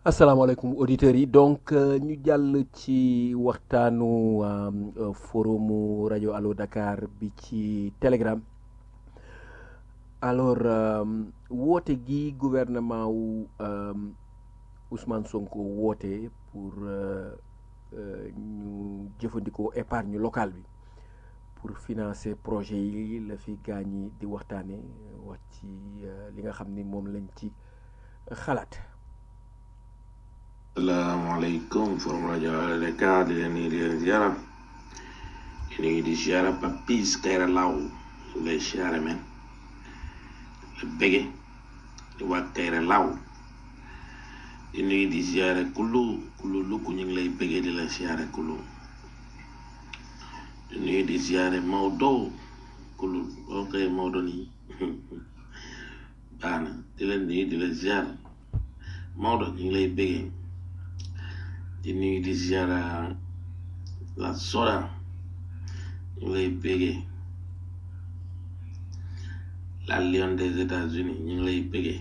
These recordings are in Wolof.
asalaamaaleykum auditeurs yi donc ñu jàll ci waxtaanu euh, forumu rajo Allo Dakar bi ci Telegram alors euh, woote gi gouvernement wu euh, Ousmane Sonko woote pour ñu jëfandikoo épargne locale bi pour financer projet yi la fi gaañ yi di waxtaane wax ci li nga xam ni moom lañ ci xalaat salaamaaleykum forum rajo Allo Dakar di leen nuyu di leen ziara di nuyu di ziara Papis Kayra Law lay ziara men la bége di waa Kayra Law di nuyu di ziara kullu kullu lukku ñu ngi lay bége di la ziara kullu di nuyu di ziara Maodo kullu ok Maodo nii baax na di leen nuyu di la ziara Maodo ñu ngi lay bége di nuyu di ziara la soda ñu lay bégee la lion des États-Unis ñu ngi lay bégee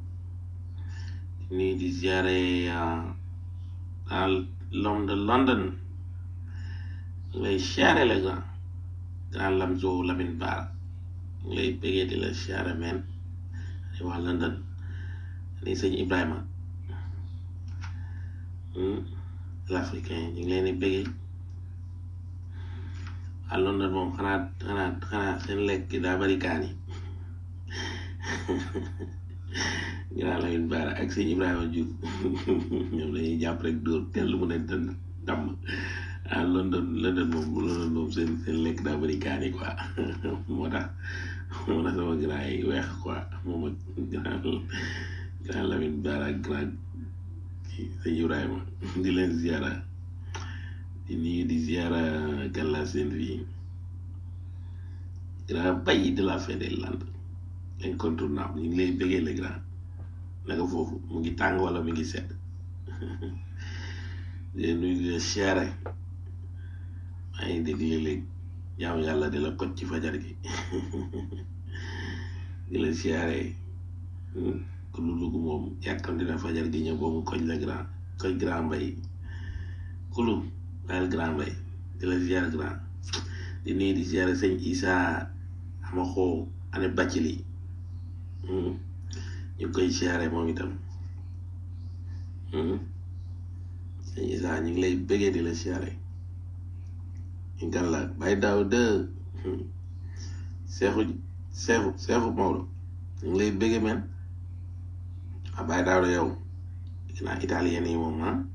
di nuyu di ziare à l'homme de London ñu lay ziare le grand grand Lamzo Lamine Bara ñu lay bégee di la ziare men di waa London ni sëñ Ibrahima l'africain ñu ngi leen di bëggee à London moom xanaa xanaa xanaa seen lekk daa bari kaani ginnaaw la leen baara ak sëñ Ibrahima Diouf ñoom dañuy jàpp rek dóor tell mu ne dënd damm à London London moom London moom seen seen lekk daa bari kaani quoi moo tax moo tax sama grand yi weex quoi moom ak grand grand Lamine Baara ak grand sëñ Ibrahima di leen ziara di nuyu di ziara Galla seen fii grand bay de la fin des Landes incontournable ñu ngi lay bëggee le grand naka foofu mu ngi tàng wala mu ngi sedd di nuyu di la ziara maa ngi dégg léeg-léeg jaamu yàlla di la kot ci fajar gi di la ziare ku lu lugu moom yàkkam dina fajar gi ñëw boobu koñ la grand koñ grand mbay kulu bàyyil grand mbay di la ziar grand di nuyu di ziar sëñ Isa ama xoo ane bàcc li ñu koy ziare moom itam sëñ Isa ñu ngi lay bëggee di la ziare ñu gan la bàyyi daaw dë seexu seexu seexu Maodo ñu ngi lay bëggee men ah bàyyi daaw yow naa italien yi moom ah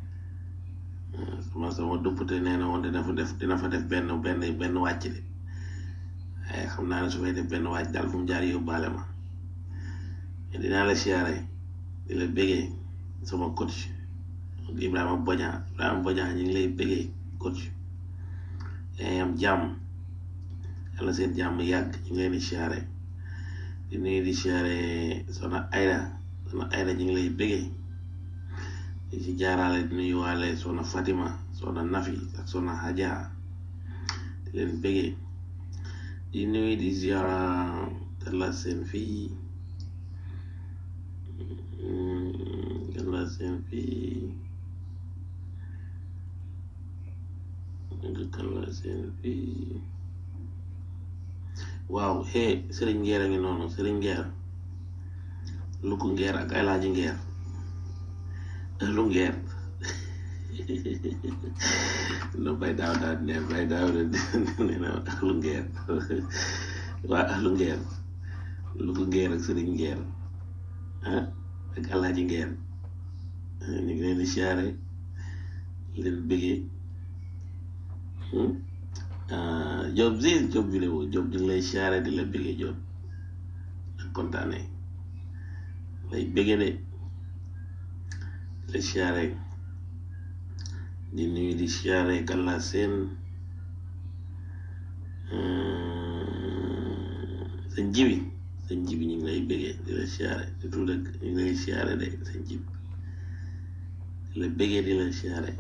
sama sama duppute nee na woon dina fa def dina fa def benn benn benn wàcc de waaye xam naa ne su fay def benn wàcc daal fu mu jaar yóbbaale ma dinaa la siyaare di la bégee sama coach Ibrahima Boña Ibrahima Boña ñu ngi lay bégee coach yaa am jàmm yàlla seen jàmm yàgg ñu ngi leen di siyaare di nuyu di siyaare Soxna Ayda Soxna Ayda ñu ngi lay bégee di ci jaaraale di nuyuwaale Soxna Fatima Soxna Nafi ak Soxna Haja di leen bégee di nuyu di ziara Galla seen fii Galla seen fii Galla seen fii waaw hee Sëriñ Ngeer a ngi noonu Sëriñ Ngeer Luku Ngeer ak Alaaji Ngeer lu ngeer no bay daaw daal ne bay daaw de ne na lu ngeer waa lu ngeer lu ko ngeer ak sëriñ ngeer ah ak alaaji ngeer ñu ngi leen di siyaare leen bëggee job si job vidéo job ñu ngi lay siyaare di la bëggee job ak kontaane lay bëggee de la siyaare di nuyu di siyaare Galla seen sëñ jibi sëñ jibi ñu ngi lay bégee di la siyaare di tudd ak ñu ngi lay siyaare de sëñ jibi di la bégee di la siyaare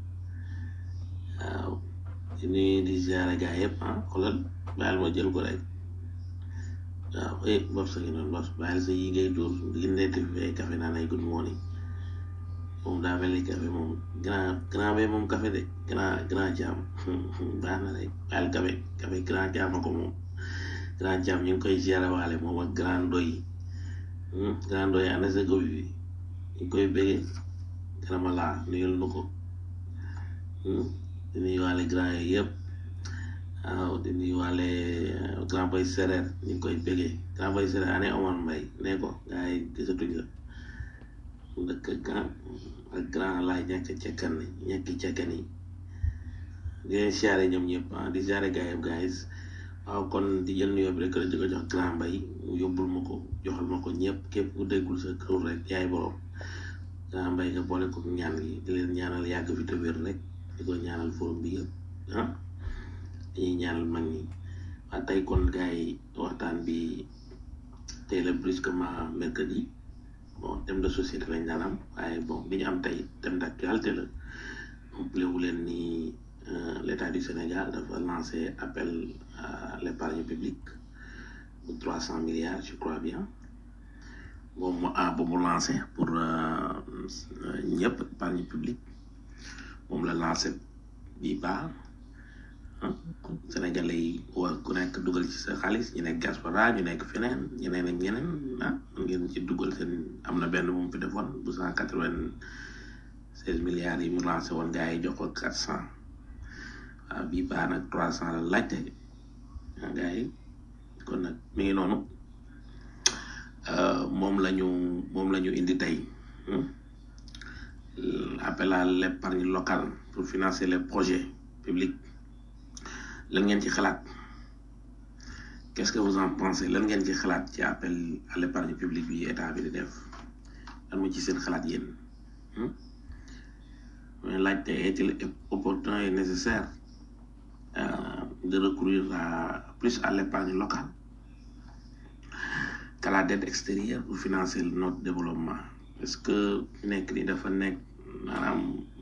waaw di nuyu di siyaare gaa yëpp ah xoolal baal ma jël ko rek waaw eh bopp sa ngi noonu bopp bàyyil sa yi ngay dóor di netti fi ay café naan ay good morning moom daa mel ni café moom grand grand be moom café de grand grand jaam baax na rek baal café café grand jaam ko moom grand jaam ñu ngi koy gérer waale moom ak grand doy grand doy ana sa gobi bi ñu ngi koy béggee garama laa nuyul nu ko di nuyu waale grand yooyu yëpp waaw di nuyu waale grand boy sereer ñu ngi koy béggee grand boy sereer ane Omar Mbay ne ko gaa yi gisatuñ la dëkk grand ak grand laay ñàkk cekkan ni ñàkki cekkan yi di leen siyaare ñoom ñëpp ah di siyaare gaa yëpp guys waaw kon di jël nuyoo bi rek di ko jox grand mbay mu yóbbul ma ko joxal ma ko ñëpp képp ku déggul sa kër rek yaay borom grand mbay nga boole ko ñaan gi di leen ñaanal yàgg fi te wér rek di ko ñaanal forum bi yëpp ah dañuy ñaanal mag ñi waa tey kon gars yi waxtaan bi tey la brusquement mercredi bon thème de société lañ daan am waaye bon bi ñu am tey thème d'actualité la wu leen ni l'état du Sénégal dafa lancé appel à l'épargne publique bu trois cent milliards je crois bien moom mu ah bu mu lancé pour ñëpp épargne publique moom la lancé bii baax Sénégalais yi war ku nekk dugal ci sa xaalis ñu nekk diaspora ñu nekk feneen ñeneen ak ñeneen ah ngeen ci dugal seen am na benn bu mu fi defoon bu cent quatre-vingt-seize milliards yi mu lancé woon gars yi jox ko quatre cent waaw bii baax nag trois cent la laajte ah gars yi kon nag mi ngi noonu moom la ñu moom la ñu indi tey appel à l'épargne locale pour financer les projets publics lan ngeen ci xalaat qu'est-ce que vous en pensez lan ngeen ci xalaat ci appel à l'épargne publique bi état bi di def lan mu ci seen xalaat yéen mais laajte est-il opportun et nécessaire de recourir à plus à l'épargne locale qu'à la dette extérieure pour financer notre développement est-ce que nekk ni dafa nekk maanaam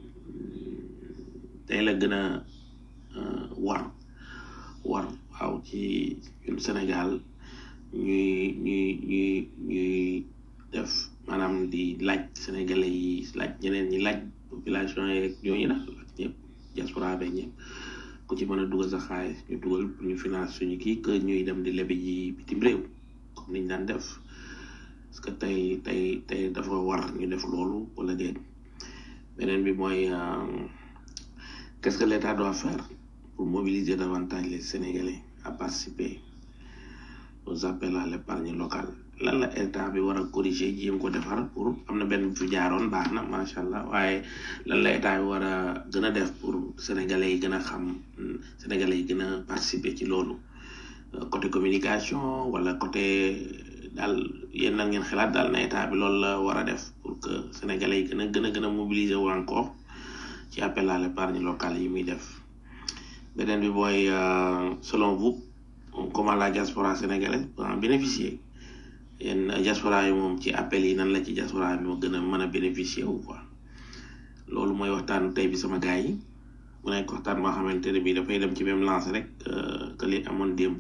tey la gën a war war waaw ci ñun Sénégal ñuy ñuy ñuy ñuy def maanaam di laaj sénégalais yi laaj ñeneen ñi laaj population yeeg ñooñu nag laaj ñëpp diaspora beeg ñëpp ku ci mën a dugal sa xaalis ñu dugal pour ñu finance suñu kii que ñuy dem di lebi ji bitim réew comme niñ daan def parce que tey tey tey dafa war ñu def loolu wala déet beneen bi mooy qu'est-ce que l'État doit faire pour mobiliser davantage les Sénégalais à participer aux appels à l'épargne locale lan la état bi war a corriger jéem ko defar pour am na benn fi jaaroon baax na macha allah waaye lan la état bi war a gën a def pour sénégalais yi gën a xam sénégalais yi gën a participer ci loolu côté communication wala côté daal yéen nan ngeen xalaat daal na état bi loolu la war a def pour que sénégalais yi gën a gën a gën a mobiliser wu encore ci appel à l'épargne locale yi muy def beneen bi mooy selon vous comment la diaspora sénégalaise peut en bénéficier yéen diaspora yi moom ci appel yi nan la ci diaspora bi moo gën a mën a bénéficier wu quoi loolu mooy waxtaanu tey bi sama gars yi mu nekk waxtaan boo xamante ne bii dafay dem ci même lancé rek que li amoon démb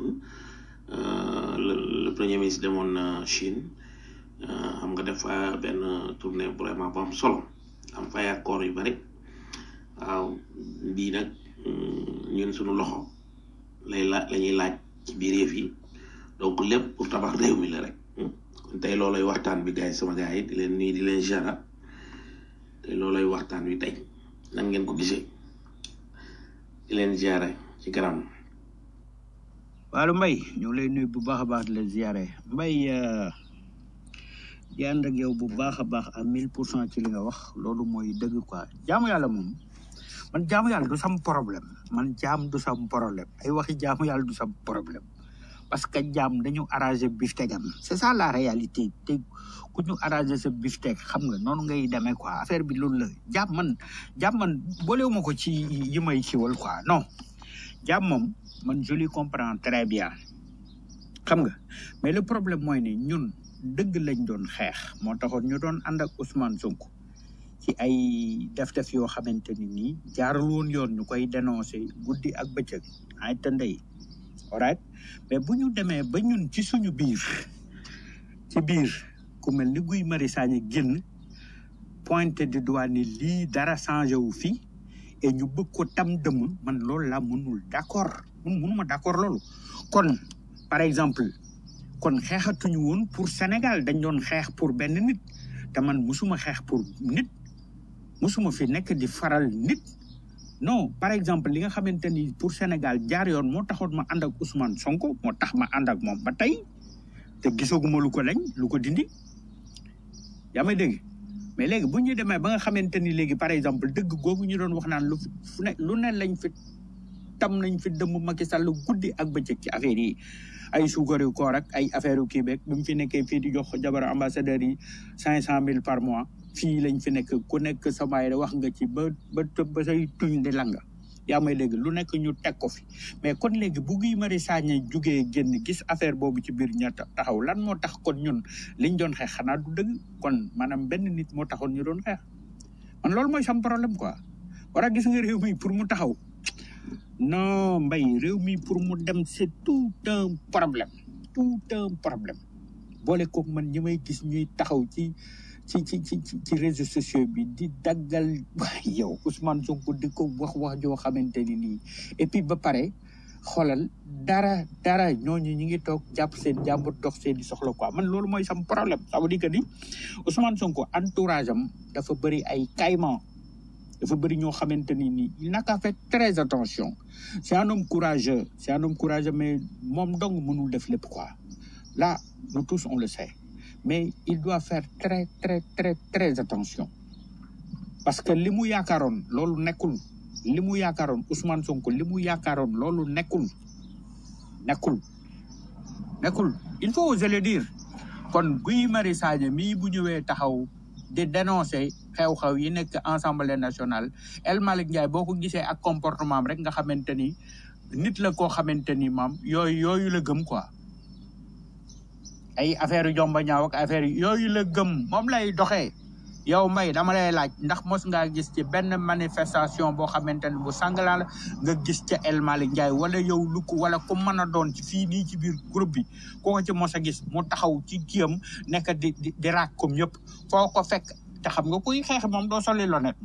le premier ministre demoon Chine xam nga def fa benn tournée vraiment bu am solo am fay accord yu bari waaw bii nag ñun suñu loxo lay la la ñuy laaj ci biir yëf yi donc lépp pour tabax réew mi la rek kon tey loolay waxtaan bi gars yi sama gars yi di leen nuyu di leen jara tey loolay waxtaan wi tey nan ngeen ko gisee di leen ziare ci kanam. waalu mbay ñu ngi lay nuyu bu baax a baax di la ziare mbay di ànd ak yow bu baax a baax à mille pour cent ci li nga wax loolu mooy dëgg quoi jaamu yàlla moom man jaamu yàlla du sam problème man jaam du sam problème ay waxi jaamu yàlla du sam problème parce que jaam dañu arrangé biftegam c'est ça la réalité te ku ñu arrangé sa bifteg xam nga noonu ngay demee quoi affaire bi loolu la jaam man jaam man boolewuma ko ci yi may kiwal quoi non jaam moom man je lui comprends très bien xam nga mais le problème mooy ne ñun dëgg lañ doon xeex moo taxoon ñu doon ànd ak Ousmane Sonko ci ay def-def yoo xamante ni nii jaarul woon yoon ñu koy dénoncer guddi ak bëccëg ay tëndey alright mais bu ñu demee ba ñun ci suñu biir ci biir ku mel ni Guy Marius Sagna génn pointer du doigt ni lii dara changé wu fii et ñu bëgg ko tam dëmm man loolu laa mënul d'accord mun mënuma d'accord loolu kon par exemple kon xeexatuñu woon pour Sénégal dañ doon xeex pour benn nit te man musuma xeex pour nit musuma fi nekk di faral nit non par exemple li nga xamante ni pour Sénégal jaar yoon moo taxoon ma ànd ak Ousmane Sonko moo tax ma ànd ak moom ba tey te gisaguma lu ko lañ lu ko dindi yaa may dégg mais léegi bu ñu demee ba nga xamante ni léegi par exemple dëgg googu ñu doon wax naan lu fu ne lu ne lañ fi tam nañ fi dëmm Macky Sall guddi ak bëccëg ci affaire yi ay suukaru koor ak ay affaire yu kii beeg bi mu fi nekkee fii di jox jabar ambassadeur yi cinq cent mille par mois fii lañ fi nekk ku nekk samaay wax nga ci ba ba ba say tuñ di langa yaa may dégg lu nekk ñu teg ko fi mais kon léegi bu Guy Marius Sagna jugee génn gis affaire boobu ci biir ña taxaw lan moo tax kon ñun liñ doon xeex xanaa du dëgg kon maanaam benn nit moo taxoon ñu doon xeex man loolu mooy sam problème quoi war a gis nga réew mi pour mu taxaw non mbay réew mi pour mu dem c'est tout un problème tout un problème boole koog man ñi may gis ñuy taxaw ci ci ci ci ci réseaux sociaux bi di daggal waay yow Ousmane Sonko di ko wax wax joo xamante ni nii et puis ba pare xoolal dara dara ñooñu ñi ngi toog jàpp seen jàmbur dox seen di soxla quoi man loolu mooy sam problème ça veut dire que ni Ousmane Sonko entourage am dafa bëri ay caïman dafa bëri ñoo xamante ni nii il n'a qu'à faire très attention c'est un homme courageux c'est un homme courageux mais moom dong mënul def lépp quoi là nous tous on le sait mais il doit faire très très très très attention parce que li mu yaakaaroon loolu nekkul li mu yaakaaroon Ousmane Sonko li mu yaakaaroon loolu nekkul nekkul nekkul il faut oser le dire kon Guy Marius Sagna mii bu ñëwee taxaw di dénoncer xew-xew yi nekk Assemblée nationale El Malick Ndiaye boo ko gisee ak comportement am rek nga xamante ni nit la koo xamante ni maam yooyu yooyu la gëm quoi ay affaire yu jomba ñaaw ak affaire yooyu la gëm moom lay doxee yow may dama lay laaj ndax mos ngaa gis ci benn manifestation boo xamante ne bu sangala la nga gis ca El Malick Ndiaye wala yow lu ko wala ku mën a doon ci fii nii ci biir groupe bi koo ko ci mos a gis mu taxaw ci kiyam nekk di di di raak comme ñëpp foo ko fekk te xam nga kuy xeex moom doo soli lonet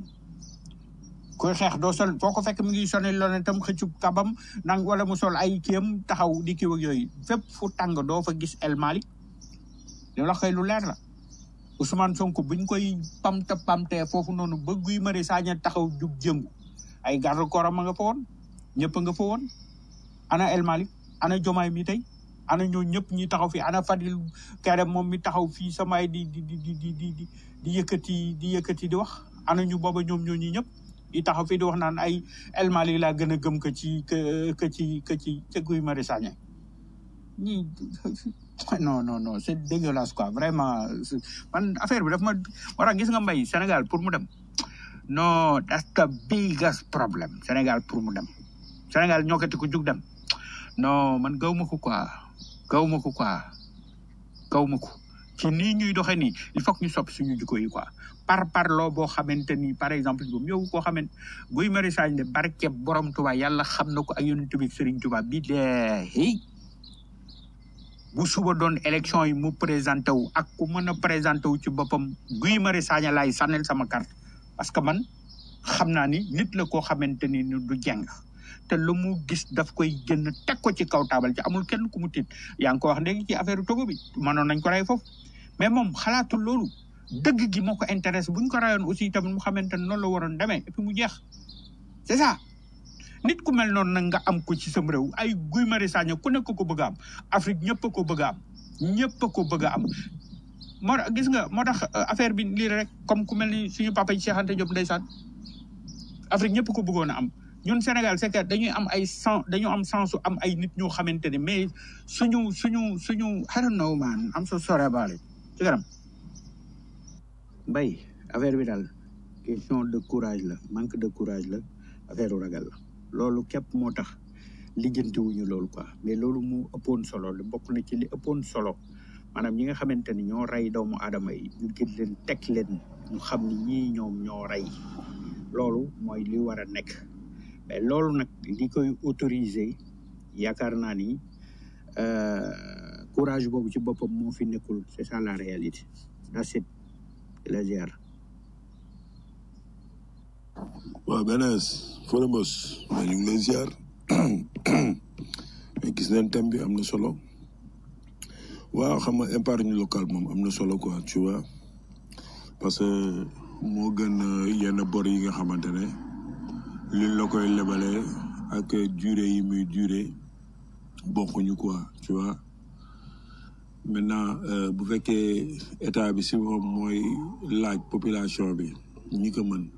kuy xeex doo sol foo ko fekk mi ngi soli lonet tam xëccub kabam nang wala mu sol ay kiyam taxaw di kiw ak yooyu fépp fu tàng doo fa gis El Malick li la xëy lu leer la Ousmane Sonko buñ koy pamte pamte foofu noonu ba Guy Marius Sagna taxaw jug jëngu ay garde corps am nga fa woon ñëpp nga fa woon ana El Malick ana Jomaay mi tey ana ñoo ñëpp ñi taxaw fii ana Fadil Kairé moom mi taxaw fii samay di di di di di di di yëkkati di yëkkati di wax ana ñu booba ñoom ñoo ñi ñëpp di taxaw fii di wax naan ay El Malick laa gën a gëm que ci que que ci que ci ca Guy Marius Sagna ñii non non non c'est dégueulasse quoi vraiment man affaire bi daf ma war a gis nga mbay Sénégal pour mu dem non that's the biggest problem Sénégal pour mu dem Sénégal ñokkati ko jug dem non man gaw ma ko quoi gaw ma ko quoi gaw ma ko ci nii ñuy doxee nii il faut que ñu soppi suñu jikko yi quoi par parloo boo xamante ni par exemple boobu yow koo xamante Guy Marius Sagna ne barke borom Tuubaa yàlla xam na ko ak yonent bi Serigne Touba bi dee bu suba doon élection yi mu présenté wu ak ku mën a présenté wu ci boppam Guy Marius Sagna laay sànnil sama carte parce que man xam naa ni nit la koo xamante ni du jeng te lu mu gis daf koy jënd teg ko ci kaw taabal ci amul kenn ku mu tiit yaa ngi ko wax léegi ci affaire Togo bi mënoon nañ ko rey foofu mais moom xalaatul loolu dëgg gi moo ko intéressé bu ñu ko rayoon aussi tamit mu xamante ne noonu la waroon demee et puis mu jeex c'est ça nit ku mel noonu nag nga am ko ci sam réew ay Guy Marius Sagna ku nekk ko bëgg a am Afrique ñëpp a ko bëgg a am ñëpp a ko bëgg a am moo tax gis nga moo tax affaire bi lii rek comme ku mel ni suñu papa yi Cheikh Anta Diop ndeysaan Afrique ñëpp ko bëggoon a am ñun Sénégal c'est que dañuy am ay sens dañu am sensu am ay nit ñoo xamante ne mais suñu suñu suñu I don't know man am so sorry about it ci kanam mbay affaire bi daal question de courage la manque de courage la affaire ragal la loolu képp moo tax lijjantiwuñu loolu quoi mais loolu mu ëppoon solo la bokk na ci li ëppoon solo maanaam ñi nga xamante ni ñoo rey doomu aadama yi ñu gën leen teg leen ñu xam ni ñii ñoom ñoo rey loolu mooy li war a nekk mais loolu nag li koy autoriser yaakaar naa ni courage boobu ci boppam moo fi nekkul c'est ça la réalité that's it la ziar waaw benees Fodemos mais ñu ngi lay ziar mais gis nañ thème bi am na solo waaw xam nga épargne locale moom am na solo quoi tu vois parce que moo gën euh, yenn bor yi nga xamante ne liñ la koy lebalee ak durée yi muy durée bokkuñu quoi tu vois maintenant euh, bu fekkee état bi si moom mooy laaj population bi ñi ko mën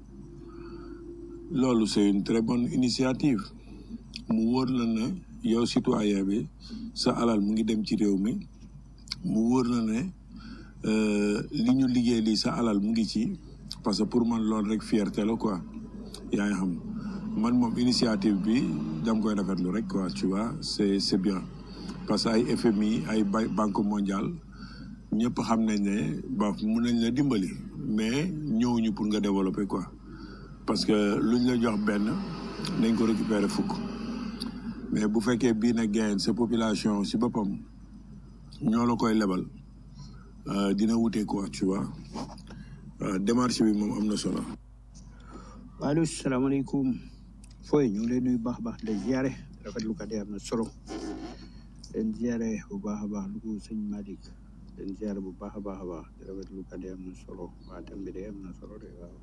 loolu c'est une très bonne initiative mu wóor la ne yow citoyen bi sa alal mu ngi dem ci réew mi mu wóor la ne euh, li ñu liggéey lii sa alal mu ngi ci parce que pour man loolu rek fierté la quoi yaa ngi xam man moom initiative bi dam koy rafetlu rek quoi tu vois c'est c'est bien parce que ay FMI ay ba- banque mondiale ñëpp xam nañ ne ba mun nañ la dimbali mais ñëwuñu pour nga développer quoi parce que luñ la jox benn nañ ko récupérer fukk mais bu fekkee bii na gain sa population si boppam ñoo la koy lebal euh, dina wute quoi tu vois Euh, démarche bi moom am na solo. waaleykum salaamaaleykum fooy ñu ngi lay nuyu baax a baax di ziare rafetlu kat yi am na solo leen ziare bu baax a baax lu ko sëñ Malick leen ziare bu baax a baax a baax di rafetlu kat yi am na solo waa thème bi de am na solo de waaw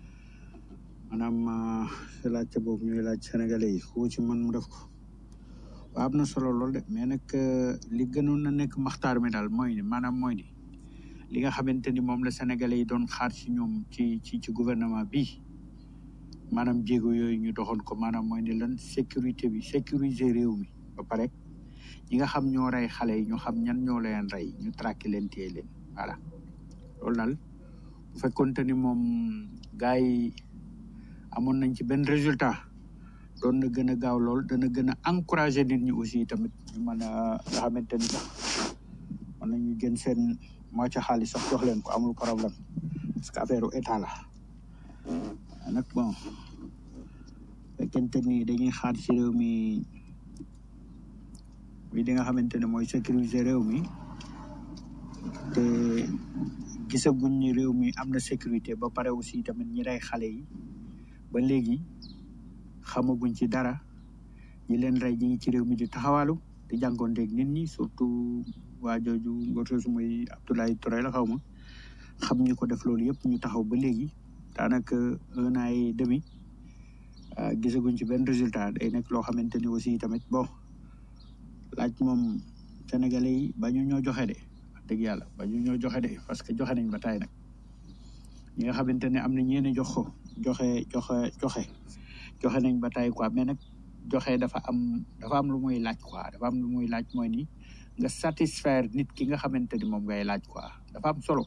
maanaam sa laajte boobu ñuy laaj sénégalais yi ku ci man mu def ko waaw am na solo lool de mais nag euh, li gënoon na nekk maxtaar mi daal mooy ni maanaam mooy ni li nga xamante ni moom la sénégalais yi doon xaar ci ñoom ci ci ci gouvernement bi maanaam jéego yooyu ñu doxoon ko maanaam mooy ni lan sécurité bi sécuriser réew mi ba pare ñi nga xam ñoo rey xale yi ñu xam ñan ñoo leen rey ñu traqué leen téye leen voilà loolu daal bu fekkonte ni moom gars yi amoon nañ ci benn résultat doon na gën a gaaw lool dana gën a encouragé nit ñi aussi tamit ñu mën a nga xamante ni sax mën nañu jën seen moo ca xaalis sax jox leen ko amul problème parce que affaire u état la nag bon fekkente ni dañuy xaar ci réew mi mi di nga xamante ne mooy sécuriser réew mi te gisaguñ ni réew mi am na sécurité ba pare aussi tamit ñi rey xale yi ba léegi xamaguñ ci dara ñi leen rey ñi ngi ci réew mi di taxawalu di jànkoonteeg nit ñi surtout waa jooju ngortos muy Abdoulaye Touré la xaw ma xam ñu ko def loolu yëpp ñu taxaw ba léegi daanaka un an et demi ah, gisaguñ ci benn résultat day nekk loo xamante ni aussi tamit bon laaj moom sénégalais yi ba ñu ñoo joxe de wax dëgg yàlla ba ñu ñoo joxe de parce que joxe nañ ba taay nag ñi nga xamante ne am na ñeene jox ko joxe joxe joxe joxe nañ ba taay quoi mais nag joxe dafa am dafa am lu muy laaj quoi dafa am lu muy laaj mooy ni nga satisfaire nit ki nga xamante ni moom ngay laaj quoi dafa am solo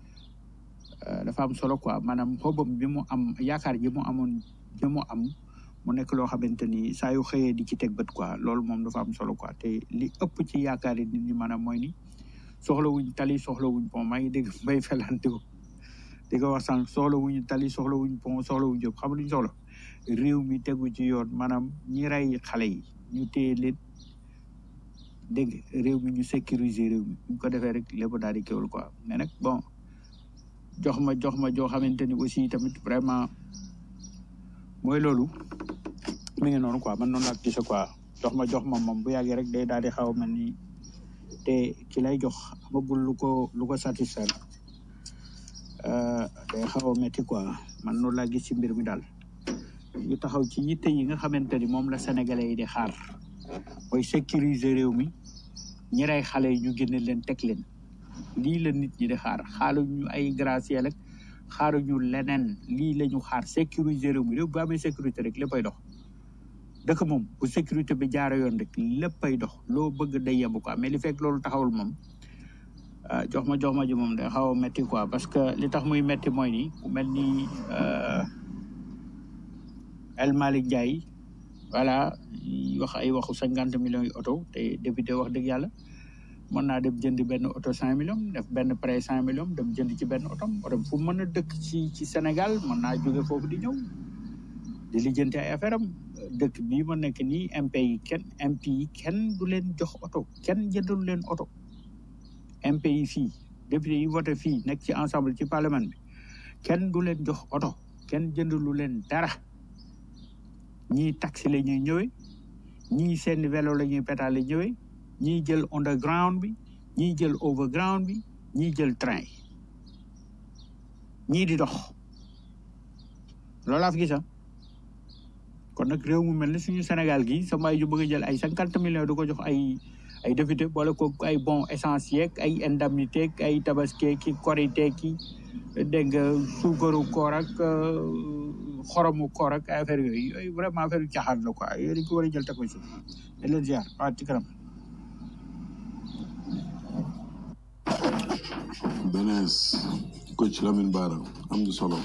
Euh, dafa am solo quoi maanaam xobam bi mu am yaakaar ji mu amoon ji mu am mu nekk loo xamante ni saa yu xëyee di ci teg bët quoi loolu moom dafa am solo quoi te li ëpp ci yaakaar yi nit ñi maanaam mooy ni soxla wuñ tali soxla wuñ pont maa ngi dégg mbay felante ko di ko wax sànq soxla wuñu tali soxla wuñ pont soxla wuñ jóg xam luñ soxla réew mi tegu ci yoon maanaam ñi rey xale yi ñu téye leen dégg nga réew mi ñu sécuriser réew mi bu ko defee rek lépp daal di kéwul quoi mais nag bon jox ma jox ma joo xamante ni aussi tamit vraiment mooy loolu mi ngi noonu quoi man noonu laa ko gisee quoi jox ma jox ma moom bu yàggee rek day daal di xaw a mel ni te ki lay jox amagul lu ko lu ko satisfaire euh, day xaw a métti quoi man noonu laa gis ci mbir mi daal ñu taxaw ci yitte yi nga xamante ni moom la sénégalais yi di xaar mooy sécuriser réew mi ñi rey xale yi ñu génne leen teg leen lii la nit ñi di xaar xaaruñu ay gracier ak xaaruñu leneen lii la ñu xaar sécuriser réew mi réew bu amee sécurité rek léppay dox dëkk moom bu sécurité bi jaara yoon rek léppay dox loo bëgg day yemb quoi mais li fekk loolu taxawul moom ah, jox ma jox ma ji moom day xaw a metti quoi parce que li tax muy metti mooy ni ku mel ni euh, El Malick Ndiaye voilà wax ay waxu cinquante millions yi oto te député wax dëgg yàlla mën naa dem jënd benn oto cinq millions def benn prêt cinq millions dem jënd ci benn oto oto fu mën a dëkk ci ci Sénégal mën naa jóge foofu di ñëw di lijjanti ay affaire am dëkk bii ma nekk nii MP yi kenn MP yi kenn du leen jox oto kenn jëndul leen oto MP yi fii député yi voté fii nekk ci ensemble ci parlement bi kenn du leen jox oto kenn jëndulu leen dara ñii taxi la ñuy ñëwee ñii seen vélo la ñuy pétale ñëwee ñii jël underground bi ñii jël overground bi ñii jël train yi ñii di dox loolaa fi gis ah kon nag réew mu mel ni suñu Sénégal gi sama ay ju bëgg a jël ay cinquante millions du ko jox ay ay député boole ko ay bon essence yeeg ay indemnité ak ay tabaski ki korité ki dégg nga suukaru koor ak xoromu koor ak affaire yooyu yooyu vraiment affaire yu caaxaan la quoi yooyu dañ ko war a jël teg ko ci di leen ziar waaw ci kanam benees coach Lamine Bara am na solo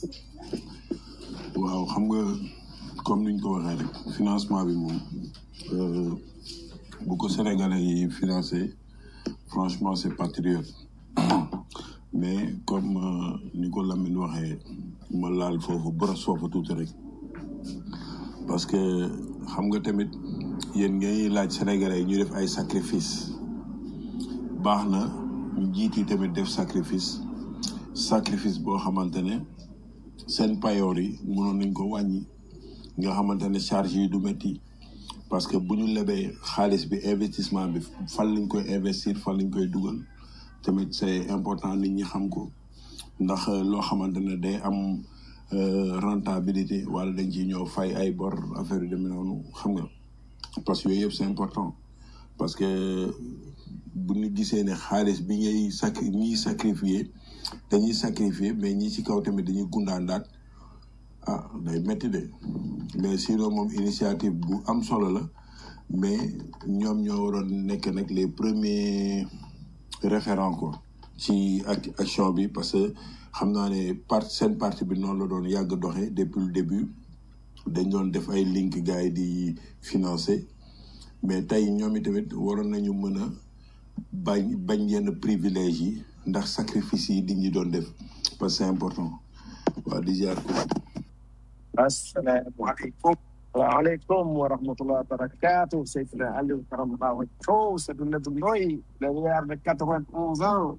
waaw xam nga comme niñ ko waxee rek financement bi moom euh, bu ko sénégalais yi financé franchement c'est patriote mais comme euh, ni ko Lamine waxee ma laal foofu boros foofu tuuti rek parce que xam nga tamit yéen ngay laaj sénégalais yi ñu def ay sacrifice baax na ñu jiiti tamit def sacrifice sacrifice boo xamante ne seen payoor yi mënoon nañ ko wàññi nga xamante ne charge yi du métti parce que bu ñu lebee xaalis bi investissement bi fan lañ koy investir fan lañ koy dugal tamit c'est important nit ñi xam ko ndax loo xamante ne day am euh, rentabilité wala dañ ciy ñëw fay ay bor affaire yu demee noonu xam nga parce que yooyu yëpp c'est important parce que bu ñu gisee ne xaalis bi ngay sac ñiy sacrifier dañuy sacrifier mais ñi ci kaw tamit dañuy gundaandaat ah day métti de mais sinon moom initiative bu am solo la mais ñoom ñoo waroon nekk nag les premiers référents quoi ci ac action bi parce que xam naa ne part seen parti bi noonu la doon yàgg doxee depuis le début dañ doon def ay link gars yi di financer mais tey ñoom itamit waroon nañu mën a bañ bañ yenn privilège yi ndax sacrifice yi di ñi doon def parce que c'est important waaw di ziar ko asalaamaaleykum waaleykum wa rahmatulah barakatu Seydina Aliou Karam Ba Wacco Sadou Nebou Ndoye le weer de quatre-vingt-onze ans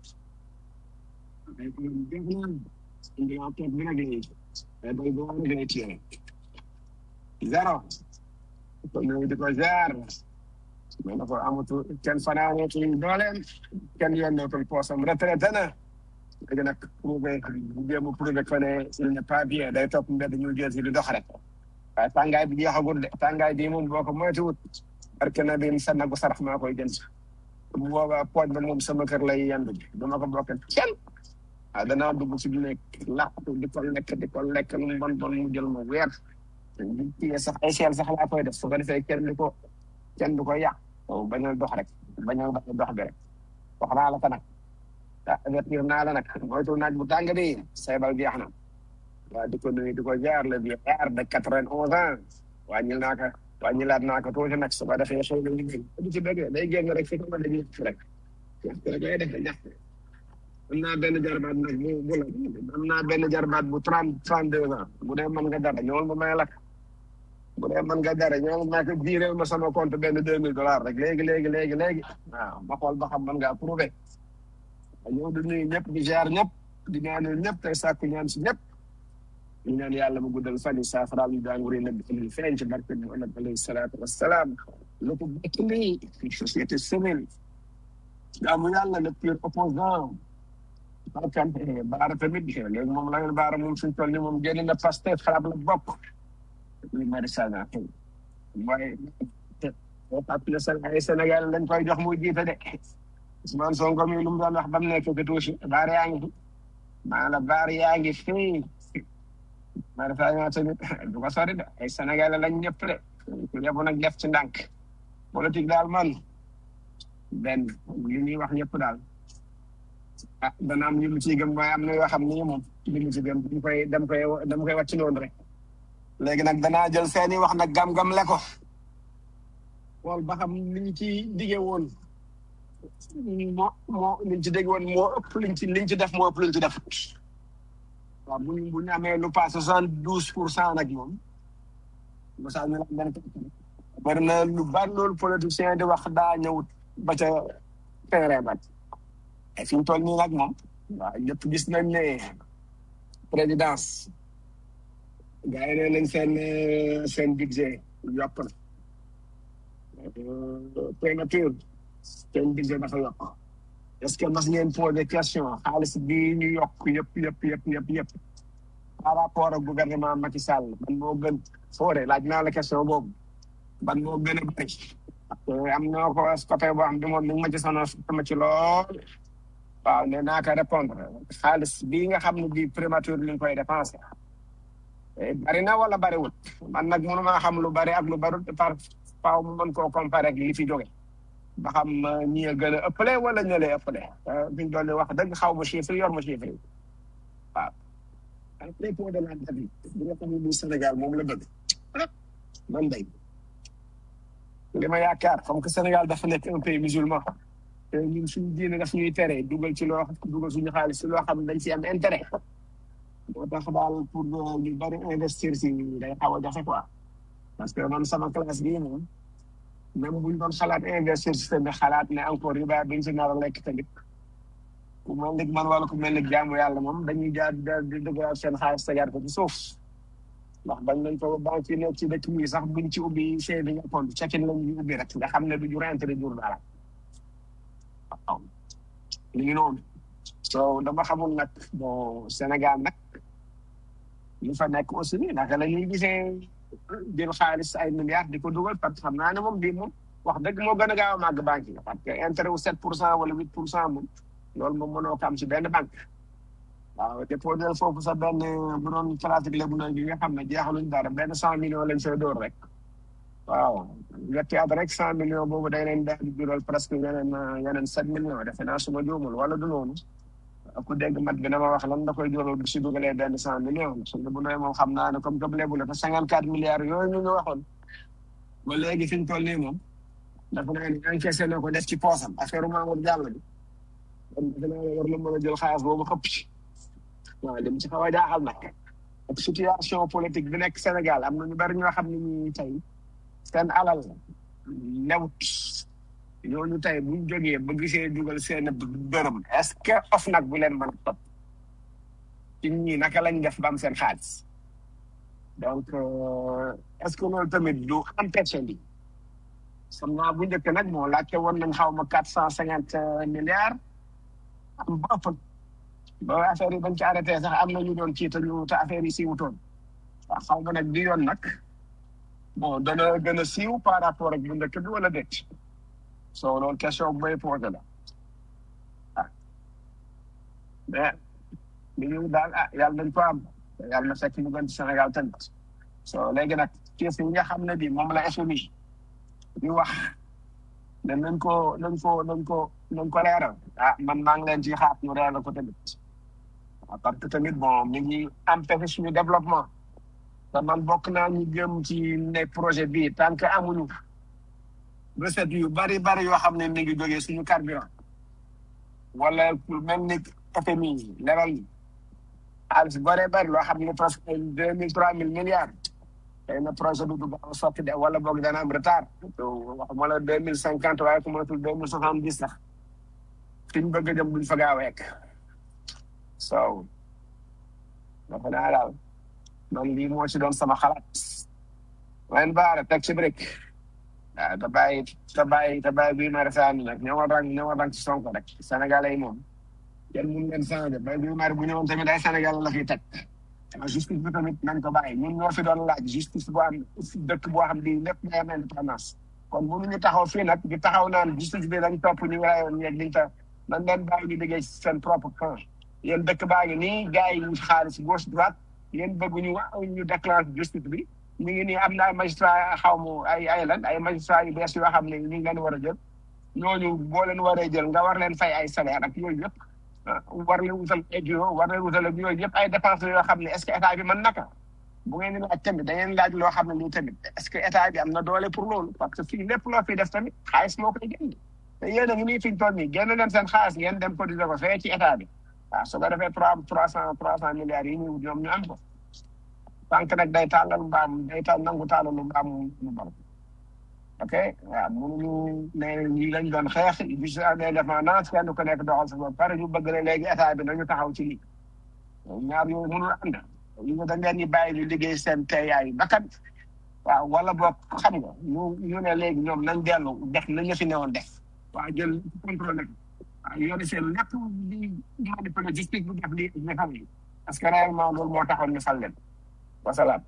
zéro ko ñëw di ko jaar mais na ko amatu kenn fanaaneetul dooleem kenn yennootul poosam retraité na léegi nag prouvé jéem a prouvé que ne il n'est pas bien day topp mbedd ñu jël si di dox rek waaye tàngaay bi jeexagul de tàngaay bii moom boo ko moytuwut parce que na bi sa nagu sarax maa koy jënd bu boobaa pooj ba moom sama kër lay yendu ji dama ko bokk kenn ah danaa dugg si nekk làqatu di ko lekk di ko lekk lu mu bon bon mu jël ma weer di téye sax ay seel sax laa koy def su ko defee kenn du ko kenn du ko yàq bañal dox rek bañal dox bi rek wax naa la ko nag ah avertir naa la nag moytul naaj bu tàng bi seebal jeex na waaw di ko nuyu di ko jaar le vieillard de quatre-vingt-onze ans wàññil naa ko wàññilaat naa ko tuuti nag su ko defee xëy na liggéey du ci bëgg day génn rek fi ko mën a ñëpp rek ñaxtu rek lay def ñaxtu am naa benn jarbaat nag bu bu la am naa benn jarbaat bu trente trente deux ans bu dee mën nga dara ñëwal ma may lakk bu dee mën nga dara ñëwal ma ko jiireel ma sama compte benn deux mille dollars rek léegi léegi léegi léegi waaw ma xool ba xam mën ngaa prouvé ñëw di nuyu ñëpp di jaar ñëpp di ñaanal ñëpp tey sàkku ñaan si ñëpp ñu ñaan yàlla mu guddal fan yi saafaraal ñu daanguri nag di feeñ ci barke Muhammad alayhi salaatu wassalaam lu ko bekk nii société civile jaamu yàlla le pur opposant barkan baara tamit léegi moom la ngeen baara moom suñ toll ni moom génn na Pastef xalaat la bokk li mari sana xëy waaye fàttali sa ay Sénégal lañ koy jox muy jiite de Ousmane Sonko mi lu mu doon wax ba mu nekk ko tuuti baar yaa ngi fi maa la baar yaa ngi fi maa dafa ñëw tamit du ko sori de ay Sénégalais lañ ñëpp de ku yebu nag def ci ndànk politique daal man benn li ñuy wax ñëpp daal ah dana am ñu mu ciy gëm waaye am na yoo xam ni moom li mu ci gëm dam koy dam koy dam koy wàcc noonu rek léegi nag danaa jël seeni wax nag gam-gam le ko xool ba xam li ñu ci dige woon moo moo liñ ci dégg woon moo ëpp liñ ci liñ ci def moo ëpp liñ ci def waaw bu ñu bu ñu amee lu passe soixante douze pour cent nag moom mosaa ñu la benn bari na lu bari loolu politicien di wax daa ñëwut ba ca terrain ba et fi ñu toll nii nag moom waaw ñëpp gis nañ ne présidence gars yi nee nañ seen euh, seen budget yokk na Euh, prémature seen budget dafa yokk est-ce que mas ngeen posé question xaalis bii ñu yokk yëpp yëpp yëpp yëpp yëpp par rapport ak gouvernement Macky Sall ban moo gën foore laaj naa la question boobu ban moo gën a bëri parce que am na ko côté boo xam ne moom mi ngi ma ci sonal ma ci lool waaw nee naa ko répondre xaalis bii nga xam ne bii prémature li ñu koy dépensé Eh, bari na wala bariwul man nag mënu maa xam lu bari ak lu barul par faaw mu mën koo comparer ak li fi jóge ba xam eh, ñi a gën a ëppale wala ñëlee ëppale fi ñu doon wax dëgg xaw ma chiffre yor ma chiffre yi waaw à propos de la date bi bi nga xam ne bii Sénégal moom la bëgg ah, man day li ma yaakaar comme que Sénégal dafa nekk un pays musulman te ñun suñu diine daf ñuy tere dugal ci loo dugal suñu xaalis ci loo xam ne dañ ci am intérêt moo tax daal pour euh, ñu bari investir si day xaw a jafe quoi parce que man sama classe bii moom même buñ doon xalaat investir si tamit xalaat ne encore riba biñ si nar a lekk tamit ku mel ni man wala ku mel ni jaamu yàlla moom dañuy jaar jaar di dëgëral seen xaalis tegaat ko ci suuf ndax bañ nañ ko banque yi nekk ci dëkk yi sax buñ ci ubbi saving account checking lañ ñu ubbi rek nga xam ne du jur intérêt jur dara waaw li ngi noonu so dama xamul nag bon Sénégal nag ñu fa nekk aussi naka la ñuy gisee jël xaalis ay milliards di ko dugal parce que xam naa ne moom bii moom wax dëgg moo gën a gaaw a màgg banque yi parce que intérêt wu 7 pour cent wala 8 pour cent moom loolu moom mënoo ko am ci benn banque waaw déposé foofu sa benn bu doon pratique lébu na gi nga xam ne jeexaluñ dara benn cent millions lañ fay door rek waaw ñetti at rek cent millions boobu day leen daal di jural presque yeneen yeneen sept millions defe naa suma juumul wala du noonu ku dégg mat bi dama wax lan da koy jural bu si dugalee benn cent millions su bu nooy moom xam naa ne comme que lébu la te cinquante quatre milliards yooyu ñu ñu waxoon ba léegi fi ñu toll nii moom dafa naa ne encaissé na ko def ci poosam affaire Mamour Diallo bi kon defe naa ne war na mën a jël xaalis boobu xëpp ci waaw li mu ci xaw a jaaxal nag ak situation politique bi nekk Sénégal am na ñu bari ñoo xam ne ñi tey seen alal lewut ñooñu tey buñ jógee ba gisee dugal seen dërëm est-ce que of nag bu leen mën a topp ci ñii naka lañ def ba am seen xaalis donc euh, est-ce que loolu tamit du empêché bi xam naa bu njëkk nag moo laajte woon nañ xaw ma quatre cent cinquante milliards am ba ëpp ba affaire yi bañ ci arrêté sax am na ñu doon ci te ñu te affaire yi siiwutoon waaw xaw ma nag di yoon nag bon dana gën a siiw par rapport ak bu njëkk bi wala déet so loolu question bu may posé la ah mais li ñu daal ah yàlla nañ ko am yàlla na fekk mu gën ci Sénégal tamit so léegi nag kees yi nga xam ne bi moom la FMI di wax ne nañ ko nañ ko nañ ko nañ ko leeral ah man maa ngi leen ci xaar ñu leeral ko tamit waaw parce que tamit bon mi ngi empêché suñu développement te man bokk naa ñu jëm ci ne projet bi tant que amuñu recette yu bari bari yoo xam ne mi ngi jógee suñu carburant wala lu mel ni FMI leral yi xaalis bari bari loo xam ne presque ay deux mille trois mille milliards xëy na projet bi du gaaw a sotti de wala boog dana am retard waxuma la deux mille cinquante waaye ku matul deux mille soixante dix sax fi ñu bëgg a jëm duñ fa gaaw a yegg so dafa naa daal man lii moo ci doon sama xalaat wen baara teg ci brique waaw te bàyyi te bàyyi te bàyyi bii mari saani nag ñëwal rang ñëwal rang ci sonko rek sénégalais yi moom kenn mun leen changé bay bii mari bu ñëwoon tamit ay sénégalais la fiy teg waaw justice bi tamit nañ ko bàyyi ñun ñoo fi doon laaj justice boo am dëkk boo xam di lépp day am indépendance kon mënuñu taxaw fii nag di taxaw naan justice bi dañ topp ñu rayoon ñeeg liñ ta nañ leen bàyyi ñu liggéey ci seen propre camp yéen dëkk baa ngi nii gars yi xaalis gauche droite yéen bëgg ñu ñu déclenche justice bi ñu ngi nii am na ay magistrat xaw ma ay ay lan ay magistrat yu bees yoo xam ne ñu ngi leen war a jël ñooñu boo leen waree jël nga war leen fay ay salaire ak yooyu yëpp war leen wutal ay bureau war leen wutal ak yooyu yëpp ay dépenses yoo xam ne est ce que état bi mën naka bu ngeen di laaj tamit da ngeen laaj loo xam ne lii tamit est ce que état bi am na doole pour loolu parce que fii lépp loo fi def tamit xaalis moo koy génn te yéen a ngi nii fi ñu toll nii génn leen seen xaalis ngeen dem cotiser ko fee ci état bi waaw su ko defee trois trois cent trois cent milliards yi ñu ñoom ñu am ko banque nag day tàllal mbaam day taal nangu tàllalu mbaam mu bar ok waaw mënuñu ne ñi lañ doon xeex bi su amee indépendance kenn ku nekk doxal sa bopp pare ñu bëgg ne léegi état bi nañu taxaw ci lii ñaar yooyu mënul ànd ñu dañ leen di bàyyi ñu liggéey seen teeyaayu bakkan waaw wala boog xam nga ñu ñu ne léegi ñoom nañ dellu def nañ la fi newoon def waaw jël contrôle ko waaw yore seen lépp di manipuler justice bu def li nga xam ni parce que réellement loolu moo taxoon ñu fal leen wasalaam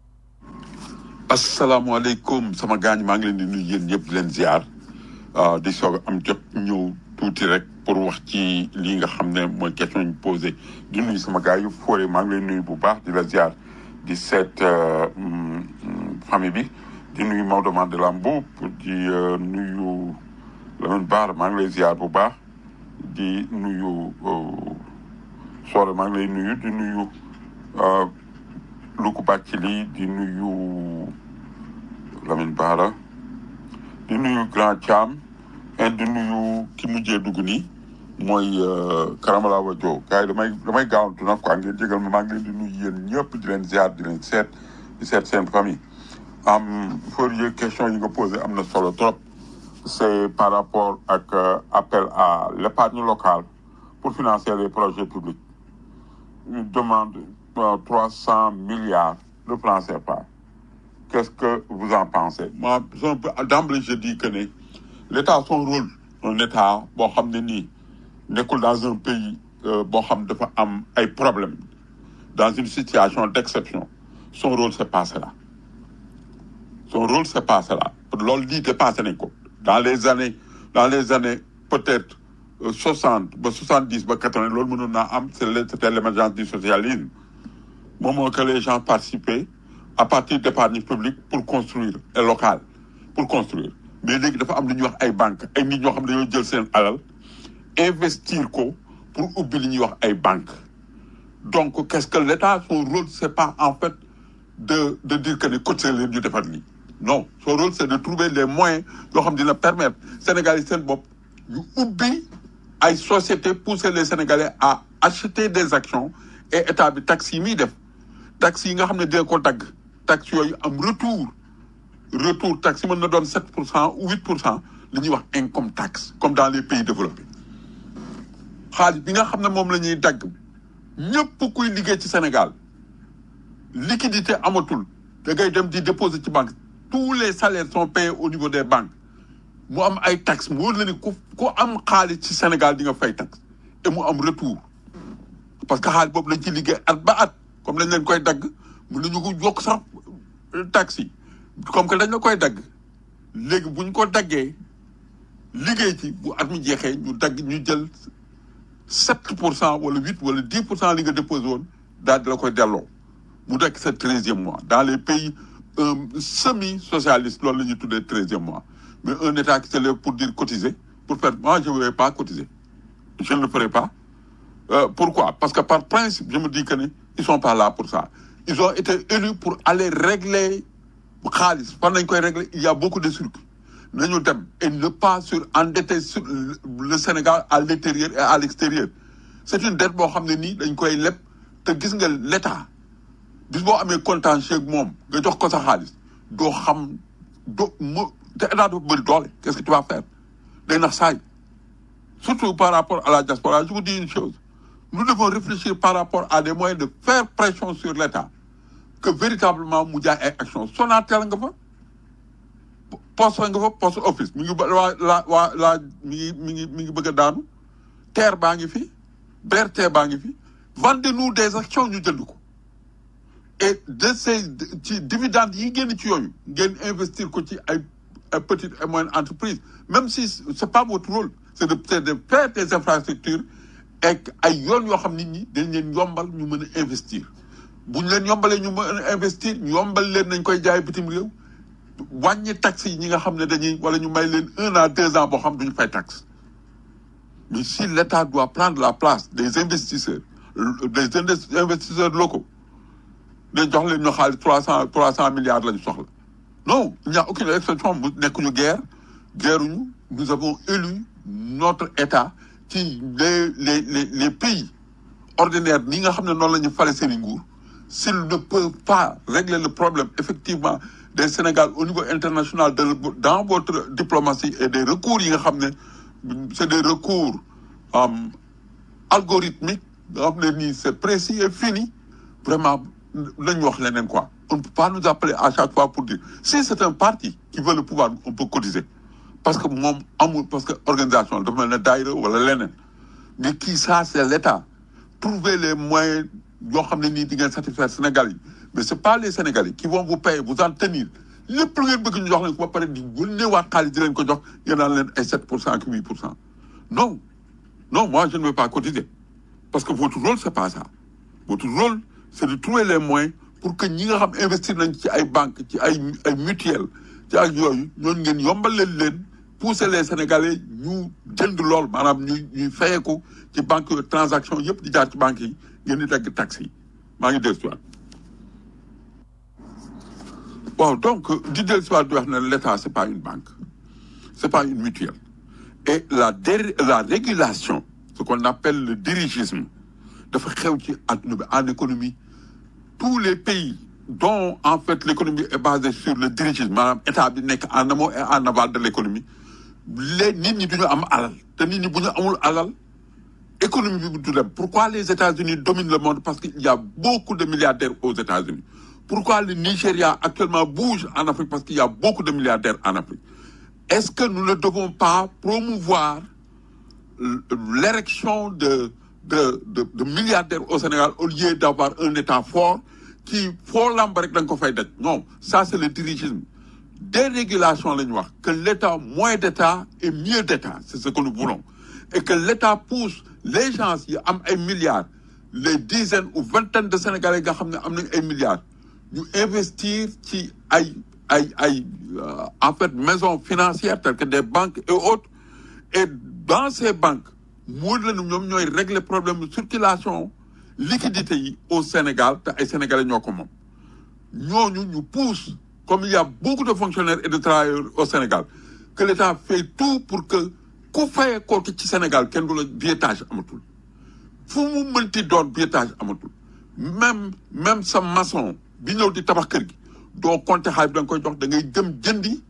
asalaamaaleykum sama gaañ maa ngi leen di nuyu yéen ñëpp di leen ziar ah, di soog a am jot ñëw tuuti rek pour wax ci lii nga xam ne mooy question ñu posé di nuyu sama gars yu foore maa ngi leen nuyu bu baax di la ziar di seet euh, mm, mm, famille bi di nuyu Maodo Mandela Mbow di euh, nuyu Lamine Baar maa ngi lay ziar bu baax di nuyu euh, Soore maa ngi lay nuyu di nuyu euh, Luku Bacili di nuyu Lamine Bara di nuyu Grand Thiam et di nuyu ki mujjee dugg nii mooy euh, Karamala Wadio gars yi damay damay gaawantu nag quoi ngeen jégal ma maa ngi leen di nuyu yéen ñëpp di leen ziar di leen seet di seet seen famille am Fourier question yi nga posé am na solo trop c'est par rapport ak euh, appel à l'épargne locale pour financer les projets publics une demande euh, 300 milliards de francs CFA. Qu'est-ce que vous en pensez Moi, un peu- d'emblée, je dis que ne, l'État a son rôle. Un État, bon, xam ne nii, nekkul dans un pays, euh, bon, xam dafa am ay problèmes, dans une situation d'exception. Son rôle, c'est pas cela. Son rôle, c'est pas cela. Loolu lii dépassé nañ ko. Dans les années, dans les années, peut-être, euh, 60, ba 70, ba 80, loolu mënoon naa am, c'est le- c'était l'émergence du socialisme. moment que les gens participaient à partir d'épargne publique pour construire et local pour construire mais léegi dafa am lu ñuy wax ay banques ay nit ñoo xam ne dañoo jël seen alal investir ko pour ubbi li ñuy wax ay banques donc qu'est-ce que l'État son rôle c'est pas en fait de de dire que ne cotiser leen ñu defar lii non son rôle c'est de trouver les moyens yoo xam dina permettre Sénégalais yi seen bopp ñu ubbi ay sociétés pousser les Sénégalais à acheter des actions et état bi taxes yi muy def taxes yi nga xam ne dina ko dagg taxes yooyu am retour retour taxe yi mën na doon sept pour cent ou huit pour cent li ñuy wax income tax comme dans les pays développés xaalis bi nga xam ne moom la ñuy dagg ñëpp kuy liggéey ci Sénégal liquidité amatul da ngay dem di déposer ci banque tous les salaires sont payés au niveau des banques mu am ay taxes mu wóor la ni ku ku am xaalis ci Sénégal di nga fay taxe et mu am retour parce que xaalis boobu lañ ci liggéey at ba at comme dañ leen koy dagg mën nañu ko yokk sax taxes yi comme que dañ la koy dagg léegi bu ñu ko daggee liggéey ci bu at mi jeexee ñu dagg ñu jël sept pour cent wala huit wala dix pour cent li nga déposé woon daal di la koy delloo mu nekk sa treizième mois dans les pays euh, semi socialistes loolu la ñuy tuddee treizième mois mais un état qui se lève pour dire cotiser pour faire moi je ne vais pas cotiser je ne le ferai pas Euh, pourquoi Parce que par principe, je me dis que ne, ils sont pas là pour ça. Ils ont été élus pour aller régler Khalis. Pendant qu'ils régler, il y a beaucoup de circuits. Nous dem et ne pas sur endetter sur le le Sénégal à l'intérieur et à l'extérieur. C'est une dette boo xam ne nii dañ koy leb te gis nga l'État bis boo amee contentieux ak moom nga jox ko sa xaalis doo xam doo mo te état dafa bëri doole qu'est-ce que tu vas faire day nax saay surtout par rapport à la diaspora je vous dis une chose nous devons réfléchir par rapport à des moyens de faire pression sur l'État que véritablement mu jaay ay action Sonatel nga fa poste nga fa poste office mi ngi ba waa la waa la mi ngi mi ngi mi ngi bëgg a daanu terre baa ngi fi BRT baa ngi fi vendez-nous des actions ñu jënd ko et de ces ci dividendes yi génn ci yooyu ngeen investir ko ci ay ay petites et moyennes entreprises même si c'est pas votre rôle c'est de c'est de faire des infrastructures et ay yoon yoo xam nit ñi dañ leen yombal ñu mën a investir bu ñu leen yombalee ñu mën a investir ñu yombal leen nañ koy jaay bitim réew wàññi taxes yi ñi nga xam ne dañuy wala ñu may leen un à deux ans boo xam duñu fay taxe mais si l'État doit prendre la place des investisseurs des indes- investisseurs locaux dañ jox leen ñu xaalis trois cent trois cent milliards la ñu soxla non il n'y a aucune exception mu nekkuñu guerre guerruñu nous avons élu notre État ci les les les les pays ordinaires ni nga xam ne noonu la ñu fale seen i nguur s'ils ne peuvent pas régler le problème effectivement des Sénégal au niveau international de dans votre diplomatie et des recours yi nga xam ne c'est des recours euh, algorithmiques nga xam ne nii c'est précis et fini vraiment nañ wax leneen quoi on ne peut pas nous appeler à chaque fois pour dire si c'est un parti qui veut le pouvoir on peut cotiser parce que moom amul parce que organisation dafa mel ne daayira wala leneen mais kii ça c'est l'État trouver les moyens yoo xam ne nii di ngeen satisfaire Sénégal yi mais c'est pas les Sénégalais qui vont vous payer vous en tenir lépp lu ngeen bëgg ñu jox leen ko ba pare di yónneewaat xaalis di leen ko jox ngeen naan leen ay 7 pour cent ak 8 pour cent non non moi je ne veux pas cotiser parce que votre rôle c'est pas ça votre rôle c'est de trouver les moyens pour que ñi nga xam investir nañ ci ay banques ci ay ay mutuelles ci ak yooyu ñooñu ngeen yombal leen leen pousser les Sénégalais ñu jënd lool maanaam ñuy ñuy fayeeku ci banque yooyu transaction yëpp di jaar ci banques yi ngeen di dagg taxes yi maa ngi dellu si waat waaw donc di dellu si waat di wax ne l'État c'est pas une banque c'est pas une mutuelle et la dé la régulation ce qu'on appelle le dirigisme dafa xew ci adduna bi en économie tous les pays dont en fait l'économie est basée sur le dirigisme maanaam état bi nekk en amont et en aval de l'économie les nit ñi duñu am alal te nit ñi bu ñu amul alal économie bi du dem pourquoi les États-Unis dominent le monde parce qu'il y a beaucoup de milliardaires aux États-Unis pourquoi le Nigeria actuellement bouge en Afrique parce qu'il y a beaucoup de milliardaires en Afrique est-ce que nous ne devons pas promouvoir l'érection de de, de de milliardaires au Sénégal au lieu d'avoir un État fort qui foo lamb rek da nga ko fay daj non ça c'est le dirigisme dérégulation la ñu wax que l'État moins d'État et mieux d'État c'est ce que nous voulons et que l'État pousse les gens yi am ay milliards les dizaines ou vingtaines de Sénégalais nga xam ne am nañ ay milliards ñu investir ci ay ay ay euh, en fait maisons financières telles que des banques et autres et dans ces banques moo leen ñoom ñooy régler problème de circulation liquidité yi au Sénégal te ay Sénégalais ñoo ko moom ñooñu ñu pousse comme il y a beaucoup de fonctionnaires et de travailleurs au Sénégal que l'État fait tout pour que ku fayee kooku ci Sénégal kenn du la billetage amatul fu mu mënti doon billetage amatul même même sa maçon bi ñëw di tabax kër gi doo compter xaalis bi da nga koy jox da ngay dem jëndi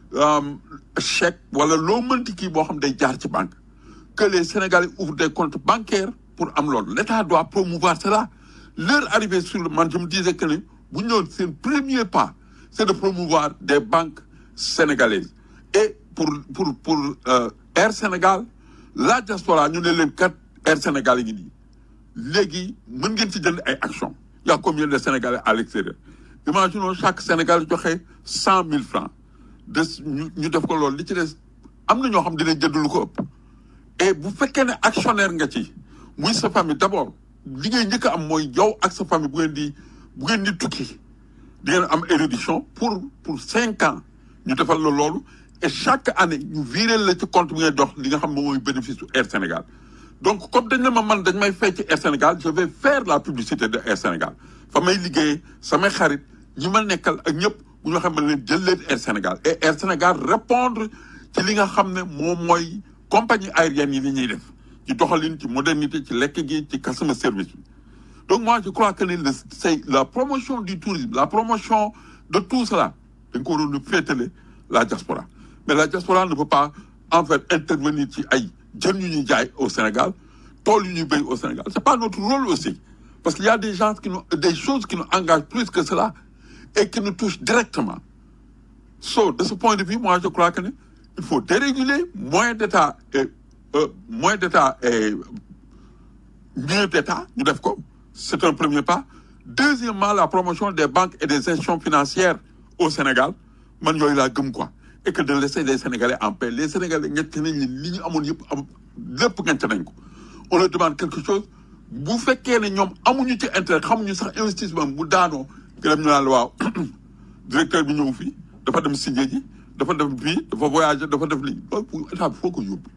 chèque wala loo mënti kii boo xam day jaar ci banque que les Sénégalais ouvrent des comptes bancaires pour am loolu l'État doit promouvoir cela leur arrivée sur le man je me disais que ne bu ñëw seen premier pas c'est de promouvoir des banques sénégalaises et pour pour pour euh, Air Sénégal la diaspora ñu ne leen kat Air Sénégal yi ngi nii léegi mën ngeen ci jënd ay actions il y a combien de Sénégalais à l'extérieur imaginons chaque Sénégal joxe cent mille francs de ñu ñu def ko loolu li ci des am na ñoo xam dinañ jënd lu ko ëpp et bu fekkee ne actionnaire nga ci muy sa famille d'abord li ngay njëkk a am mooy yow ak sa famille bu ngeen di bu ngeen di tukki di ngeen am érudition pour pour cinq ans ñu defal la loolu et chaque année ñu virer la ci compte bi ngay dox li nga xam moom mooy bénéfice su Air Sénégal donc comme dañ ne ma man dañ may fay ci Air Sénégal je vais faire la publicité de Air Sénégal fa may liggéey samay xarit ñi ma nekkal ak ñëpp bu ñu xam ne leen jël leen Air Sénégal et Air Sénégal répondre ci li nga xam ne moom mooy compagnie aérienne yi li ñuy def ci doxalin ci modernité ci lekk gi ci customer service bi donc moi je crois que ne le c'est la promotion du tourisme la promotion de tout cela dañ ko waroon a féetale la diaspora mais la diaspora ne peut pas en fait intervenir ci ay jën yu ñuy jaay au Sénégal tool yu ñuy béy au Sénégal c'est pas notre rôle aussi parce qu'il y a des gens qui nous des choses qui nous engagent plus que cela et qui nous touchent directement so de ce point de vue moi je crois que ne il faut déréguler moins d'État et euh, moins d'État et mieux d'État ñu def ko c'est un premier pas deuxièmement la promotion des banques et des institutions financières au Sénégal man yooyu laa gëm quoi et que de laisser les Sénégalais en paix les Sénégalais ñett nañ li li ñu amoon yëpp am lépp ngent nañ ko on leur demande quelque chose bu fekkee ne ñoom amuñu ci intérêt xamuñu sax investissement bu daanoo gërëm ñu naan la waaw directeur bi ñëw fii dafa dem signé ji dafa def bii dafa voyager dafa def lii loolu pour état bi foo ko yóbbu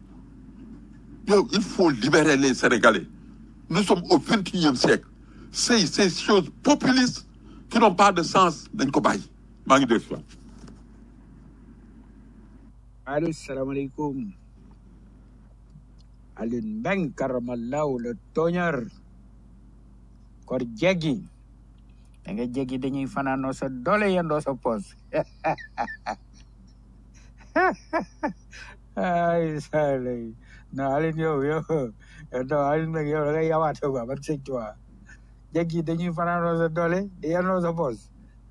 yow il faut libérer les Sénégalais nous sommes au vingt et unième siècle ces ces choses populistes qui n'ont pas de sens dañ ko bàyyi maa ngi dégg si waat. allo salaamaaleykum Alioune Mbengue karamallahu le tooñar kor jeggi da nga jeggi dañuy fanaanoo sa doole yendoo sa poos ay salay non Alioune yow yow non Alioune Mbengue yow da ngay yawaate quoi ban sëñ tuwa jéggi dañuy fanaanoo sa doole di yennoo sa poos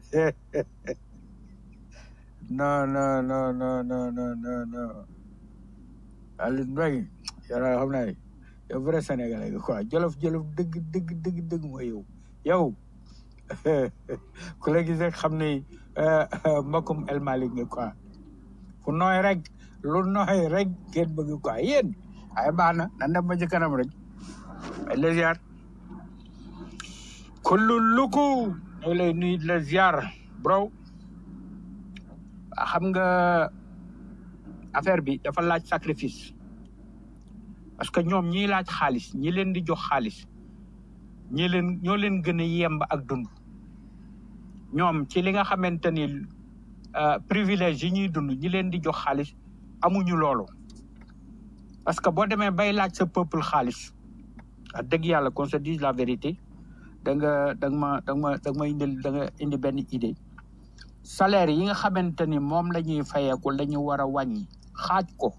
non non non non non non non non Aliou Mbengue yow daal xam naa ne yow vrai sénégalais nga quoi jolof jolof dëgg dëgg dëgg dëgg mooy yow yow ku la gis rek xam ne mbokkum El Malick nga quoi fu nooy rek lu nooy rek ngeen bëgg quoi yéen ay baax na nan dem ba ci kanam rek ay la ziar kullu luku ñu ngi lay nuyu di la ziar bro xam nga affaire bi dafa laaj sacrifice parce que ñoom ñiy laaj xaalis ñi leen di jox xaalis ñi leen ñoo leen gën a yemb ak dund ñoom ci li nga xamante ni euh, privilège yi ñuy dund ñi leen di jox xaalis amuñu loolu parce que boo demee bay laaj sa peuple xaalis wax dëgg yàlla qu'on se dise la vérité da nga da nga ma da nga ma da nga ma indil da nga indi benn idée salaire yi nga xamante ni moom la ñuy fayeeku la ñu war a wàññi xaaj ko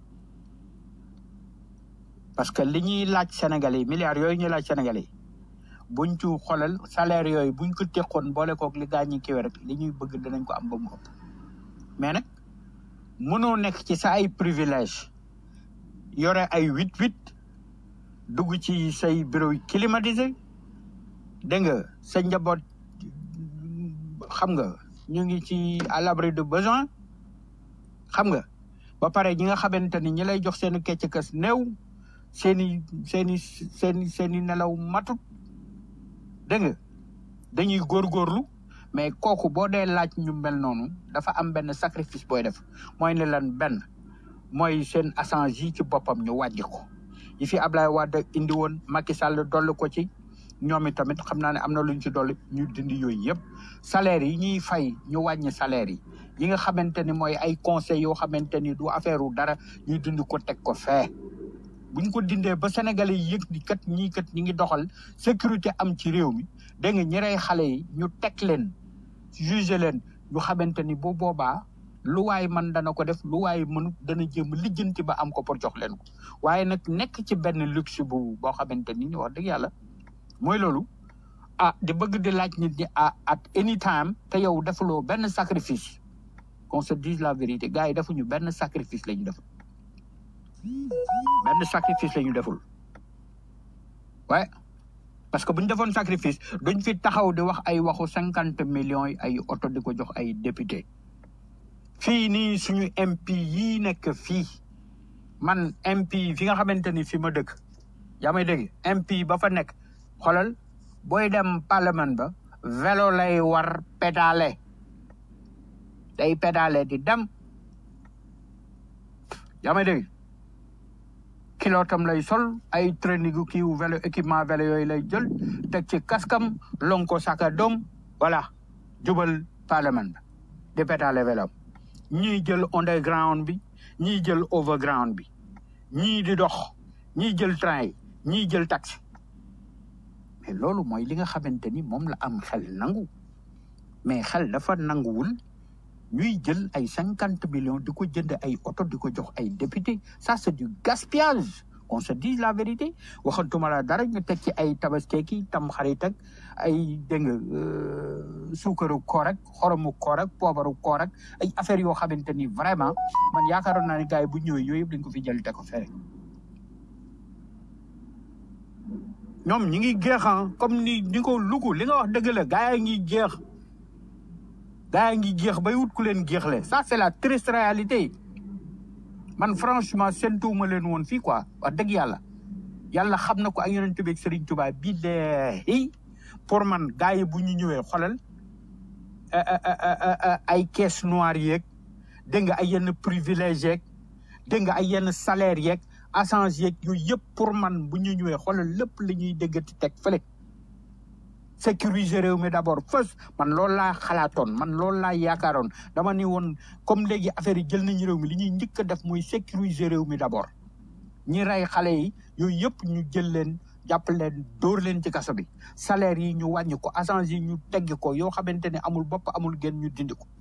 parce que li ñuy laaj Sénégalais yi milliards yooyu ñuy laaj Sénégalais yi buñ ci xoolal salaire yooyu buñ ko teqoon boole kook li gaa ñi kiwe rek li ñuy bëgg danañ ko am ba mu ëpp mais nag mënoo nekk ci sa ay privilège yore ay huit huit dugg ci say bureau yi climatisé dégg nga sa njaboot xam nga ñu ngi ci à l'abri de besoin xam nga ba pare ñi nga xamante ni ñi lay jox seen kecc kas néew seen i seen i seen i seen i nelaw matut dégg nga dañuy góorgóorlu mais kooku boo dee laaj ñu mel noonu dafa am benn sacrifice booy def mooy ne lan benn mooy seen assange yi ci boppam ñu wàjji ko yi fi Ablaye Wade indi woon Macky Sall dolli ko ci ñoom tamit xam naa ne am na luñ ci dolli ñu dindi yooyu yëpp salaire yi ñuy fay ñu wàññi salaire yi yi nga xamante ni mooy ay conseils yoo xamante ni du affaire u dara ñuy dindi ko teg ko fee buñ ko dindee ba sénégalais yi yëg ni kat ñii kat ñi ngi doxal sécurité am ci réew mi dégg nga ñi rey xale yi ñu teg leen juger leen ñu xamante ni bu boobaa lu waay man dana ko def lu waay mënut dana jéem a lijjanti ba am ko pour jox leen ko waaye nag nekk ci benn luxe bu boo xamante ni wax dëgg yàlla mooy loolu ah di bëgg di laaj nit ñi ah at any time te yow defuloo benn sacrifice qu'on se dise la vérité gars yi defuñu benn sacrifice la ñu def benn sacrifice la ñu deful waaye parce que bu ñu defoon sacrifice duñ fi taxaw di wax ay waxu cinquante millions yi ay oto di ko jox ay député fii nii suñu MP yii nekk fii man MP fi nga xamante ni fi ma dëkk yaa may dégg MP ba fa nekk xoolal booy dem parlement ba vélo lay war pédale day pédale di dem yaa may dégg kilootam lay sol ay training kiiwu vélo équipement vélo yooyu lay jël teg ci kaskam lon ko saka doom voilà jubal parlement ba di pédale vélo ñii jël underground bi ñii jël overground bi ñii di dox ñii jël train yi ñii jël taxi mais loolu mooy li nga xamante ni moom la am xel nangu mais xel dafa nanguwul ñuy jël ay cinquante millions di ko jënd ay oto di ko jox ay député ça c'est du gaspillage qu'on se dise la vérité waxantuma la dara ñu teg ci ay tabaskeeki tam xarit ak ay dégg nga suukaru koor ak xoromu koor ak poobaru koor ak ay affaires yoo xamante ni vraiment man yaakaaroon naa ne gars yi bu ñëwee yooyu yëpp dañ ko fi jël te ko fere ñoom ñi ngi jeex ah comme ni ni ko lugu li nga wax dëgg la gars yi ngi jeex gars yi ngi jeex bay wut ku leen jeexle ça c'est la triste réalité man franchement séntuwuma leen woon fii quoi wax dëgg yàlla yàlla xam na ko ak yonent bi ak Serigne Touba billahi pour man gars yi bu ñu ñëwee xolal ay caisse noire yeeg dégg nga ay yenn privilège yeeg dégg nga ay yenn salaire yeeg assange yeeg yooyu yëpp pour man bu ñu ñëwee xoolal lépp li ñuy déggati teg fële sécuriser réew mi d'abord first man loolu laa xalaatoon man loolu laa yaakaaroon dama ni woon comme léegi affaire yi jël nañu réew mi li ñuy njëkk a def mooy sécuriser réew mi d'abord ñi rey xale yi yooyu yëpp ñu jël leen jàpp leen dóor leen ci kaso bi salaire yi ñu wàññi ko assange yi ñu teggi ko yoo xamante ne amul bopp amul genn ñu dindi ko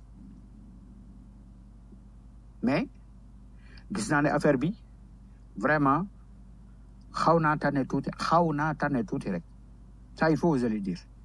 mais gis naa ne affaire bi vraiment xaw naa tane tuuti xaw naa tane tuuti rek ça il faut oser le dire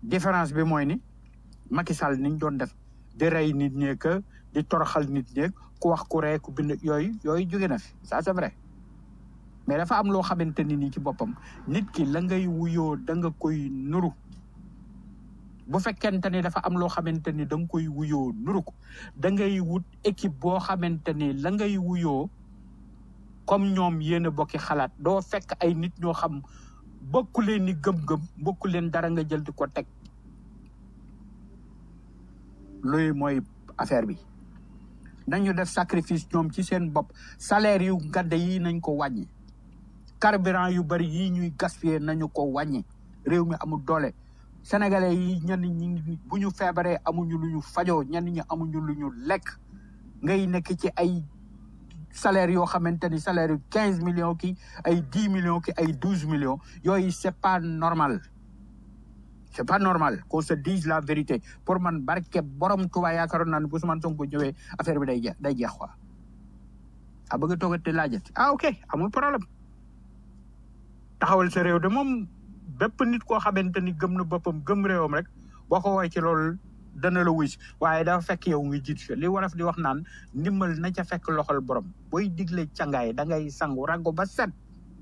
différence bi mooy ni Macky Sall niñ doon def di rey nit ñeek di toroxal nit ñeek ku wax ku ree ku bind yooyu yooyu jóge na fi ça c'est vrai mais dafa am loo xamante ni nii ci boppam nit ki la ngay wuyoo da nga koy nuru bu fekkente ni dafa am loo xamante ni da nga koy wuyoo nuru ko da ngay wut équipe boo xamante ni la ngay wuyoo comme ñoom yéen a bokki xalaat doo fekk ay nit ñoo xam bokku leen ni gëm-gëm bokku leen dara nga jël di ko teg luy mooy affaire bi nañu def sacrifice ñoom ci seen bopp salaire yu gadde yi nañ ko wàññi carburant yu bari yi ñuy gaspiller nañu ko wàññi réew mi amul doole sénégalais yi ñenn ñi bu ñu feebaree amuñu lu ñu fajoo ñenn ñi amuñu lu ñu lekk ngay nekk ci ay salaire yoo xamante ni salaire yu quinze millions ki ay dix millions ki ay douze millions yooyu c'est pas normal c'est pas normal qu'on se dise la vérité pour man barke borom Tuubaa yaakaaroon naa ne bu Ousmane Sonko ñëwee affaire bi day jeex day jeex quoi a bëgg a toogate laajat ah ok amul problème taxawal sa réew de moom bépp nit koo xamante ni gëm na boppam gëm réewam rek boo ko woowee ci loolu dana la wuy si waaye dafa fekk yow ngi jiit fi li waraf di wax naan ndimbal na ca fekk loxol borom booy digle cangaay da ngay sangu rago ba set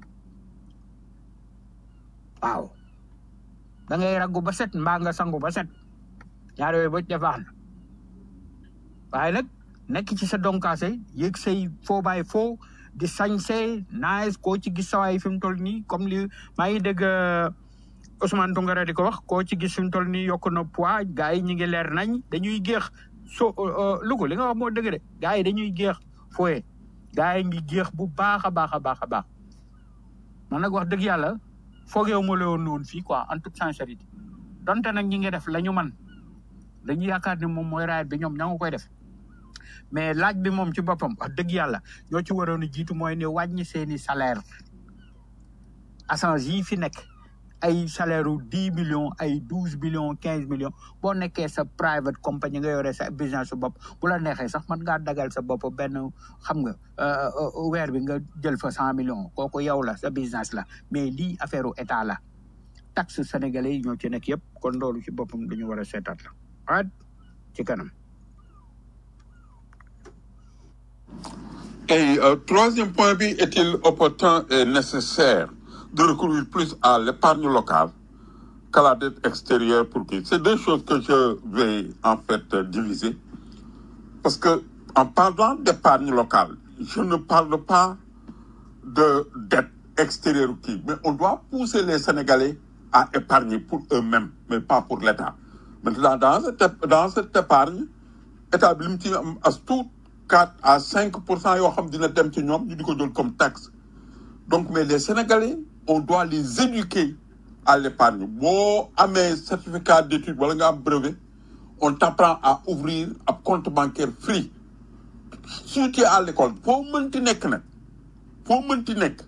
waaw da ngay ragu ba set mbaa nga sangu ba set ñaar yooyu ba def baax na waaye nag nekk ci sa donkaase yëg say foo bàyyi foo di sañse nice koo ci gis sawaay fi mu toll nii comme li maa ngi dégg Ousmane Tounkara di ko wax koo ci gis fi mu toll nii yokk na poids gars yi ñu ngi leer nañ dañuy géex so Louga li nga wax moo dëgg de gars yi dañuy géex fooye gars yi ngi géex bu baax a baax a baax a baax man nag wax dëgg yàlla foogeewu ma la woon noonu fii quoi en toute sincérité donte nag ñi ngi def la ñu man dañu yaakaar ne moom mooy raayat bi ñoom ña nga koy def mais laaj bi moom ci boppam wax dëgg yàlla ñoo ci waroon a jiitu mooy ne wàññi seeni salaire agence yi fi nekk ay salaire u dix millions ay douze millions quinze millions boo nekkee sa private compagnie nga yore sa business su bopp bu la neexee sax mën ngaa dagal sa bopp benn xam nga weer bi nga jël fa cent millions kooku yow la sa business la mais lii affaire u état la taxe sénégalais yi ñoo ci nekk yëpp kon loolu ci boppam dañu war a seetaat la waat ci kanam Et euh, troisième point, bi, est-il opportun et nécessaire de recourir plus à l'épargne locale qu'à la dette extérieure pour qui C'est deux choses que je vais en fait euh, diviser. Parce que en parlant d'épargne locale, je ne parle pas de dette extérieure ou qui, mais on doit pousser les Sénégalais à épargner pour eux-mêmes, mais pas pour l'État. Maintenant, dans cette, dans cette épargne, État bi li mu ci am as tuut 4 à 5 pour cent yoo xam dina dem ci ñoom ñu di ko jël comme taxe donc mais les Sénégalais on doit les éduquer à l'épargne boo amee certificat d'études wala nga am brevet on t'apprend à ouvrir ab compte bancaire free si tu es à l'école foo mënti nekk nag foo mënti nekk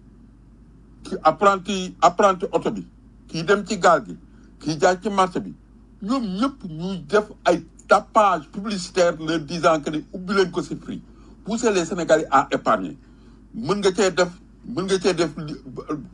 ki apprenti apprenti oto bi kii dem ci gaal gi kii jaay ci marché bi ñoom ñëpp ñuy def ay tapage publicitaire leur disant que ni ubbi leen ko si prix pousser les Sénégalais à épargner mën nga cee def mën nga cee def li-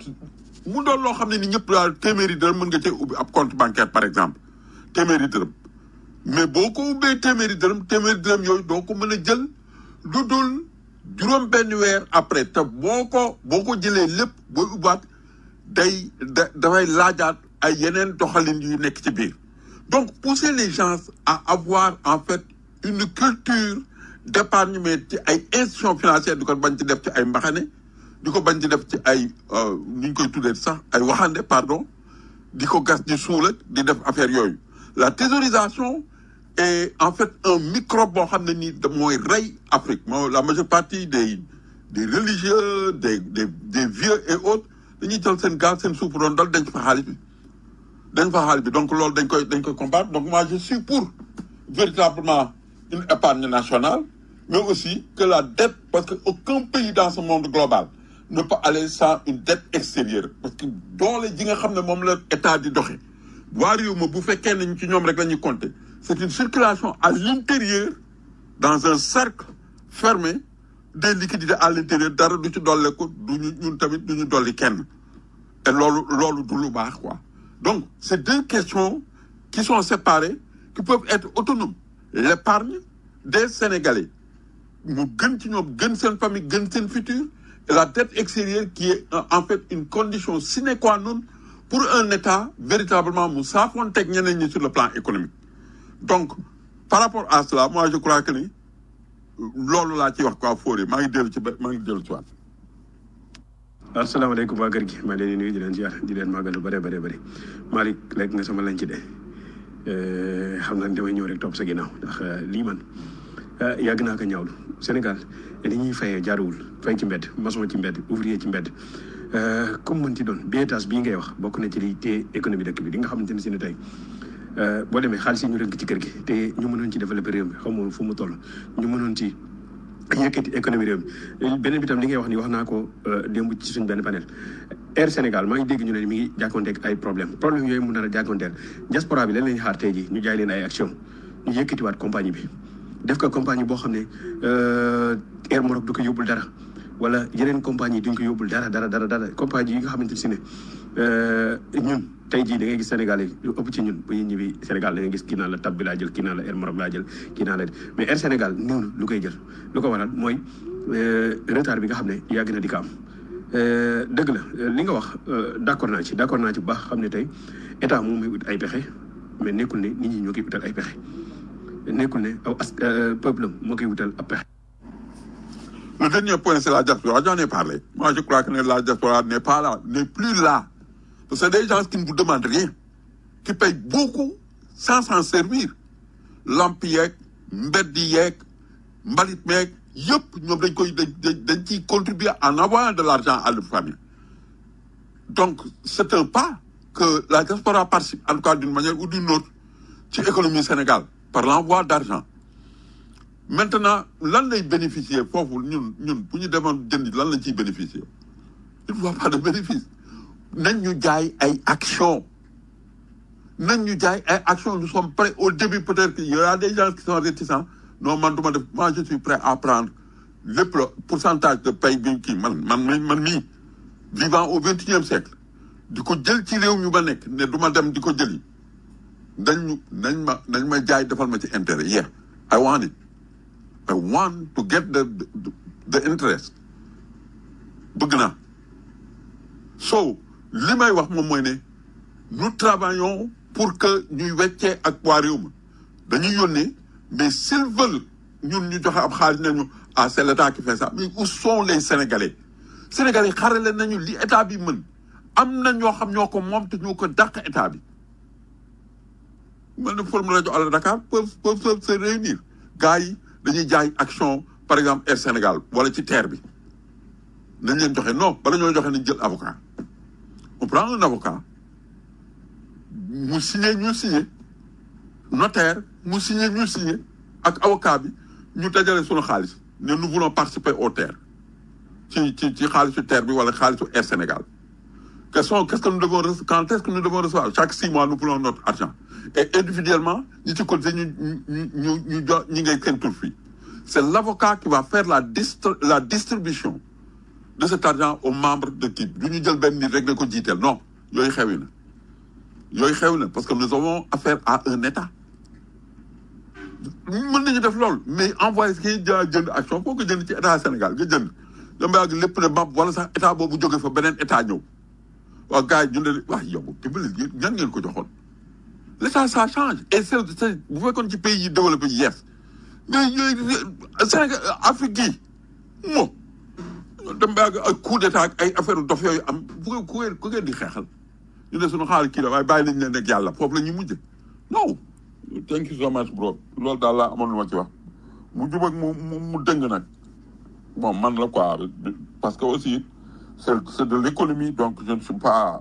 mu doon loo xam ne ni ñëpp daal téeméeri dërëm mën nga cee ubbi ab compte bancaire par exemple téeméeri dërëm mais boo ko ubbee téeméeri dërëm téeméeri dërëm yooyu doo ko mën a jël lu dul juróom benn weer après te boo ko boo ko jëlee lépp booy ubbaat day da dafay laajaat ay yeneen doxalin yu nekk ci biir donc pousser les gens à avoir en fait une culture d'épargne mais ci ay institutions financières di ko bañ ci def ci ay mbaxane di ko bañ ci def ci ay ni ñu koy tuddee sax ay waxande pardon di ko gas di suul ak di def affaire yooyu la thésaurisation est en fait un microbe boo xam ne nii da mooy rey Afrique moo la majeure partie des des religieux des des des vieux et autres dañuy jël seen gaal seen suuf doon dal denc fa xaalis bi dañ fa xaalis bi donc loolu dañ koy dañ koy combattre donc moi je suis pour véritablement une épargne nationale mais aussi que la dette parce que aucun pays dans ce monde global ne peut aller sans une dette extérieure parce que doole ji nga xam ne moom la état di doxe waa réew ma bu fekkee nañ ci ñoom rek la ñuy compter c'est une circulation à l'intérieur dans un cercle fermé des liquidités à l'intérieur dara du ci dolli ko du ñu ñun tamit du ñu dolli kenn te loolu loolu du lu baax quoi donc c'est deux questions qui sont séparés qui peuvent être autonomes l'épargne des Sénégalais mu gën ci ñoom gën seen famille gën seen futur et la dette extérieure qui est euh, en fait une condition sine qua non pour un État véritablement mu saafoonteeg ñeneen ñi sur le plan économique donc par rapport à cela moi je crois que ni loolu laa ciy wax quoi Fodé maa ngi dellu ci ba maa ngi dellu ci waat asalaamaaleykum waa kër gi maa leen di nuyu di leen ziar di leen màggal lu bëree bëri bëri Malick lekk nga sama lañ ci de xam naa ne damay ñëw rek topp sa ginnaaw ndax lii man yàgg naa ko ñaawlu Sénégal ni ñuy fayee jaaruwul fay ci mbedd maçon ci mbedd ouvrier ci mbedd comme mën ci doon bietage bii ngay wax bokk na ci li téye économie dëkk bi di nga xamante ne si ne tey boo demee xaalis yi ñu rënk ci kër gi te ñu mënoon ci développer réew mi xaw ma fu mu toll ñu mënoon ci yëkkati économie réew mi beneen bi tam li ngay wax ni wax naa ko démb ci suñ benn panel Air Sénégal maa ngi dégg ñu ne mi ngi jàkkoonteeg ay problème problème yooyu mu nar a jàkkoonteel diaspora bi lan lañu xaar tey ji ñu jaay leen ay action ñu yëkkatiwaat compagnie bi def ko compagnie boo xam ne Air Maroc du ko yóbbul dara wala yeneen compagnie duñ ko yóbbul dara dara dara dara compagnie yi nga xamante si ne ñun tey jii da ngay gis Sénégal yi lu ëpp ci ñun bu ñuy ñibbi Sénégal da ngay gis kii naa la tab bi laa jël kii naa la Air Maroc laa jël kii naa la mais Air Sénégal noonu lu koy jël lu ko waral mooy retard bi nga xam ne yàgg na di ko am dëgg la li nga wax d' accord naa ci d' accord naa ci bu baax xam ne tey état moom muy ut ay pexe mais nekkul ne nit ñi ñoo koy utal ay pexe nekkul ne aw as peuple am moo koy wutal ab pexe. Le dernier point, c'est la diaspora. J'en ai parlé. Moi, je crois que la diaspora n'est pas là, n'est plus là. Parce que c'est des gens qui ne vous demandent rien, qui payent beaucoup sans s'en servir. Lamp yeeg, mbedd yeeg, mbalit meeg, yëpp ñoom dañ koy dañ dañ ciy contribuer en envoyant de l'argent à leur famille. Donc, c'est un pas que la diaspora participe, en tout cas d'une manière ou d'une autre, ci économie Sénégal, par l'envoi d'argent. maintenant lan lay bénéficier foofu ñun ñun bu ñu demoon jënd lan lañ ciy bénéficier il ne voit pas de bénéfice nañ ñu jaay ay action nañ ñu jaay ay action nous sommes prêts au début peut-être qu'il y aura des gens qui sont réticents non man duma def moi je suis prêt à prendre lépp le pourcentage de paye bi kii man man mi man mii vivant au vingt et unième siècle di ko jël ci réew mi ba nekk ne du ma dem di ko jëli nañ ñu nañ ma nañ ma jaay defal ma ci intérêt yeah I want it I want to get the the, the interest bëgg naa so li may wax moom mooy ne nous travaillons pour que ñuy weccee ak waa réew ma dañuy yónnee mais s'ils veulent ñun ñu joxe ab xaalis nañu ah c'est l'état qui fait ça mais où sont les sénégalais sénégalais xarale nañu li état bi mën am na ñoo xam ñoo ko moom te ñoo ko dàq état bi mel na forum rajo à Dakar peuvent peuvent se réunir gars yi dañuy jaay action par exemple Air Sénégal wala ci terre bi nañ leen joxe non bala ñoo joxe nañ jël avocat on prend un avocat mu signé ñu signé notaire mu signé ñu signé ak avocat bi ñu dajale sunu xaalis ne nous voulons participer au terre ci ci ci xaalisu terre bi wala xaalisu Air Sénégal question qu'est-ce que nous devons recevoir quand est-ce que nous devons recevoir chaque six mois nous prenons notre argent et individuellement ñi ci côté ñu ñu ñu ñu jox ñi ngay seen tur fii c'est l'avocat qui va faire la distri la distribution de cet argent aux membres de kii du ñu jël benn nit rek ne ko jiiteel non yooyu xewi na yooyu xewi na parce que nous avons affaire à un état mën nañu def loolu mais envoyé kii ja jënd action foo ko jënd ci état Sénégal nga jënd dama yàgg lépp ne mab wala sax état boobu jóge fa beneen état ñëw waaw gars yi ñu ne wax yow dimbali ñan ngeen ko joxoon l'état ça change et c'est c'est bu fekkoon ci pays yi développé yi yes mais yooyu Sénégal Afrique gii mo dem ba ak coup d'état ak ay affaire dof yooyu am bu ko ku ngeen ku ngeen di xeexal ñu ne suñu xaalis kii la waaye bàyyi nañ leen ak yàlla foofu la ñuy mujj non thank you so much bro loolu daal laa amoon lu ma ci wax mu jub ak mu mu mu dëng nag bon man la quoi parce que aussi c'est c'est de l'économie donc je ne suis pas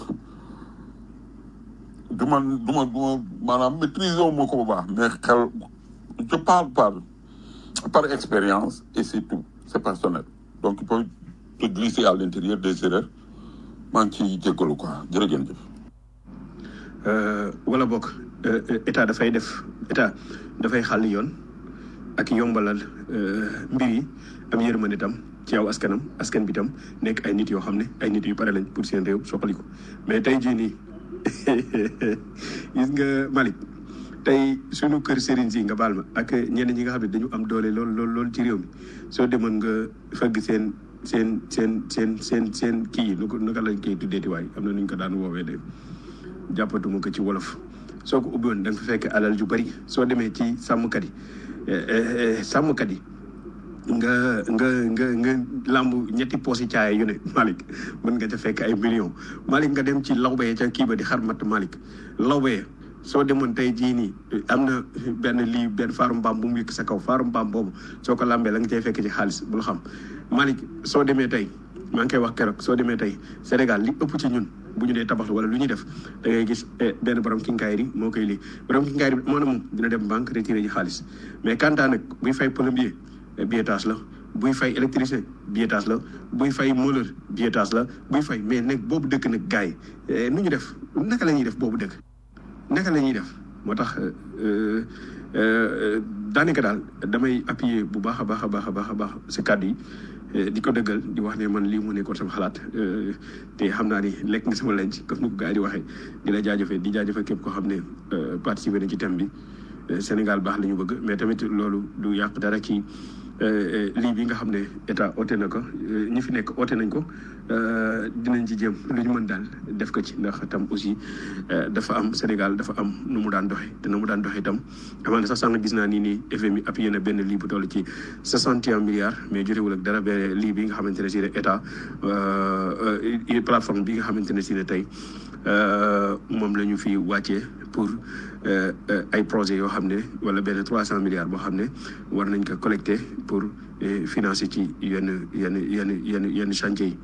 du man du ma du ma maanaam maîtriser wu ma ko bu baax mais xel je parle par par expérience et c'est tout c'est personnel donc il peut te glisser à l'intérieur des erreurs maa ngi ciy jéggalu quoi jërëjëf. wala bokk état dafay def état dafay xàll yoon ak yombalal mbir yi am yërmande tam ci yow askanam askan bi tam nekk ay nit yoo xam ne ay nit yu pare lañ pour seen réew soxaliku mais tey jii nii gis nga Malick tey sunu kër Serigne si nga baal ma ak ñenn ñi nga xam ne dañu am doole lool lool lool ci réew mi soo demoon nga fëgg seen seen seen seen seen seen kii yi nu ko naka lañ koy tuddeeti waay am na nu ñu ko daan woowee de jàppatuma ko ci wolof soo ko ubbiwoon da nga fa fekk alal ju bari soo demee ci sàmmkat yi sàmmkat yi nga nga nga nga lamb ñetti poosi caaya yu ne Malick mën nga ca fekk ay millions Malick nga dem ci lawbeye ca kii ba di xarmat Malick lawbeye soo demoon tey jii nii am na benn lii benn faaru mbaam bu mu yëkk sa kaw faaru mbaam boobu soo ko lambee la nga cay fekk ci xaalis bul xam Malick soo demee tey maa ngi koy wax keroog soo demee tey Sénégal li ëpp ci ñun bu ñu dee tabax wala lu ñuy def da ngay gis benn borom kinkaayri moo koy lii borom kinkaayri moo ne moom dina dem banque retiré ji xaalis mais kantaa nag buy fay plombier billetage la buy fay électricien billetage la buy fay mouleur billetage la buy fay mais nag boobu dëkk nag gars yi nu ñu def naka la ñuy def boobu dëkk naka la ñuy def moo tax daanaka daal damay appuyer bu baax a baax a baax a baax a baax si kàddu yi di ko dëggal di wax ne man lii mu nekkoon sama xalaat te xam naa ni lekk nga sama lenc comme ni ko gars yi di waxee di la jaajëfee di jaajëfee képp koo xam ne participé na ci thème bi Sénégal baax la ñu bëgg mais tamit loolu du yàq dara ci lii bi nga xam ne état oote na ko ñi fi nekk oote nañ ko dinañ ci jéem lu ñu mën daal def ko ci ndax tam aussi dafa am Sénégal dafa am nu mu daan doxee te nu mu daan doxee itam amaana sax sànq gis naa nii nii FMI appuyé na benn lii bu toll ci 61 milliards mais jotewul ak dara ba lii bi nga xamante ne si ne état plateforme bi nga xamante ne si ne tey moom la ñu fi wàccee pour ay projets yoo xam ne wala benn 300 milliards boo xam ne war nañ ko collecté pour financer ci yenn yenn yenn yenn yenn chantier yi.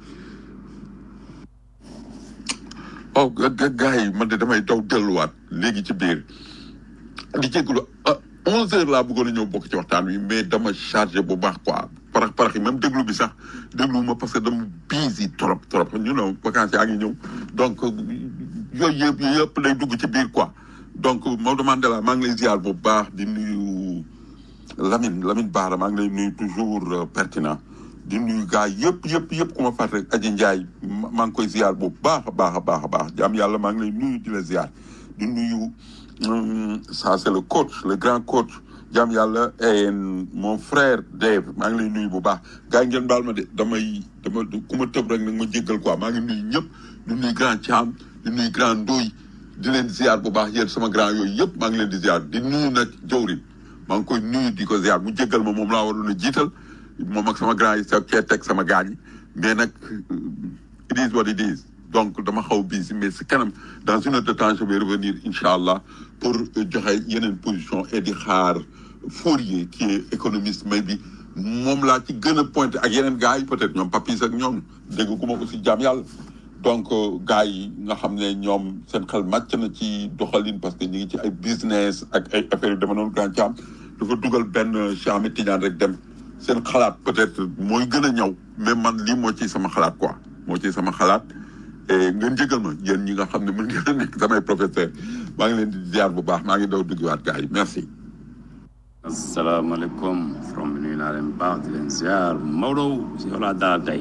oh gars yi man de damay daw delluwaat léegi ci biir di jégalu ah 11 heures laa bëggoon a ñëw bokk ci waxtaan wi mais dama chargé bu baax quoi parax parax yi même déglu bi sax déglu ma parce que dama busy trop trop ñu know vacances yaa ngi ñëw donc yooyu yëpp yooyu yëpp day dugg ci biir quoi donc Maodo Mandela maa ngi lay ziar bu baax di nuyu Lamine Lamine Bara maa ngi lay nuyu toujours pertinent di nuyu gars yëpp yëpp yëpp ku ma fàtte rek Aji Ndiaye maa ngi koy ziar bu baax a baax a baax a baax jaam yàlla maa ngi lay nuyu di la ziar di nuyu ça c'est le coach le grand coach jaam yàlla et mon frère Dave maa ngi lay nuyu bu baax gars yi ngeen baal ma de damay dama ku ma tëb rek nag ma jéggal quoi maa ngi nuyu ñëpp di nuyu grand Thiam di nuyu grand Ndoy di leen ziar bu baax yéen sama grand yooyu yëpp maa ngi leen di ziar di nuyu nag jawrin maa ngi koy nuyu di ko ziar mu jéggal ma moom laa waroon a jiital moom ak sama grand yi sa cee teg sama gaañ yi mais nag it is what it is donc dama xaw busy mais si kanam dans une heure de temps je vais revenir incha allah pour joxe yeneen position et di xaar Fourier qui est économiste mais bi moom laa ci gën a pointé ak yeneen gars yi peut-être ñoom papis ak ñoom dégg ku ma aussi jaam yàlla donc gars yi nga xam ne ñoom seen xel màcc na ci doxalin parce que ñu ngi ci ay business ak ay affaires yu dama noonu grand caam dafa dugal benn Cheikh Ahmed Tidiane rek dem seen xalaat peut-être mooy gën a ñëw mais man lii moo ci sama xalaat quoi moo ci sama xalaat et ngeen jégal ma yéen ñi nga xam ne mën ngeen a nekk samay professeur maa ngi leen di ziar bu baax maa ngi daw duggiwaat gars yi merci asalaamaaleykum from bi nuyu naa leen baax di leen ziar Maodo si yow laa dalal tey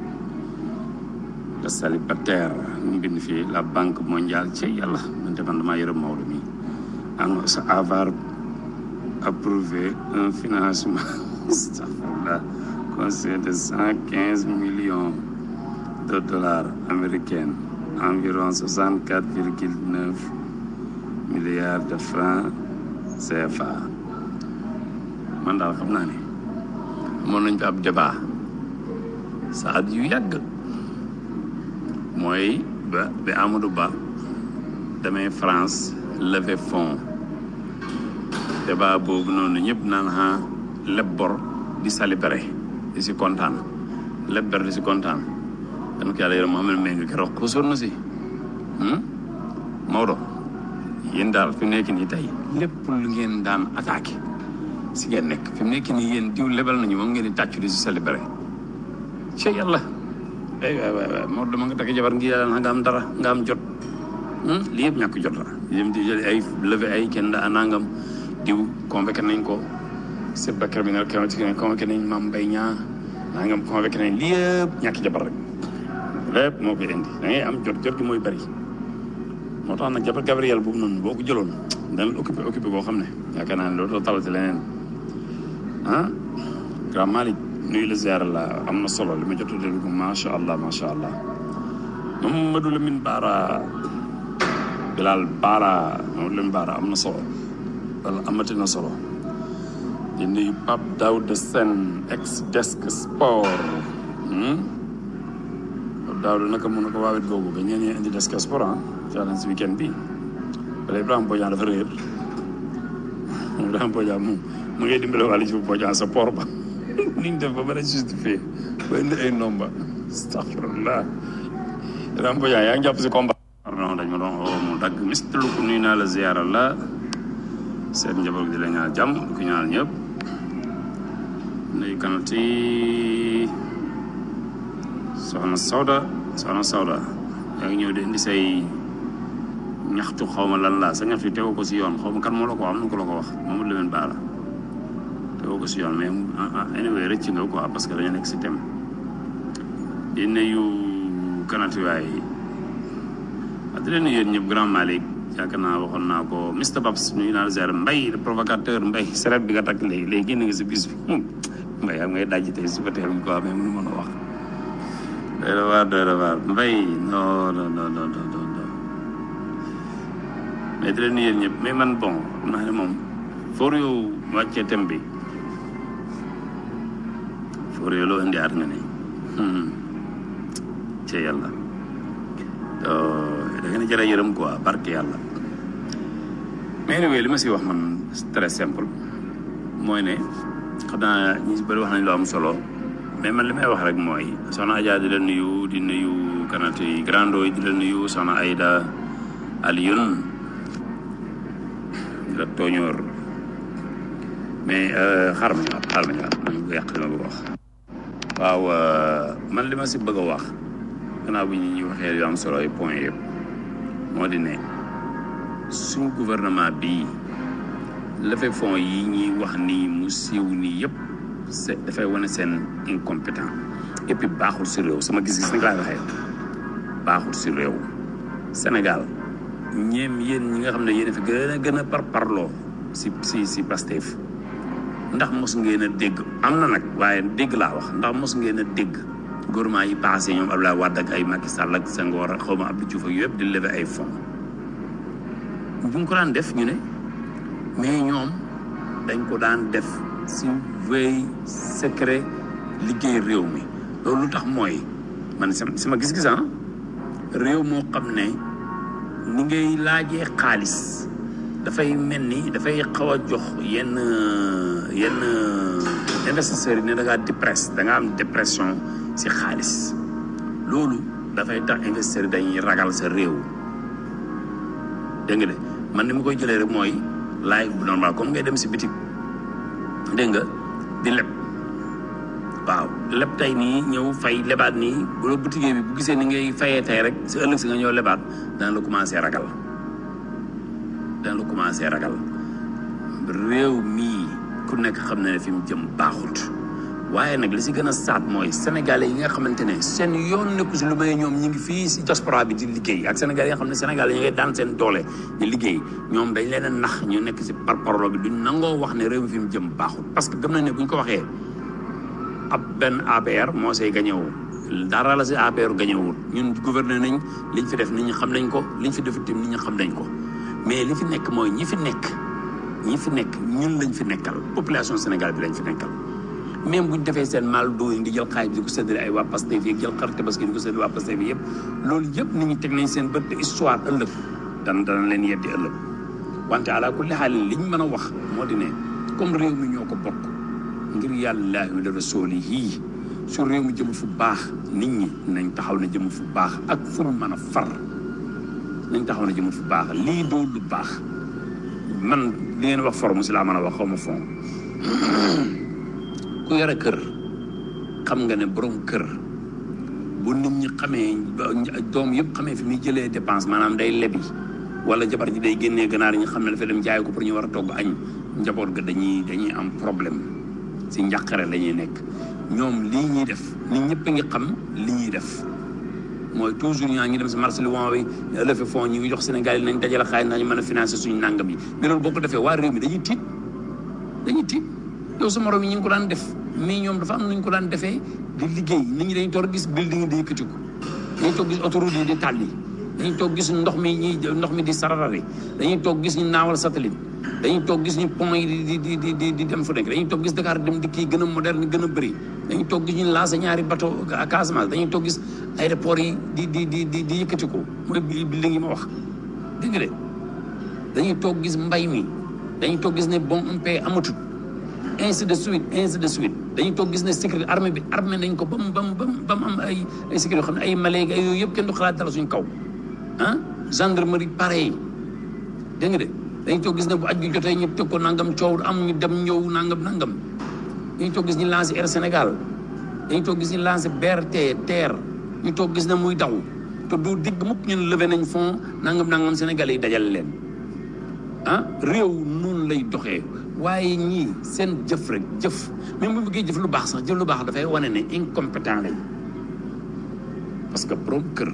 le célibataire ñu bind fii la banque mondiale ci yàlla man de man damaa yërëm Maodo mi annonce avoir approuvé un financement astafurlah conseil de cent quinze millions de dollars américains environ soixante quatre virgule neuf milliards de francs CFA man daal xam naa ne amoon nañ fi ab débat saa yu yàgg mooy ba ba Amadou Ba demee France lever fonds débat boobu noonu ñëpp naan ah leb bor di célébrer di si kontaan leb bor di si kontaan dama ko yàlla yërëm Mouhamed Mbengue keroog xusoon na si Maodo yéen daal fi mu nekk nii tey lépp lu ngeen daan attaqué si ngeen nekk fi mu nekk nii yéen diw lebal nañu moom ngeen di tàccu di si célébrer ci yàlla ay waay waay waay Maodo dama nga takk jabar ngi yàlla nga am dara nga am jot lii yëpp ñàkk jot la yém di jël ay levé ay kenn da nangam diw convoqué nañ ko c'est ba criminel convoqué nañ Mame Mbaye Niang nangam convoqué nañ lii yëpp ñàkk jabar rek lépp moo koy indi da ngay am jot jot gi mooy bari moo tax nag jabar Gabriel boobu noonu boo ko jëloon dana la occupé occupé boo xam ne yaakaar naa ne dootoo talati leneen ah grand Malick nuyu la ziar la am na solo li ma jot a déglu ko macha allah macha allah Mamadou Lamine Bara Bilal Bara Mamadou Lamine Bara am na solo wala amati na solo di nuyu Pape Daouda Sène ex desk sport hmm? Pape Daouda naka mun na ko waawet googu ba ñeen ñee indi desk sport ah challenge weekend bi wala Ibrahima Bodian dafa réer Ibrahima Bodian mu mu ngay dimbale wàllu ci Bodian sa port ba ni ñu def ba mën a justifié ba indi ay nomba astaghfirullah Ibrahima Bodian yaa ngi jàpp si combat non dañ ma doon oo mu dagg mister lu ko nuyu naa la ziyaara la seen njaboot di la ñaan jàmm di ko ñaanal ñëpp nuyu kanati soxna Sawda soxna Sawda yaa ngi ñëw di indi say ñaxtu xaw ma lan laa sa ñaxtu tegoo ko si yoon xaw ma kan moo la ko wax am na ko la ko wax moom la leen baala tegoo ko si yoon mais anyway rëcc nga quoi parce que dañu nekk si thème di nuyu kanati waay ah di leen nuyu yéen ñëpp grand Malick yaakaar naa waxoon naa ko Mr Babs nuyu naa la ziar Mbaye le provocateur Mbaye seret bi nga takk léegi léegi génn nga si bis bi Mbaye am ngay dajji tey suba teel bi quoi mais mënu mën a wax doy na waar doy na waar Mbaye non non non non non non mais di leen nuyu yéen ñëpp mais man bon xam naa ne moom foor yow wàccee thème bi foor yow loo indi aat nga ne ci yàlla da ngeen a jërë yërëm quoi barke yàlla mais anyway li ma si wax man c'est très simple mooy ne xam naa ñi si bëri wax nañ lu am solo mais man li may wax rek mooy soxna Adja di la nuyu di nuyu kanati grando yi di la nuyu soxna Aïda Alioune di la tooñoor mais xaaral ma ñëwaat xaaral ma ñëwaat man ko yàq li ma bëgg a wax waaw man li ma si bëgg a wax gannaaw bi ñu ñuy waxee yu am solo ay point yëpp moo di ne suñu gouvernement bii levée fonds yi ñuy wax nii mu siiw nii yëpp c'est dafay wane seen incompétent et puis baaxul si réew sama gis-gis nag laay waxee baaxul si réew Sénégal ñeem yéen ñi nga xam ne yéen a fi gën a gën a par parloo si si si Pastef ndax mos ngeen a dégg am na nag waaye dégg laa wax ndax mos ngeen a dégg gouvernement yi passé ñoom Abdoulaye Wade ak ay Macky Sall ak Senghor ak xaw ma Abdou Diouf ak yëpp di lever ay fonds bu ñu ko daan def ñu ne mais ñoom dañ ko daan def si veille secret liggéey réew mi loolu lu tax mooy man sama gis-gis ah réew moo xam ne ni ngay laajee xaalis dafay mel ni dafay xaw a jox yenn yenn investisseurs yi ne da ngaa dépresse da nga am dépression si xaalis loolu dafay tax investisseurs yi dañuy ragal sa réew dégg nga de man ni ma koy jëlee rek mooy live bu normal comme ngay dem si bitik dégg nga di leb waaw leb tey nii ñëw fay lebaat nii bu la boutique bi bu gisee ni ngay fayee tey rek si ëllëg si nga ñëw lebaat dana la commencé ragal dana la commencé ragal réew mii ku nekk xam na ne fi mu jëm baaxut waaye nag li si gën a saat mooy sénégalais yi nga xamante ne seen yoon nekku si lu may ñoom ñu ngi fii si diaspora bi di liggéey ak sénégalais yi nga xam ne sénégalais yi ngay daan seen doole di liggéey ñoom dañ leen a nax ñu nekk si par parolo bi duñ nangoo wax ne réew mi fi mu jëm baaxut parce que gëm nañ ne buñ ko waxee ab benn APR moo say gañewul dara la si APR gañewul ñun gouverner nañ liñ fi def nit ñi xam nañ ko liñ fi def itam nit ñi xam nañ ko mais li fi nekk mooy ñi fi nekk ñi fi nekk ñun lañ fi nekkal population Sénégal bi lañ fi nekkal même bu ñu defee seen mal dooyi di jël xaalis bi di ko séddale ay waa Pastef yi jël xar tabaski di ko séddale waa Pastef yi yëpp loolu yëpp nit ñi teg nañ seen bët histoire ëllëg dana dana leen yeddi ëllëg wante ala kulli xaalin li ñu mën a wax moo di ne comme réew mi ñoo ko bokk ngir yàlla wa rasuuli yii su réew mi jëmul fu baax nit ñi nañ taxaw ne jëmul fu baax ak fu mu mën a far nañ taxaw ne jëmul fu baax lii doo lu baax man li ngeen wax forme si laa mën a wax xaw ma fond ku yore kër xam nga ne borom kër bu nit ñi xamee doom yëpp xamee fi muy jëlee dépense maanaam day lebi wala jabar ji day génnee ganaar ñi xam ne dafa dem jaay ko pour ñu war a togg añ njaboot ga dañuy dañuy am problème si njàqare la ñuy nekk ñoom lii ñuy def nit ñëpp a ngi xam li ñuy def mooy toujours ñaa ngi dem si marché Luan bi lefe fond ñu ngi jox Sénégal yi nañ dajale xaalis nañu mën a financer suñu nangam yi mais loolu boo ko defee waa réew mi dañuy tiit dañuy tiit yow sa morom yi ñu ngi ko daan def mais ñoom dafa am nañu ko daan defee di liggéey nit ñi dañuy toog gis building yi di yëkkati ko dañuy toog gis autoroute yi di tàlli dañuy toog gis ndox mi ñi ndox mi di sararari dañuy toog gis ñu naawal satellite dañuy toog gis ñu pont yi di di di di di dem fu nekk dañuy toog gis Dakar dem dikk yi gën a moderne gën a bëri dañuy toog gis ñu lancé ñaari bateau à Casamance dañuy toog gis aéroport yi di di di di di yëkkati ko mooy building yi ma wax dégg nga de dañuy toog gis mbay mi dañuy toog gis ne bon un paix amatut ainsi de suite ainsi de suite dañuy toog gis ne sécurité armée bi armée nañ ko ba mu ba mu ba mu am ay ay sécurité yoo xam ne ay maléegi ay yooyu yëpp kenn du xalaat dala suñ kaw ah gendarmerie pareil dégg nga de dañuy toog gis ne bu aj gi jotee ñu teg ko nangam coow am ñu dem ñëw nangam nangam dañuy toog gis ñu lancé Air Sénégal dañuy toog gis ñu lancé BRT TER ñu toog gis ne muy daw te du digg mukk ñun levé nañ fond nangam nangam Sénégalais yi dajal leen ah réew noonu lay doxee waaye ñii seen jëf rek jëf même bu bëggee jëf lu baax sax jëf lu baax dafay wane ne incompétent lañ parce que borom kër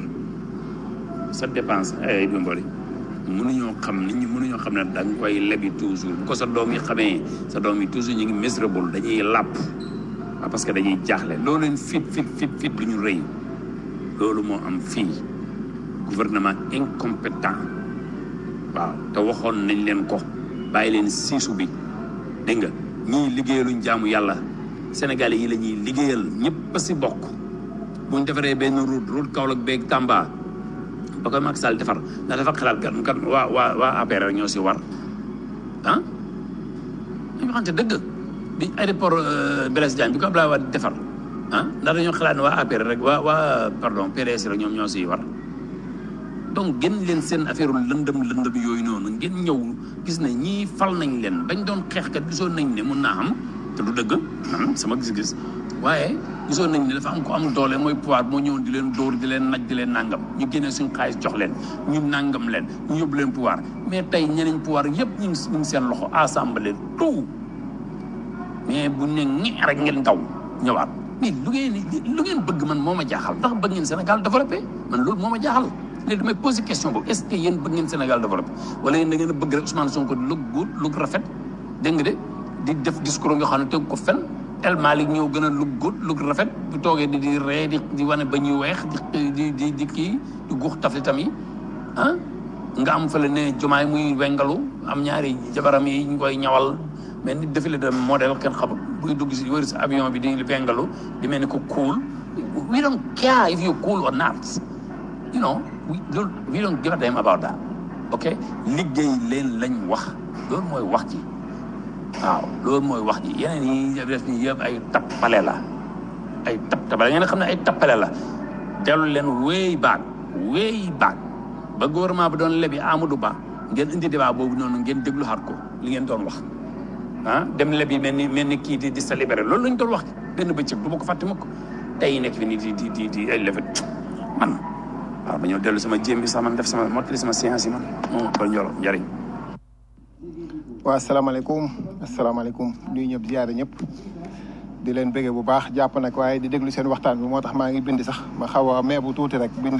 sa dépense ay du mbari mënuñoo xam nit ñi mënuñoo xam ne da nga koy lebi toujours bu ko sa doom yi xamee sa doom yi toujours ñu ngi miserable dañuy làpp waaw parce que dañuy jaaxle loolu leen fit fit fit fit du ñu rëy loolu moo am fii gouvernement incompétent waaw te waxoon nañ leen ko bàyyi leen siisu bi dégg nga ñii liggéeyaluñ jaamu yàlla Sénégalais yi la ñuy liggéeyal ñëpp a si bokk bu ñu defaree benn route route Kaolack beeg Tamba ba koy Macky Sall defar ndax dafa xalaat kan kan waa waa waa APR ñoo si war ah dañu waxante dëgg bi aéroport Blaise Diagne bi ko Abdoulaye Wade defar ah ndax dañoo xalaat ne waa APR rek waa waa pardon PDS rek ñoom ñoo siy war donc génn leen seen affaire lëndëm lëndëm yooyu noonu ngeen ñëw gis ne ñii fal nañ leen bañ doon xeex kat gisoon nañ ne mun naa am te du dëgg man sama gis-gis waaye gisoon nañ ne dafa am ko am doole mooy pouvoir moo ñëwoon di leen dóor di leen naj di leen nangam ñu génnee suñ xaalis jox leen ñu nangam leen ñu yóbbu leen pouvoir mais tey ñeneen pouvoir yëpp ñu ngi ñu ngi seen loxo assemblée tout mais bu ne ñi rek ngeen daw ñëwaat mais lu ngeen lu ngeen bëgg man moo ma jaaxal ndax bëgg ngeen Sénégal développé man loolu moo ma jaaxal léegi damay posé question boobu est ce que yéen bëgg ngeen Sénégal développé wala yéen da ngeen a bëgg rek Ousmane Sonko lu guut lu rafet dégg nga de di def discours nga xam ne teg ko fen El Malick ñëw gën a lu guut lu rafet bu toogee di di ree di di wane ba ñuy weex di di di di kii di guux taflitam yi ah nga am fële ne jomaay muy wengalu am ñaari jabaram yi ñu koy ñawal mais ni défilé de modèle kenn xamul buy dugg si wër si avion bi di wengalu di mel ni ko cool we don't care if you cool or not you know we don't we don't give a damn about that ok liggéey leen lañ wax loolu mooy wax ji waaw loolu mooy wax ji yeneen yi def ni yëpp ay tappale la ay tap tappale ngeen xam ne ay tappale la dellu leen way back way back ba gouvernement bi doon lebi Amadou Ba ngeen indi débat boobu noonu ngeen déglu xaat ko li ngeen doon wax ah dem lebi mel ni mel ni kii di di sa libéré loolu lañ doon wax benn bëccëg du ma ko fàtte mukk tey nekk fi nii di di di di ay lefet man waaw ba ñëw dellu sama jéem bi sax man def sama mottali sama séance yi man moom ko njoro njariñ waaw asalaamaaleykum asalaamaaleykum nuyu ñëpp ziyaare ñëpp di leen bëggee bu baax jàpp nag waaye di déglu seen waxtaan bi moo tax maa ngi bind sax ma xaw a mee bu tuuti rek bind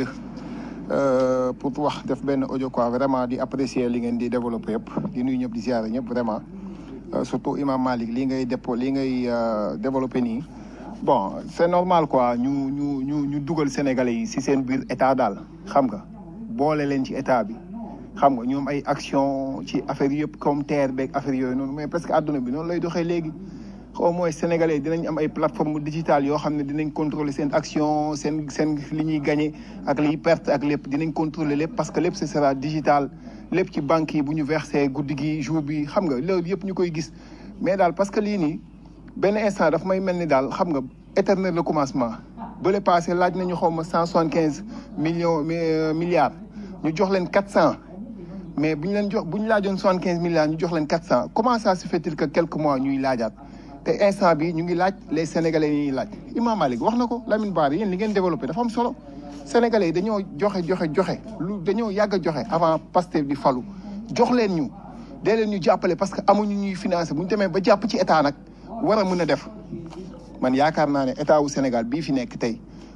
pour wax def benn audio quoi vraiment di apprécier li ngeen di développé yëpp di nuyu ñëpp di ziyaare ñëpp vraiment surtout Imam Malik lii ngay dépo lii ngay développé nii bon c'est normal quoi ñu ñu ñu ñu dugal sénégalais yi si seen biir état daal xam nga boole leen ci état bi xam nga ñoom ay action ci affaire yëpp comme terre beeg affaire yooyu noonu mais parce que àdduna bi noonu lay doxee léegi xaw mooy sénégalais dinañ am ay plateforme digitale yoo xam ne dinañ contrôler seen action seen seen li ñuy gagné ak liy perte ak lépp dinañ contrôler lépp parce que lépp ce sera digital lépp ci banques yi bu ñu versé guddi gi jour bi xam nga loolu yëpp ñu koy gis mais daal parce que lii nii benn instant daf may mel ni daal xam nga éternel le commencement bële passé laaj nañu xaw ma cent soixante quinze millions milliards ñu jox leen quatre cent mais bu ñu leen jox bu ñu laajoon soixante quinze milliards ñu jox leen quatre cent comment ça se fait-il que quelques mois ñuy laajaat te instant bi ñu ngi laaj les sénégalais yi ñuy laaj Imam Malik wax na ko Lamine Bara yéen li ngeen développé dafa am solo sénégalais yi dañoo joxe joxe joxe lu dañoo yàgg a joxe avant Pastef di falu jox leen ñu dee leen ñu jàppale parce que amuñu ñuy financé bu ñu demee ba jàpp ci état nag war a mën a def man yaakaar naa ne état wu Sénégal bii fi nekk tey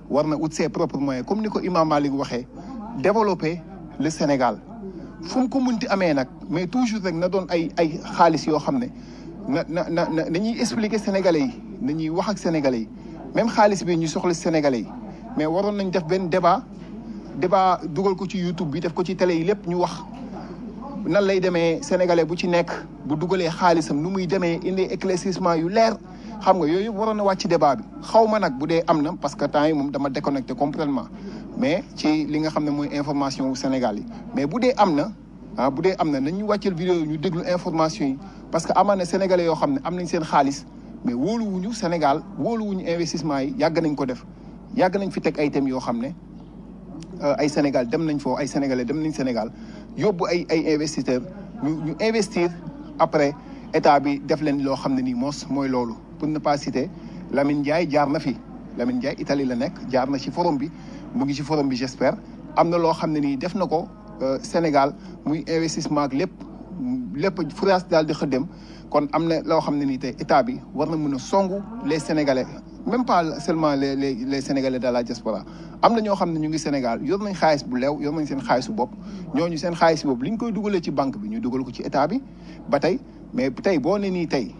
war na ut ses propres moyens comme ni ko Imam Malik waxee développer le Sénégal fu mu ko munti amee nag mais toujours rek na doon ay ay xaalis yoo xam ne na na na na nañuy expliquer Sénégalais yi nañuy wax ak Sénégalais yi même xaalis bi ñu soxla Sénégalais yi mais waroon nañ def benn débat débat dugal ko ci YouTube bi def ko ci télé yi lépp ñu wax nan lay demee sénégalais bu ci nekk bu dugalee xaalisam nu muy demee indi éclaircissement yu leer xam nga yooyu yëpp waroon na wàcc débat bi xaw ma nag bu dee am na parce que temps yi moom dama déconnecté complètement mais ci li nga xam ne mooy information wu Sénégal yi mais bu dee am na ah bu dee am na nañ ñu wàcceel vidéo yi ñu déglu information yi parce que amaan na sénégalais yoo xam ne am nañ seen xaalis mais wóoluwuñu Sénégal wóoluwuñu investissement yi yàgg nañ ko def yàgg nañ fi teg ay thèmes yoo xam ne ay Sénégal dem nañ foofu ay sénégalais dem nañ Sénégal yóbbu ay ay investisseurs ñu ñu investir après état bi def leen loo xam ne nii moos mooy loolu pour ne pas citer Lamine Ndiaye jaar na fi Lamine Ndiaye Italie la nekk jaar na ci forum bi mu ngi ci forum bi j'espère am na loo xam ne nii def na ko Sénégal muy investissement ak lépp lépp France daal di xëddem kon am na loo xam ne nii tey état bi war na mën a songu les Sénégalais même pas seulement les les les Sénégalais de la diaspora am na ñoo xam ne ñu ngi Sénégal yor nañ xaalis bu leew yor nañ seen xaalisu bopp ñooñu seen xaalis boobu li ñu koy dugalee ci banque bi ñu dugal ko ci état bi ba tey mais tey boo ne nii tey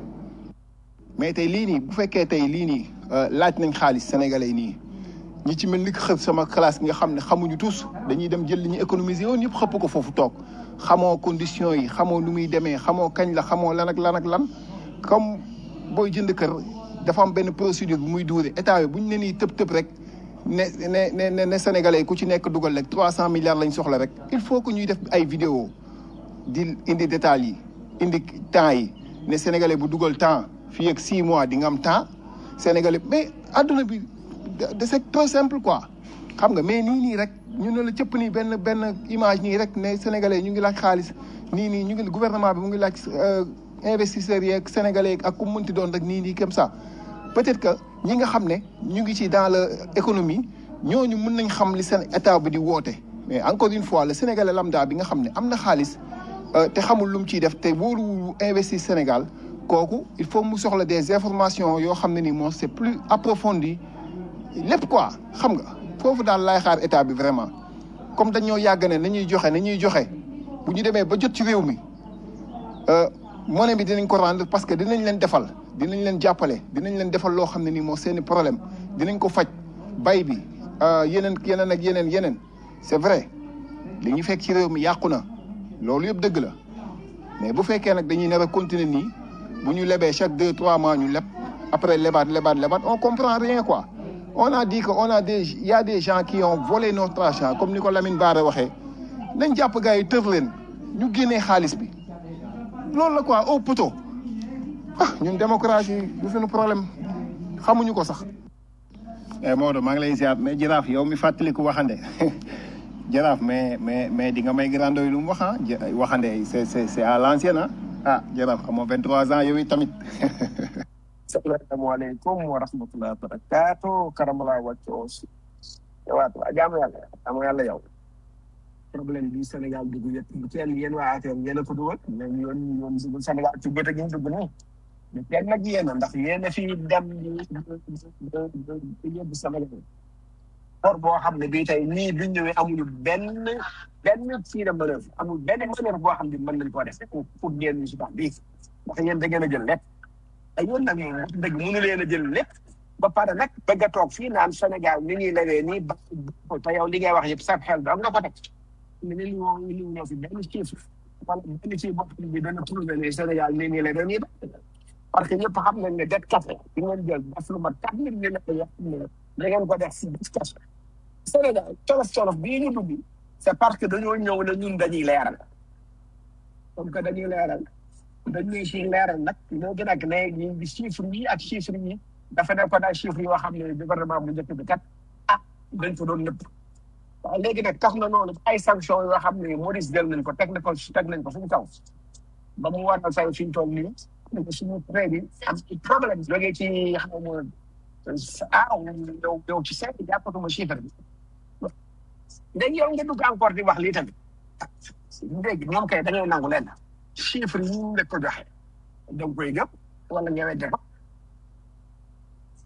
mais tey lii nii bu fekkee tey lii nii laaj nañ xaalis sénégalais nii ñi ci mel ni xëpp sama classe nga xam ne xamuñu tous dañuy dem jël li ñu économiser woon yëpp xëpp ko foofu toog xamoo conditions yi xamoo nu muy demee xamoo kañ la xamoo lan ak lan ak lan comme booy jënd kër dafa am benn procédure bu muy duure état bi bu ñu ne nii tëb tëb rek ne ne ne ne sénégalais ku ci nekk dugal rek trois cent milliards lañ soxla rek il faut que ñuy def ay vidéo di indi détails yi indi temps yi ne sénégalais bu dugal temps fii ak six mois di nga am temps sénégalais mais adduna bi de c'est trop simple quoi xam nga mais nii nii rek ñu ne la cëpp nii benn benn image nii rek ne sénégalais ñu ngi laaj xaalis nii nii ñu ngi gouvernement bi mu ngi laaj investisseurs yeeg sénégalais ak ku mënti doon rek nii nii comme ça peut-être que ñi nga xam ne ñu ngi ci dans le économie ñooñu mën nañ xam li seen état bi di woote mais encore une fois le sénégalais lambda bi nga xam ne am na xaalis te xamul lu mu ciy def te wóoruwul investir Sénégal kooku il faut mu soxla des informations yoo xam ne ni moom c'est plus approfondi lépp quoi xam nga foofu daal laay xaar état bi vraiment comme dañoo yàgg ne nañuy joxe nañuy joxe bu ñu demee ba jot ci réew mi monnaie bi dinañ ko rendre parce que dinañ leen defal dinañ leen jàppale dinañ leen defal loo xam ne nii moo seeni problème dinañ ko faj bay bi yeneen yeneen ak yeneen yeneen c'est vrai li ñu fekk ci réew mi yàqu na loolu yëpp dëgg la mais bu fekkee nag dañuy nar a continuer nii bu ñu lebee chaque deux trois mois ñu leb après lebaat lebaat lebaat on comprend rien quoi on a dit que on a des il y a des gens qui ont volé notre argent comme ni ko Lamine Bara waxee nañ jàpp gars yi tër leen ñu génnee xaalis bi loolu la quoi au poteau ah ñun démocratie du suñu problème xamuñu ko sax. eh Maodo maa ngi lay ziar mais jaraaf yow mi fàttaliku waxande jaraaf mais mais mais di nga may grando yi lu mu wax ah waxande c'est c'est c'est à l'ancienne ah ah jaraaf amoo 23 ans yow it tamit. salaamaaleykum wa rahmatulah barakaatu karamala wàcco aussi waat waa jaamu yàlla jaamu yàlla yow problème bi Sénégal dugg yëpp bu kenn yéen waa affaire yéen a ko dugal mais yoon yoon dugg Sénégal ci bët ak ñu dugg nii mais kenn nag yéen a ndax yéen a fi dem di yóbbu Sénégal or boo xam ne bii tey nii biñ ñëwee amuñu benn benn fii de manœuvre amul benn manœuvre boo xam ne mën nañ koo def pour pour génn si tax bii ndax yéen da ngeen a jël lépp ay yoon nag moom wax dëgg mënu leen a jël lépp ba pare nag bëgg a toog fii naan Sénégal ni ñuy lewee nii ba te yow li ngay wax yëpp sa xel doom nga ko teg mais li ñu li ñu ñëw fi benn chiffre wala benn ci bopp bi dana prouvé ne Sénégal nii nii lewee nii ba parce que ñëpp xam nañ ne det café di ngeen jël def lu mat quatre mille millions yoo xam ne da ngeen ko def si det café Sénégal colof colof bii ñu dugg c'est parce que dañoo ñëw ne ñun dañuy leeral comme que dañuy leeral dañuy si leeral nag moo gën ak ne ñu chiffre yi ak chiffre yi dafa nekkoon ay chiffres yoo xam ne gouvernement bu njëkk bi kat ah dañ ko doon nëpp waaw léegi nag tax na noonu ay sanctions yoo xam ne Maurice jël nañ ko teg na ko teg nañ ko suñu kaw ba mu waral say suñu tool nii ne ko suñu prêt bi am ci problème jógee ci xam nga ah yow yow ci seet jàppatuma chiffre bi léegi yow nga dugg encore di wax lii tamit léegi ñoom kay dañoo nangu leen chiffre yi ñu la ko joxe da nga koy gëm wala nga wedde ko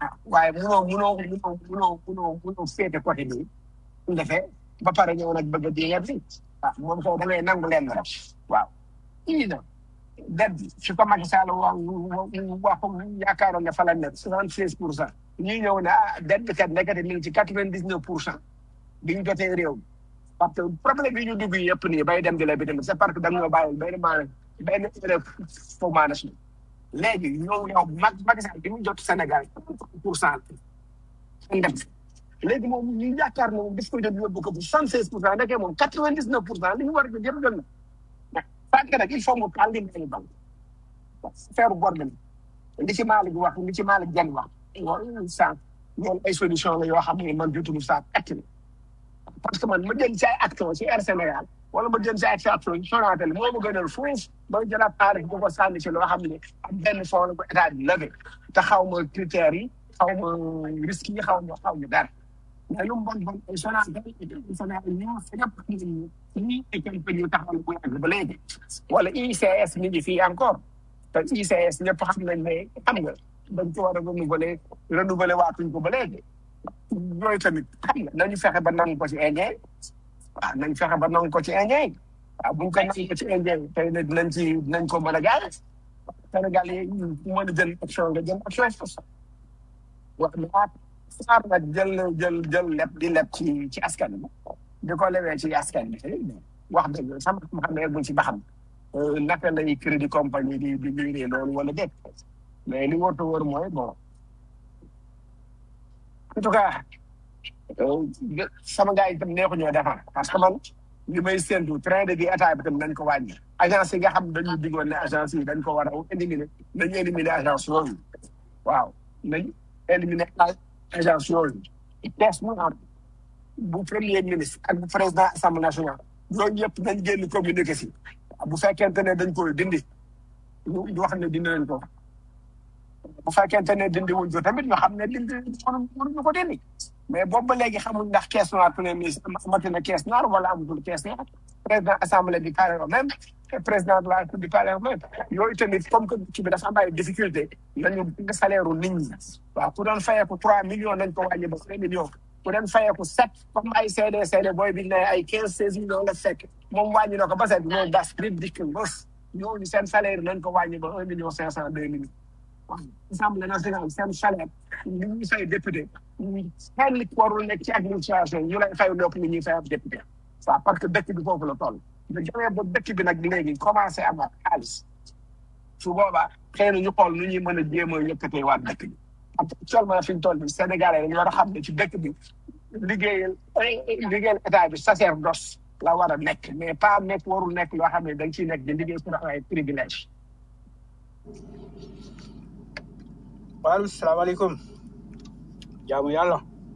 ah waaye munoo munoo munoo munoo munoo munoo féete côté bi su defee ba pare ñëw nag bëgg a di ngeen fi ah moom kay da ngay nangu leen rek waaw ii na dette bi su ko Macky Sall wax wax yaakaaroon ne fa la nekk soixante seize pour cent ñuy ñëw ne ah dette bi kat nekkati mi ngi ci quatre vingt dix neuf pour cent bi ñu jotee réew mi parce que problème yi ñu dugg yëpp nii bay dem di la bi tamit c'est parce que da nga ñoo bàyyi benn maanaam benn erreur faux management léegi ñoom yow mag Macky Sall bi mu jot Sénégal pour cent la dem léegi moom ñu yaakaar ne moom daf koy jot yóbbu ko bu soixante seize pour cent nekkee moom quatre vingt dix neuf pour cent li ñu war a jot yëpp jot na parce que nag il faut mu taal li ñu banque feeru bor bi li ci Malick wax li ci Malick Diagne wax loolu sànq loolu ay solution la yoo xam ne man jotuñu saa acte parce que man ma jël ci ay action ci Air Sénégal wala ma jël ci ay action ci Sonatel moo ma gënal foofu ba jëlaat xaalis bu ko sànni ci loo xam ne am benn fond la ko état bi levé te xaw ma critères yi xaw ma risques yi xaw ma xaw ma dara mais lu mu bon bon ay Sonatel Sonatel ñoo fa ñëpp ñii ay quelque ñu taxawal bu yàgg ba léegi wala ICS mi ngi fii encore te ICS ñëpp xam nañ ne xam nga dañ ko war a renouveler renouveler waatuñ ko ba léegi yooyu tamit xam nga nañu fexe ba nangu ko ci Indien waaw nañ fexe ba nangu ko ci Indien waaw buñ ko nangu ko ci Indien tey nag dinañ ci dinañ ko mën a gaare Sénégal yi mën a jël action nga jël action wax naa saar nag jël jël jël leb di leb ci ci askan bi di ko lewee ci askan bi wax dëgg sama xam ne buñ ci baxam naka lay crédit compagnie di di liggéey loolu wala déet mais li wóor te wóor mooy bon en tout cas sama gars yi itam neexu ñoo defar parce que man li may séntu train de vie état bi tam nañ ko wàññi agence yi nga xam dañu digoon ne agence yi dañ ko war a éliminer nañu éliminer agence yooyu waaw nañ éliminer agence yooyu tees mu am bu premier ministre ak bu président assemblée nationale yooyu yëpp nañ génn communiqué si bu fekkente ne dañ koy dindi ñu ñu wax ne dindi nañ ko bu fekkente ne dindi wuñ ko tamit ñu xam ne dindi mënuñu ko dindi mais boobu ba léegi xamuñ ndax caisse noire premier ministre amati na caisse noire wala amatul caisse noire président assemblée bi carré o même président de la république carré o même yooyu tamit comme que ci bi dafa am ay difficulté nañu nga salaire u nit ñi waaw ku doon fayeeku trois millions nañ ko wàññi ba cinq millions ku doon fayeeku sept comme ay CD CD booy bi ne ay quinze seize millions la fekk moom wàññi na ko ba sept ñoo das rit dikk bës ñooñu seen salaire nañ ko wàññi ba un million cinq cent deux millions waaw assemblée nationale seen salaire li ñuy fay député kenn warul nekk ci administration ñu lay fay lépp li ñuy fay ab député waaw parce que dëkk bi foofu la toll da jamee ba dëkk bi nag léegi commencé amaat xaalis su boobaa xëy na ñu xool nu ñuy mën a jéem a yëkkatee waat dëkk bi actuellement fi ñu toll bi Sénégalais dañu war a xam ne ci dëkk bi liggéeyal liggéeyal état bi sacerdoce la war a nekk mais pas nekk warul nekk loo xam ne da nga ciy nekk di liggéey pour ay privilège waaleykum salaamaaleykum jaamu yàlla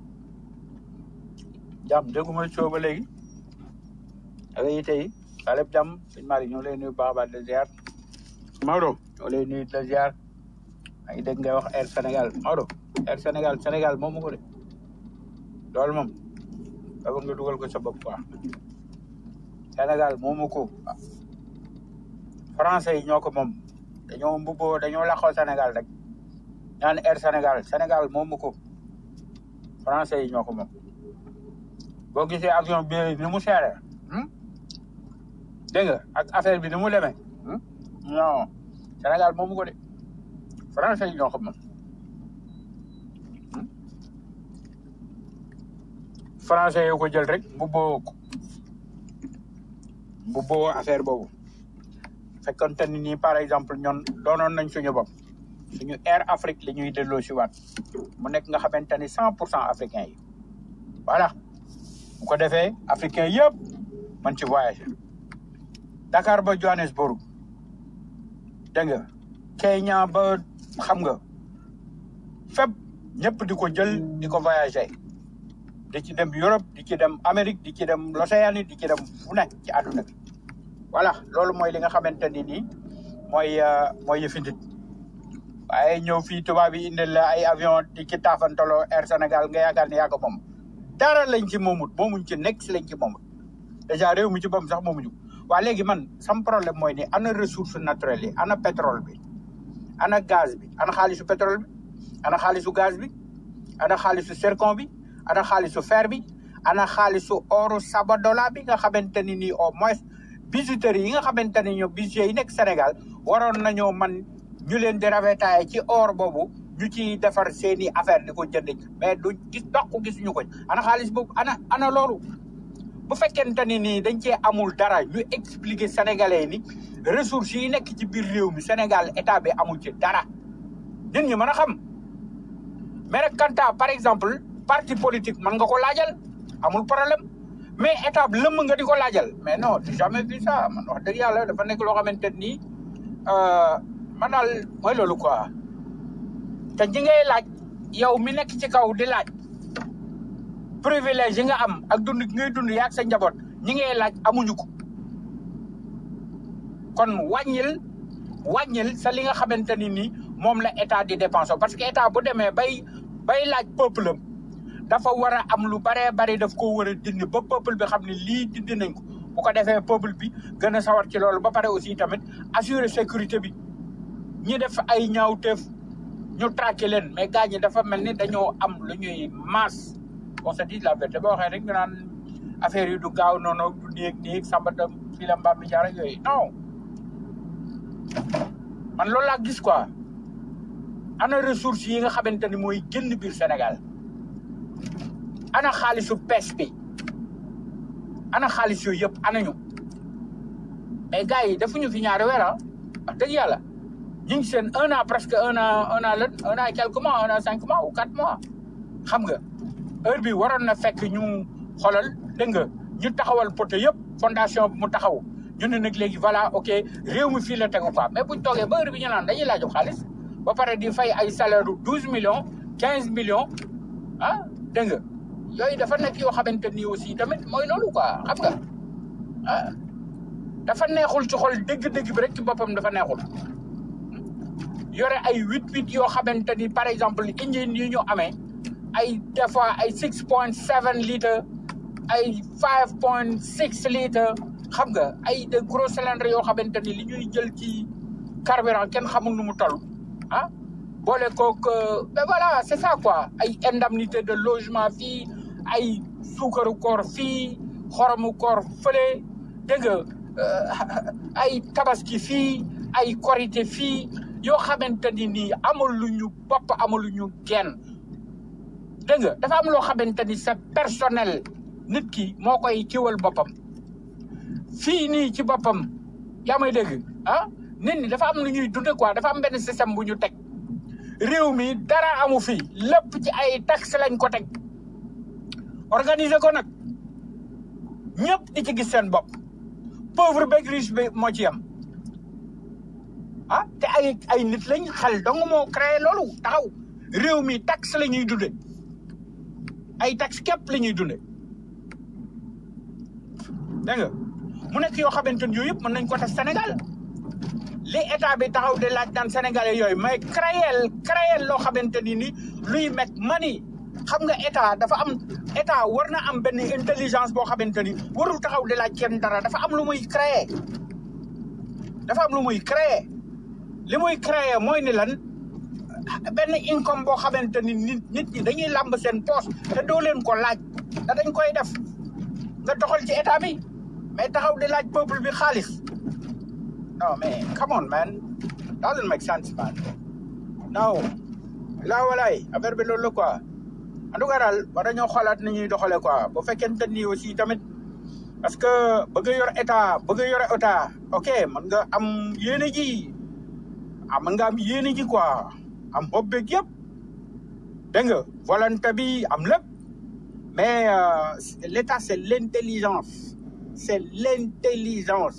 jàmm dégguma coow ba léegi ak yi tey saa lépp jàmm sëñ Malick ñoo lay nuyu baax a baax de ziar Maodo ñoo lay nuyu de ziar maa ngi dégg ngay wax Air Sénégal Maodo Air Sénégal Sénégal moomu ko de loolu moom dafa nga dugal ko sa bopp quoi Sénégal moomu ko français yi ñoo ko moom dañoo mbubboo dañoo laxoo Sénégal rek ñaan Air Sénégal Sénégal moomu ko français yi ñoo ko moom boo gisee avion bi ni mu seere dégg nga ak affaire bi ni mu demee non Sénégal moomu ko de français yi ñoo ko moom français yoo ko jël rek mbubboo ko mbubboo affaire boobu fekkonte ni nii par exemple ñoon doonoon nañ suñu bopp suñu Air Afrique li ñuy delloo si waat mu nekk nga xamante ni cent pour cent africain yi voilà bu ko defee africain yëpp man ci voyager Dakar ba Johannesburg dégg nga Kenya ba xam nga fépp ñëpp di ko jël di ko voyager di ci dem Europe di ci dem Amérique di ci dem l'Océanie di ci dem fu nekk ci àdduna bi voilà loolu mooy li nga xamante ni nii mooy mooy yëfi nit waaye ñëw fii tubaab yi indil la ay avion di ci taafantaloo Air Sénégal nga yaakaar ne yaa ko moom dara lañ ci moomut moomuñ ci nekk si lañ ci moomut dèjà réew mi ci boppam sax moomuñu waa léegi man sam problème mooy ni ana ressource naturelle yi ana pétrole bi ana gaz bi ana xaalisu pétrole bi ana xaalisu gaz bi ana xaalisu zircon bi ana xaalisu fer bi ana xaalisu oru sabadola bi nga xamante ni nii au moins bijouterie yi nga xamante ni ñoom bijoux yi nekk Sénégal waroon nañoo man ñu leen di ravitailler ci or boobu ñu ci defar seeni affaire di ko jënd mais du gis dox gisuñu ko ana xaalis boobu ana ana loolu bu fekkente ni nii dañ cee amul dara ñu expliquer sénégalais ni ressources yi nekk ci biir réew mi Sénégal état bi amul ci dara nit ñi mën a xam mais nag kanta par exemple parti politique mën nga ko laajal amul problème mais état bi lëmm nga di ko laajal mais non j'ai jamais vu ça man wax dëgg yàlla dafa nekk loo xamante nii man daal mooy loolu quoi te ñi ngay laaj yow mi nekk ci kaw di laaj privilège yi nga am ak dund gi ngay dund yaag sa njaboot ñi ngay laaj amuñu ko kon wàññil wàññil sa li nga xamante ni nii moom la état di dépenser parce que état bu demee bay bay laaj peuple am dafa war a am lu baree bari daf ko war a dindi ba peuple bi xam ne lii dindi nañ ko bu ko defee peuple bi gën a sawar ci loolu ba pare aussi tamit assurer sécurité bi ñi def ay ñaawteef ñu traqué leen mais gars ñi dafa mel ni dañoo am lu ñuy masse on se dit la vérité boo waxee rek nga naan affaire yi du gaaw noonu du néeg néeg sàmbatam fii la mbaam mi jaar ak yooyu non man loolu laa gis quoi ana ressources yi nga xamante ni mooy génn biir Sénégal ana xaalisu pêche bi ana xaalis yooyu yëpp ana ñu mais gars yi defuñu fi ñaari weer ah wax dëgg yàlla ñu ngi seen un an presque un an un an lan un an et quelques mois un an cinq mois ou quatre mois xam nga heure bi waroon na fekk ñu xoolal dégg nga ñu taxawal poto yëpp fondation bi mu taxaw ñu ne nag léegi voilà ok réew mi fii la tegu quoi mais buñ toogee ba heure bi ñu naan dañuy laaju xaalis ba pare di fay ay salaire du douze millions quinze millions ah dégg nga yooyu dafa nekk yoo xamante ni aussi tamit mooy loolu quoi xam nga ah dafa neexul ci xol dëgg-dëgg bi rek ci boppam dafa neexul yore ay huit huit yoo xamante ni par exemple engine yi ñu amee ay des fois ay six point seven litres ay five point six litres xam nga ay de gros cylindres yoo xamante ni li ñuy jël ci carburant kenn xamul nu mu toll ah boole kook ben voilà c'est ça quoi ay indemnité de logement fii ay suukaru koor fii xoromu koor fële dégg nga ay tabaski fii ay korité fii yoo xamante ni nii amul lu ñu bopp amul lu ñu genn dégg nga dafa am loo xamante ni c'est personnel nit ki moo koy kiwal boppam fii nii ci boppam yaa may dégg ah nit ñi dafa am lu ñuy dunde quoi dafa am benn système bu ñu teg réew mi dara amu fi lépp ci ay taxe lañ ko teg organiser ko nag ñëpp di ci gis seen bopp pauvre beeg riche bi moo ci yem ah te ay ay nit lañ xel dong moo créé loolu taxaw réew mi taxe la ñuy dunde ay taxe képp la ñuy dunde dégg nga mu nekk yoo xamante ni yooyu yëpp mën nañ ko def Sénégal li état bi taxaw de laaj daan sénégalais yooyu mais créel créel loo xamante ni ni luy met mani xam nga état dafa am état war na am benn intelligence boo xamante ni warul taxaw de laaj kenn dara dafa am lu muy créer dafa am lu muy créer li muy créer mooy ni lan benn income boo xamante ni nit nit ñi dañuy làmb seen poche te doo leen ko laaj te dañ koy def nga doxal ci état bi mais taxaw di laaj peuple bi xaalis non mais come on man doesn't make sense man non laa walaay affaire bi loolu la quoi en tout cas daal war nañoo xoolaat ni ñuy doxalee quoi bu fekkente ni aussi tamit parce que bëgg a yor état bëgg a yore état ok mën nga am yéene ji ah mën nga am yéene ji quoi am bopp beeg yëpp dégg nga volonté bi am lépp mais euh, l'état c'est l'intelligence c'est l'intelligence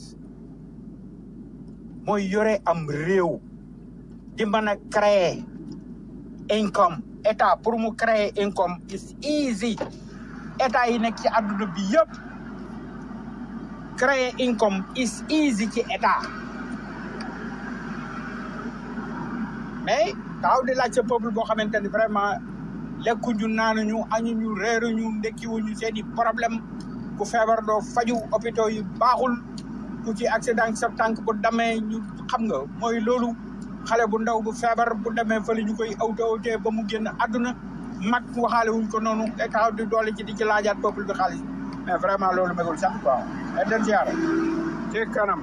mooy yore am réew di mën a créer income état pour mu créer income is easy état yi nekk ci àdduna bi yëpp créer income is easy ci état mais taxaw di laaj sa peuple boo xamante ni vraiment lekkuñu naanuñu añuñu reeruñu ndekkiwuñu seen i problème ku feebar doo faju hôpitaux yi baaxul ku ci accident sa tànk bu damee ñu xam nga mooy loolu xale bu ndaw bu feebar bu demee fële ñu koy awte awte ba mu génn àdduna mag waxaale wuñ ko noonu te taxaw di doole ci di ci laajaat peuple bi xaalis mais vraiment loolu megul sax quoi et den siyaara ci kanam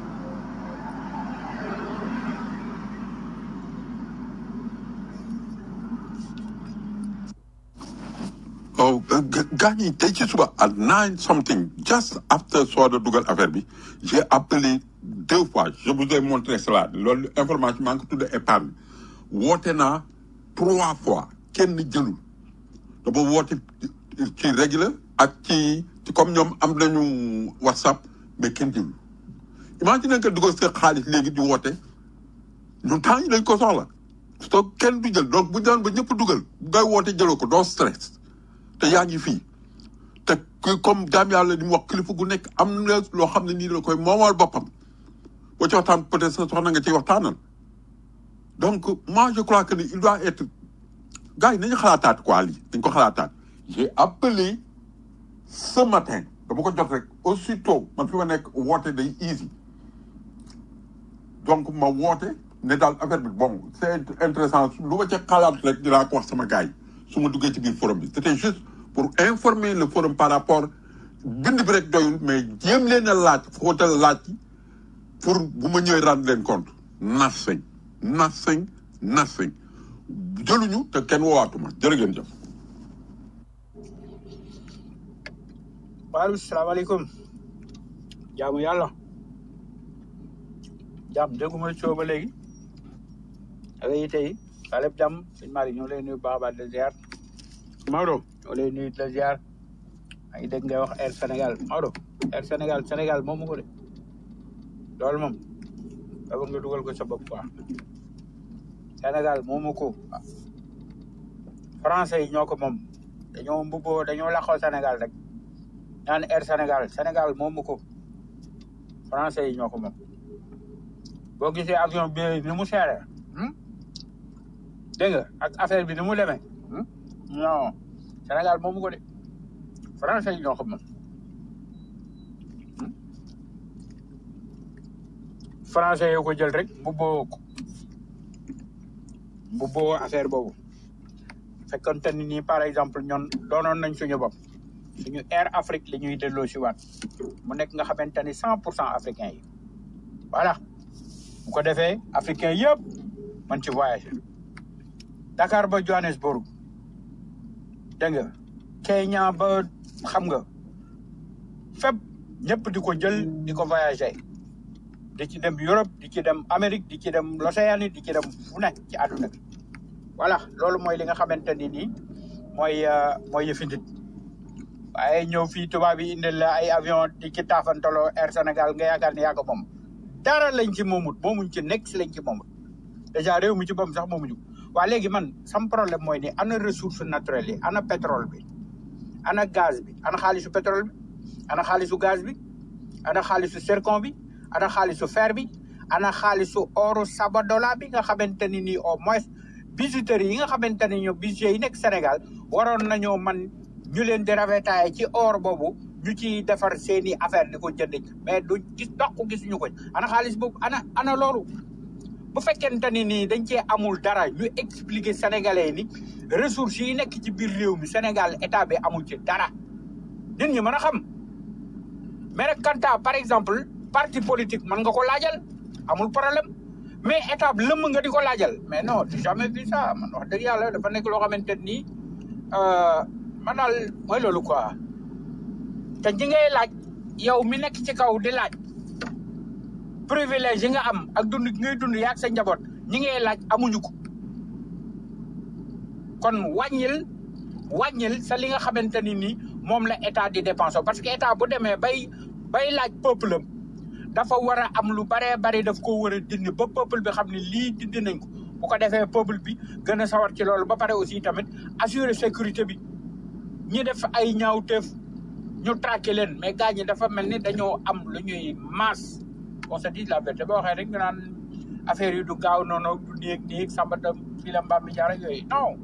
oh gars yi tey ci suba at nine something just after sooda dugal affaire bi j'ai appelé deux fois je vous ai montré cela loolu information maa ngi ko tudde épargne woote naa trois fois kenn jëlul dama woote ci régulier ak ci ci comme ñoom am nañu whatsapp mais kenn jëlul imagine que dugal sa xaalis léegi di woote ñun temps yi dañ ko soxla so kenn du jël donc bu daan ba ñëpp dugal ngay woote jëloo ko doo stress te yaa ngi fii te ku comme jaam yàlla di mu wax kilifa gu nekk am na loo xam ne nii la koy moomal boppam boo ci waxtaan peut-être sa soxna nga ciy waxtaanal donc moi je crois que ni il doit être gars yi nañu xalaataat quoi lii dañ ko xalaataat j'ai appelé ce matin dama ko jot rek aussitôt man fi ma nekk woote day easy donc ma woote ne daal affaire bi bon c'est intéressant lu ma ca xalaat rek dinaa ko wax sama gars yi su ma duggee ci biir forum bi c'était juste pour informer le forum par rapport bind bi rek doyul mais jéem leen a laaj footal laaj pour bu ma ñëwee rendre leen compte nothing nothing nothing jëluñu te kenn woowaatuma jërë ngeen jëf waaleykum salaamaaleykum jaamu yàlla jaam dégguma coow ba léegi ak yi tey waa lépp jàmm sëñ Malick ñoo lay nuyu baax a baax de ziar Maodo ñoo lay nuyu de ziar maa ngi dégg ngay wax Air Sénégal Maodo Air Sénégal Sénégal moomu ko de loolu moom dafa nga dugal ko sa bopp quoi Sénégal moomu ko français yi ñoo ko moom dañoo mbubboo dañoo laxoo Sénégal rek ñaan Air Sénégal Sénégal moomu ko français yi ñoo ko moom boo gisee avion bi ni mu seere dégg nga ak affaire bi ni mu demee non Sénégal moomu ko de français yi ñoo ko moom français yoo ko jël rek mbubboo ko mbubboo affaire boobu fekkonte ni nii par exemple ñoon doonoon nañ suñu bopp suñu Air Afrique li ñuy delloo si waat mu nekk nga xamante ni cent pour cent africain yi voilà bu ko defee africain yëpp man ci voyagé Dakar ba Johannesburg dégg nga Kenya ba xam nga fépp ñëpp di ko jël di ko voyagé di ci dem Europe di ci dem Amérique di ci dem l'Océanie di ci dem fu nekk ci àdduna bi voilà loolu mooy li nga xamante ni nii mooy mooy yëfi nit waaye ñëw fii tubaab yi indil la ay avion di ci taafantaloo Air Sénégal nga yaakaar ni yaa ko moom dara lañ ci moomut moomuñ ci nekk si lañ ci moomut dèjà réew mi ci boppam sax moomuñu waa léegi man sam problème mooy ni ana ressource naturelle yi ana pétrole bi ana gaz bi ana xaalisu pétrole bi ana xaalisu gaz bi ana xaalisu zircon bi ana xaalisu fer bi ana xaalisu oru sabadola bi nga xamante ni nii au moins bijouterie yi nga xamante ni ñoom bijoux yi nekk Sénégal waroon nañoo man ñu leen di ravitailler ci or boobu ñu ci defar seeni affaire di ko jënd mais du gis dox gisuñu ko ana xaalis boobu ana ana loolu bu fekkente ni nii dañ cee amul dara ñu expliquer sénégalais ni ressources yi nekk ci biir réew mi Sénégal état bi amul ci dara nit ñi mën a xam mais rek kanta par exemple parti politique mën nga ko laajal amul problème mais état bi lëmm nga di ko laajal mais non j'ai jamais vu ça man wax dëgg yàlla dafa nekk loo xamante nii man daal mooy loolu quoi te ñi ngay laaj yow mi nekk ci kaw di laaj privilège yi nga am ak dund gi ngay dund yaag sa njaboot ñi ngay laaj amuñu ko kon wàññil wàññil sa li nga xamante ni nii moom la état di dépenser parce que état bu demee bay bay laaj peuple am dafa war a am lu baree bari daf ko war a dindi ba peuple bi xam ne lii dindi nañ ko bu ko defee peuple bi gën a sawar ci loolu ba pare aussi tamit assurer sécurité bi ñi def ay ñaawteef ñu traqué leen mais gars ñi dafa mel ni dañoo am lu ñuy masse on se dit la vérité boo waxee rek ñu naan affaire yi du gaaw noonu du néeg néeg sambatam fii la mbaam mi jaar ak yooyu non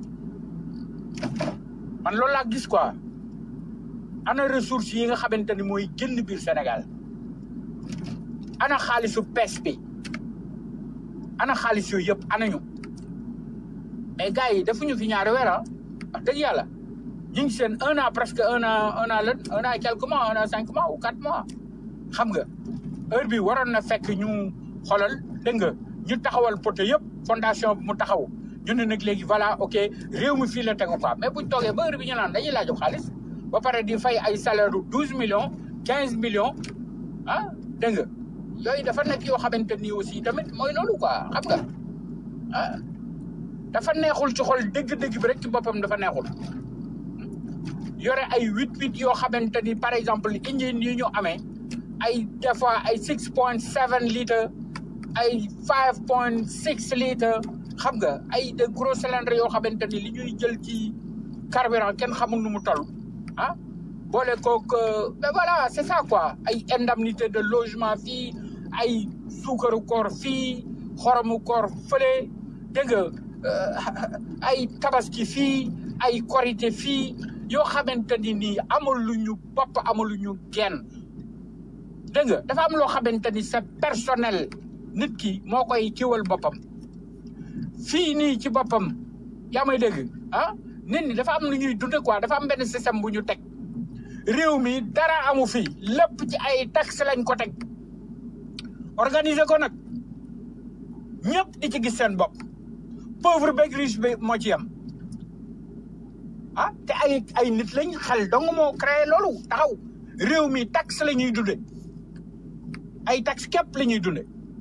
man loolu laa gis quoi ana ressources yi nga xamante ni mooy génn biir Sénégal ana xaalisu pêche bi ana xaalis yooyu yëpp ana ñu mais gars yi defuñu fi ñaari weer ah wax dëgg yàlla ñu ngi seen un an presque un an un an lan un an et quelques mois un an cinq mois ou quatre mois xam nga heure bi waroon na fekk ñu xoolal dégg nga ñu taxawal poto yëpp fondation bi mu taxaw ñu ne nag léegi voilà ok réew mi fii la tegu quoi mais buñ toogee ba heure bi ñu naan dañuy laaju xaalis ba pare di fay ay salaire u douze millions quinze millions ah dégg nga yooyu dafa nekk yoo xamante ni aussi tamit mooy loolu quoi xam nga ah dafa neexul ci xol dëgg-dëgg bi rek ci boppam dafa neexul yore ay huit huit yoo xamante ni par exemple engine yi ñu amee ay des fois ay six point seven litres ay five point six litres xam nga ay de gros cylindres yoo xamante ni li ñuy jël ci carburant kenn xamul nu mu toll ah boole kook mais voilà c'est ça quoi ay indemnité de logement fii ay suukaru koor fii xoromu koor fële dégg nga ay tabaski fii ay korité fii yoo xamante ni nii amaluñu bopp amaluñu genn dégg nga dafa am loo xamante ni c'est personnel nit ki moo koy kiwal boppam fii nii ci boppam yaa may dégg ah nit ñi dafa am lu ñuy dunde quoi dafa am benn système bu ñu teg réew mi dara amu fi lépp ci ay taxe lañ ko teg organiser ko nag ñëpp di ci gis seen bopp pauvre beeg riche bi moo ci yem ah te ay ay nit lañ xel dong moo créé loolu taxaw réew mi taxe la ñuy dunde ay taxe képp la ñuy dunde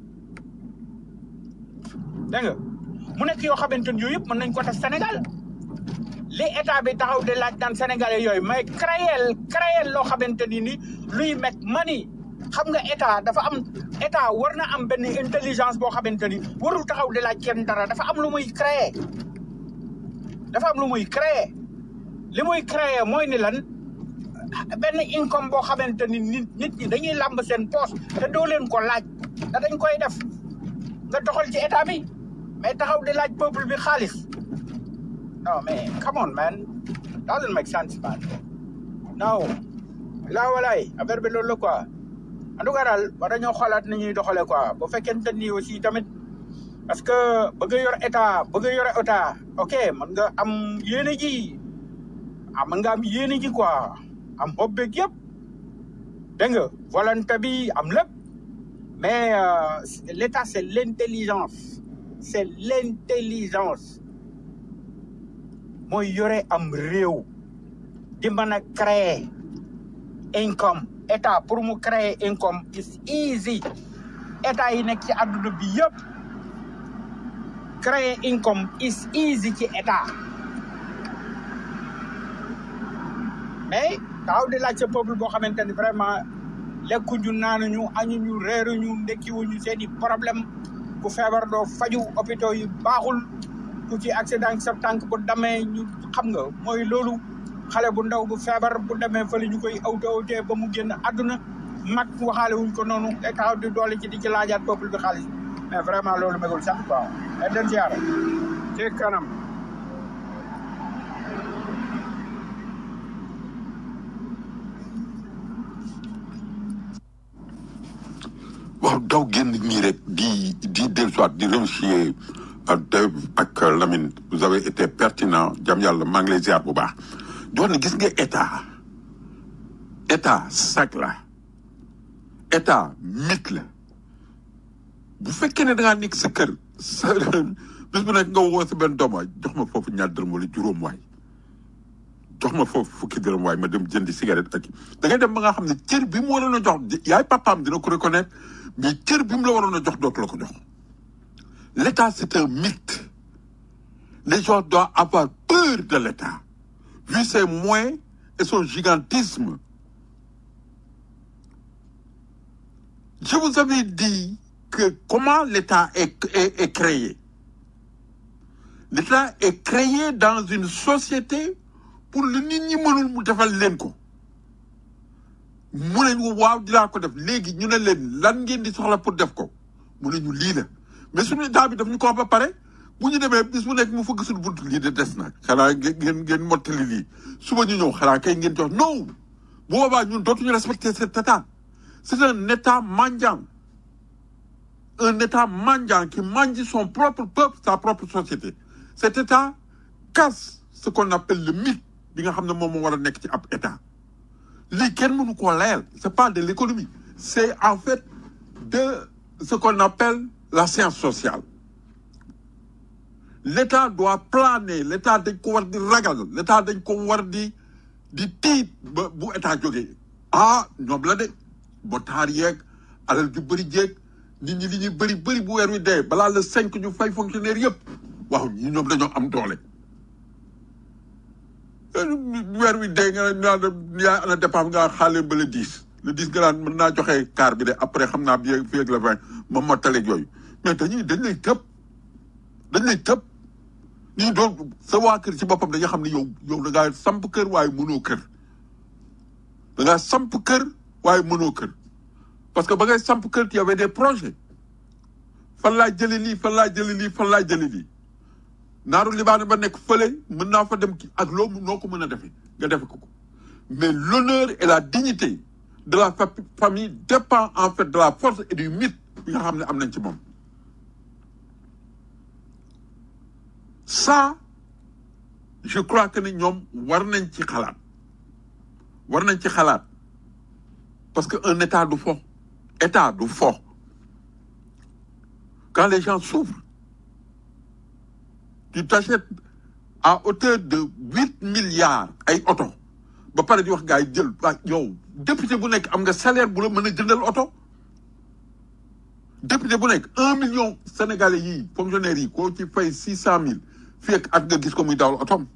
dégg nga mu nekk yoo xamante ni yooyu yëpp mën nañ ko def Sénégal li état bi taxaw de laaj daan sénégalais yooyu mais créer créer loo xamante ni ni luy meg mani xam nga état dafa am état war na am benn intelligence boo xamante ni warul taxaw de laaj kenn dara dafa am lu muy créer dafa am lu muy créer li muy créer mooy ni lan benn income boo xamante ni nit nit ñi dañuy làmb seen poche te doo leen ko laaj te dañ koy def nga doxal ci état bi mais taxaw di laaj peuple bi xaalis non mais come on man doesn't make sense man non laa walaay affaire bi loolu la quoi en tout cas daal war nañoo xoolaat ni ñuy doxalee quoi bu fekkente ni aussi tamit parce que bëgg a yor état bëgg a yore état ok mën nga am yéene ji ah mën nga am yéene ji quoi am bopp beeg yëpp dégg nga volonté bi am lépp mais euh, l'état c'est l'intelligence c'est l'intelligence mooy yore am réew di mën a créer income état pour mu créer income is easy état yi nekk ci àdduna bi yëpp créer income is easy ci état mais taxaw di laaj sa peuple boo xamante ni vraiment lekkuñu naanuñu añuñu reeruñu ndekkiwuñu seen i problème ku feebar doo faju hôpitaux yi baaxul ku ci accident sa tànk bu damee ñu xam nga mooy loolu xale bu ndaw bu feebar bu demee fële ñu koy awte awte ba mu génn àdduna mag waxaale wuñ ko noonu te taxaw di doole ci di ci laajaat peuple bi xaalis mais vraiment loolu megul sax quoi mais den siyaara ci kanam waaw daw génn nii rek di di dellusiwaat di remercier Dave ak Lamine vous avez été pertinent jam yàlla maa ngi lay ziar bu baax di wax ne gis nga état état sac la état mythe la bu fekkee ne da ngaa nekk sa kër sa bis bu nekk nga woo sa benn doom waay jox ma foofu ñaar dërëm wala juróom waay jox ma foofu fukki dërëm waay ma dem jëndi cigarette ak da ngay dem ba nga xam ne cër bi mu waroon a jox yaay papaam dina ko reconnaître mais cër bi mu la waroon a jox dootu la ko jox l'état c'est un mythe les gens doivent avoir peur de l'état vu ses moyens et son gigantisme je vous avais dit que comment l'état est, est, est créé l'état est créé dans une société pour lu nit ñi mënul mu defal leen ko mu ne ñu waaw dinaa ko def léegi ñu ne leen lan ngeen di soxla pour def ko mu ne ñu lii la mais suñu état bi daf ñu ko wax ba pare bu ñu demee bis bu nekk mu fëgg suñu bunt lii de des na xanaa ngeen ngeen mottali lii suba ñu ñëw xanaa kay ngeen jox non bu boobaa ñun dootuñu respecter cet état c'est un état mendiant un État mendiant qui mange son propre peuple, sa propre société. Cet État casse ce qu'on appelle le mythe bi nga xam ne moom moo war a nekk ci ab État. lii kenn mënu koo layal c'est pas de l'économie c'est en fait de ce qu'on appelle la science sociale. L'État doit planer l'État dañ ko war di ragal l'État dañ ko war di di tiit ba bu État jógee ah ñoom la de ba taar yeeg alal ju bëri jeeg nit ñi li ñuy bëri bëri bu weer wi dee balaa le cinq ñu fay fonctionnaire yëpp waaw ñi ñoom dañoo am doole weer wi dee nga ne naa yaa ana dépense nga xaale ba le dix le dix nga naan mën naa joxe car bi de après xam naa bi fii ak le vingt ma mottaleeg yooyu mais dañuy dañ lay tëb dañ lay tëb ñu doon sa waa kër ci boppam dañuy xam ne yow yow da ngaa samp kër waaye mënoo kër da ngaa samp kër waaye mënoo kër parce que ba ngay samp kër y avait des projets fan laa jëlee lii fan laa jëlee lii fan laa jëlee lii naaru libaane ba nekk fële mën naa fa dem ki ak loo noo ko mën a defee nga defe ko ko mais l'honneur et la dignité de la fa- famille dépend en fait de la force et du mythe bi nga xam ne am nañ ci moom ça je crois que ne ñoom war nañ ci xalaat war nañ ci xalaat parce que un état du fo état du fo quand les gens souffrent tu t'achètes à hauteur de huit milliards ay oto ba pare di wax gars yi jël waa yow député bu nekk am nga salaire bu la mën a jëndal oto député bu nekk un million sénégalais yii fonctionnaires yi koo ci fay six cent mille fii ak at nga gis ko muy dawal otom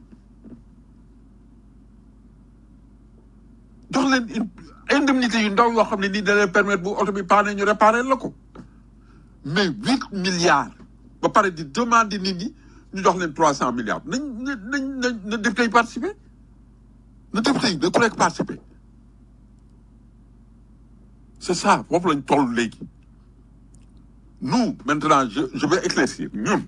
jox leen une indemnité yu ndaw yoo xam ne nii da leen permettre bu oto bi paane ñu réparer la ko mais huit milliards ba pare di demander nit ñi ñu jox leen trois cent milliards nañ nañ nañ nañ na député yi participer na député yi na ku nekk participer c'est ça foofu lañ toll léegi nous maintenant je je vais éclaircir ñun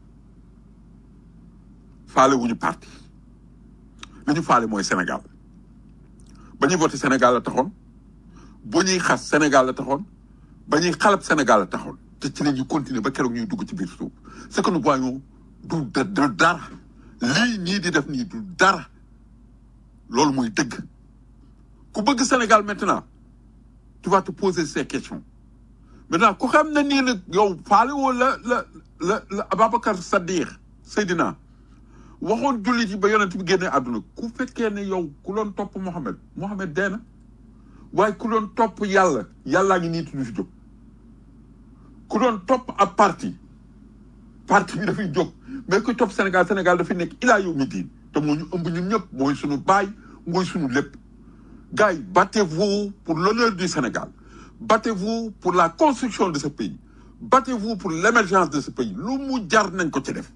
faale wuñu parti li ñu faale mooy Sénégal ba ñuy voté Sénégal la taxoon bu ñuy xas Sénégal la taxoon ba ñuy xalab Sénégal la taxoon te ci la ñuy continuer ba keroog ñuy dugg ci biir suuf ce que nous voyons du du du dara lii ñii di def nii du dara loolu mooy dëgg ku bëgg Sénégal maintenant tu vas te poser ces questions maintenant ku xam ne nii nag yow faale woo la la la la Ababacar Saddiq Seydina waxoon jullit yi ba yonent bi génnee àdduna ku fekkee ne yow ku doon topp Mohamed Mohamed dee na waaye ku doon topp yàlla yàllaa ngi nii tudd fi jóg ku doon topp ab parti parti bi dafay jóg mais ku topp Sénégal Sénégal dafay nekk ilaa yow mi diin te moo ñu ëmb ñun ñëpp mooy suñu baay mooy suñu lépp gars yi battez-vous pour l'honneur du Sénégal battez-vous pour la construction de ce pays battez-vous pour l'émergence de ce pays lu mu jar nañ ko ci def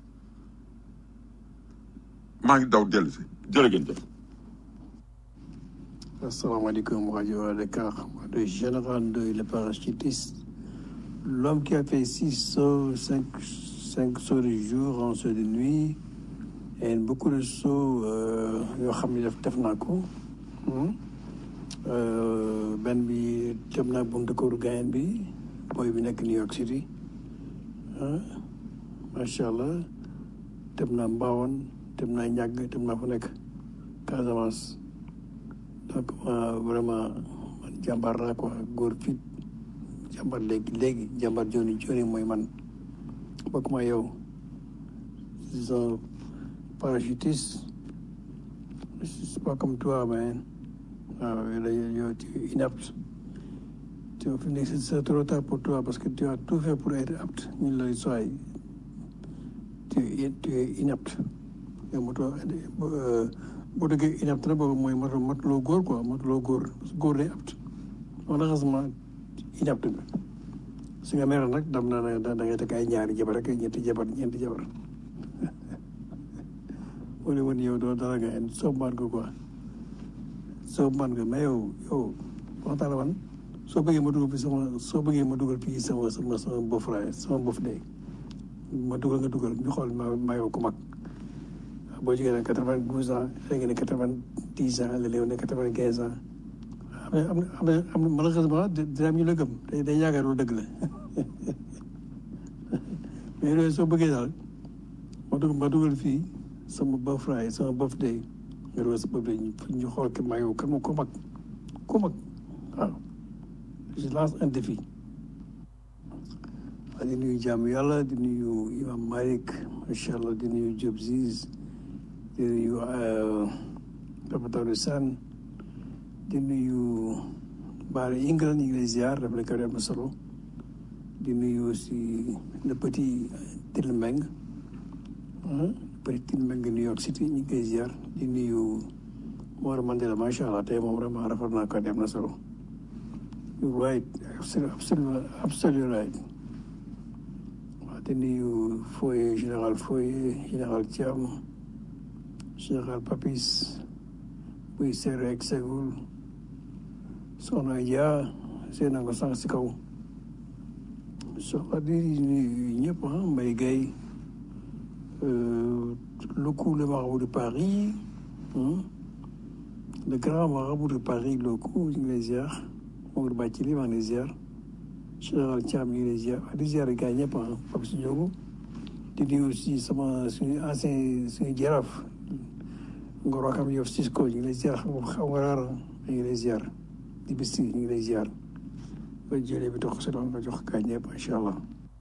maa ngi daw dellu si jërë ngeen jëf Asalaamaaleykum rajo Dakar le général de le parachutiste l'homme qui a fait six sauts cinq cinq sauts de jour un saut de nuit et beaucoup de sauts euh, yoo xam ne def def naa ko hmm. Euh, benn bi dem naa buntu këru gayen bi booy bi nekk New York City ah macha allah dem naa Mbaawoon dem naa ñàgg dem naa fu nekk Casamance donc ma vraiment man jàmbaar laa quoi góor fit jàmbaar léegi léegi jàmbaar joni joni mooy man bokk ma yow c'est un parachutiste c'est pas comme toi man waaw yow tu es inapte tu fi nekk c'est trop tard pour toi parce que tu as tout fait pour être apte ñun la soy tu es tu es inapte yow moto boo déggee inapte na boobu mooy moto motuloo góor quoi motuloo góor góor day apte malheureusement inapte nga su nga meroon nag dam naa ne da ngay teg ay ñaari jabar ak ñetti jabar ñeenti jabar wala woon yow doo dara nga soob maan ko quoi soob maan nga mais yow yow waxtaan la man soo bëggee ma dugal fi sama soo bëggee ma dugal fii sama sama sama bof raay sama bof dee ma dugal nga dugal ñu xool ma ma yow ku mag boo jógee ne quatre vingt douze ans léegi ne quatre vingt dix ans léegi ne quatre vingt quinze ans am na am na am na malheureusement dina am ñu la gëm day day yaakaar lu dëgg la mais loolu soo bëggee daal ma dugal ma dugal fii sama birthday sama birthday nga dugal sa birthday ñu ñu xool ke maa yow kan ma ko mag ko mag waaw je lance un défi waaw di nuyu jàmm yàlla di nuyu imam Malik macha allah di nuyu Diop Ziz di nuyu Papa Tawde Sane di nuyu Baara Ingal ñu ngi lay ziar daf la ko am na solo di nuyu aussi le petit Tilmeng petit Tilmeng New York City ñu ngi koy ziar di nuyu Mor Mandela macha allah tey moom vraiment rafet naa ko am na solo you right absolument absolument right waaw di nuyu Foye général Foye général Thiam général Papis buy seere ak segul soxna Dia seen na ko sànq si kaw soxla di nuyu ñëpp ah Mbaye Gueye le coup le marabout de Paris le grand marabout de Paris le coup ñu ngi lay ziar Maodo Bacili maa ngi lay ziar général Thiam ñu ngi lay ziar di ziar gars yi ñëpp ah Pape si Ndiogo di nuyu aussi sama suñu ancien suñu jaraaf Ngor Wakam Yoff Cisco ñu ngi lay ziar xam nga xam nga raar ñu ngi lay ziar di bis ñu ngi lay ziar ba jëlee bi dox si doon nga jox gars ñëpp incha allah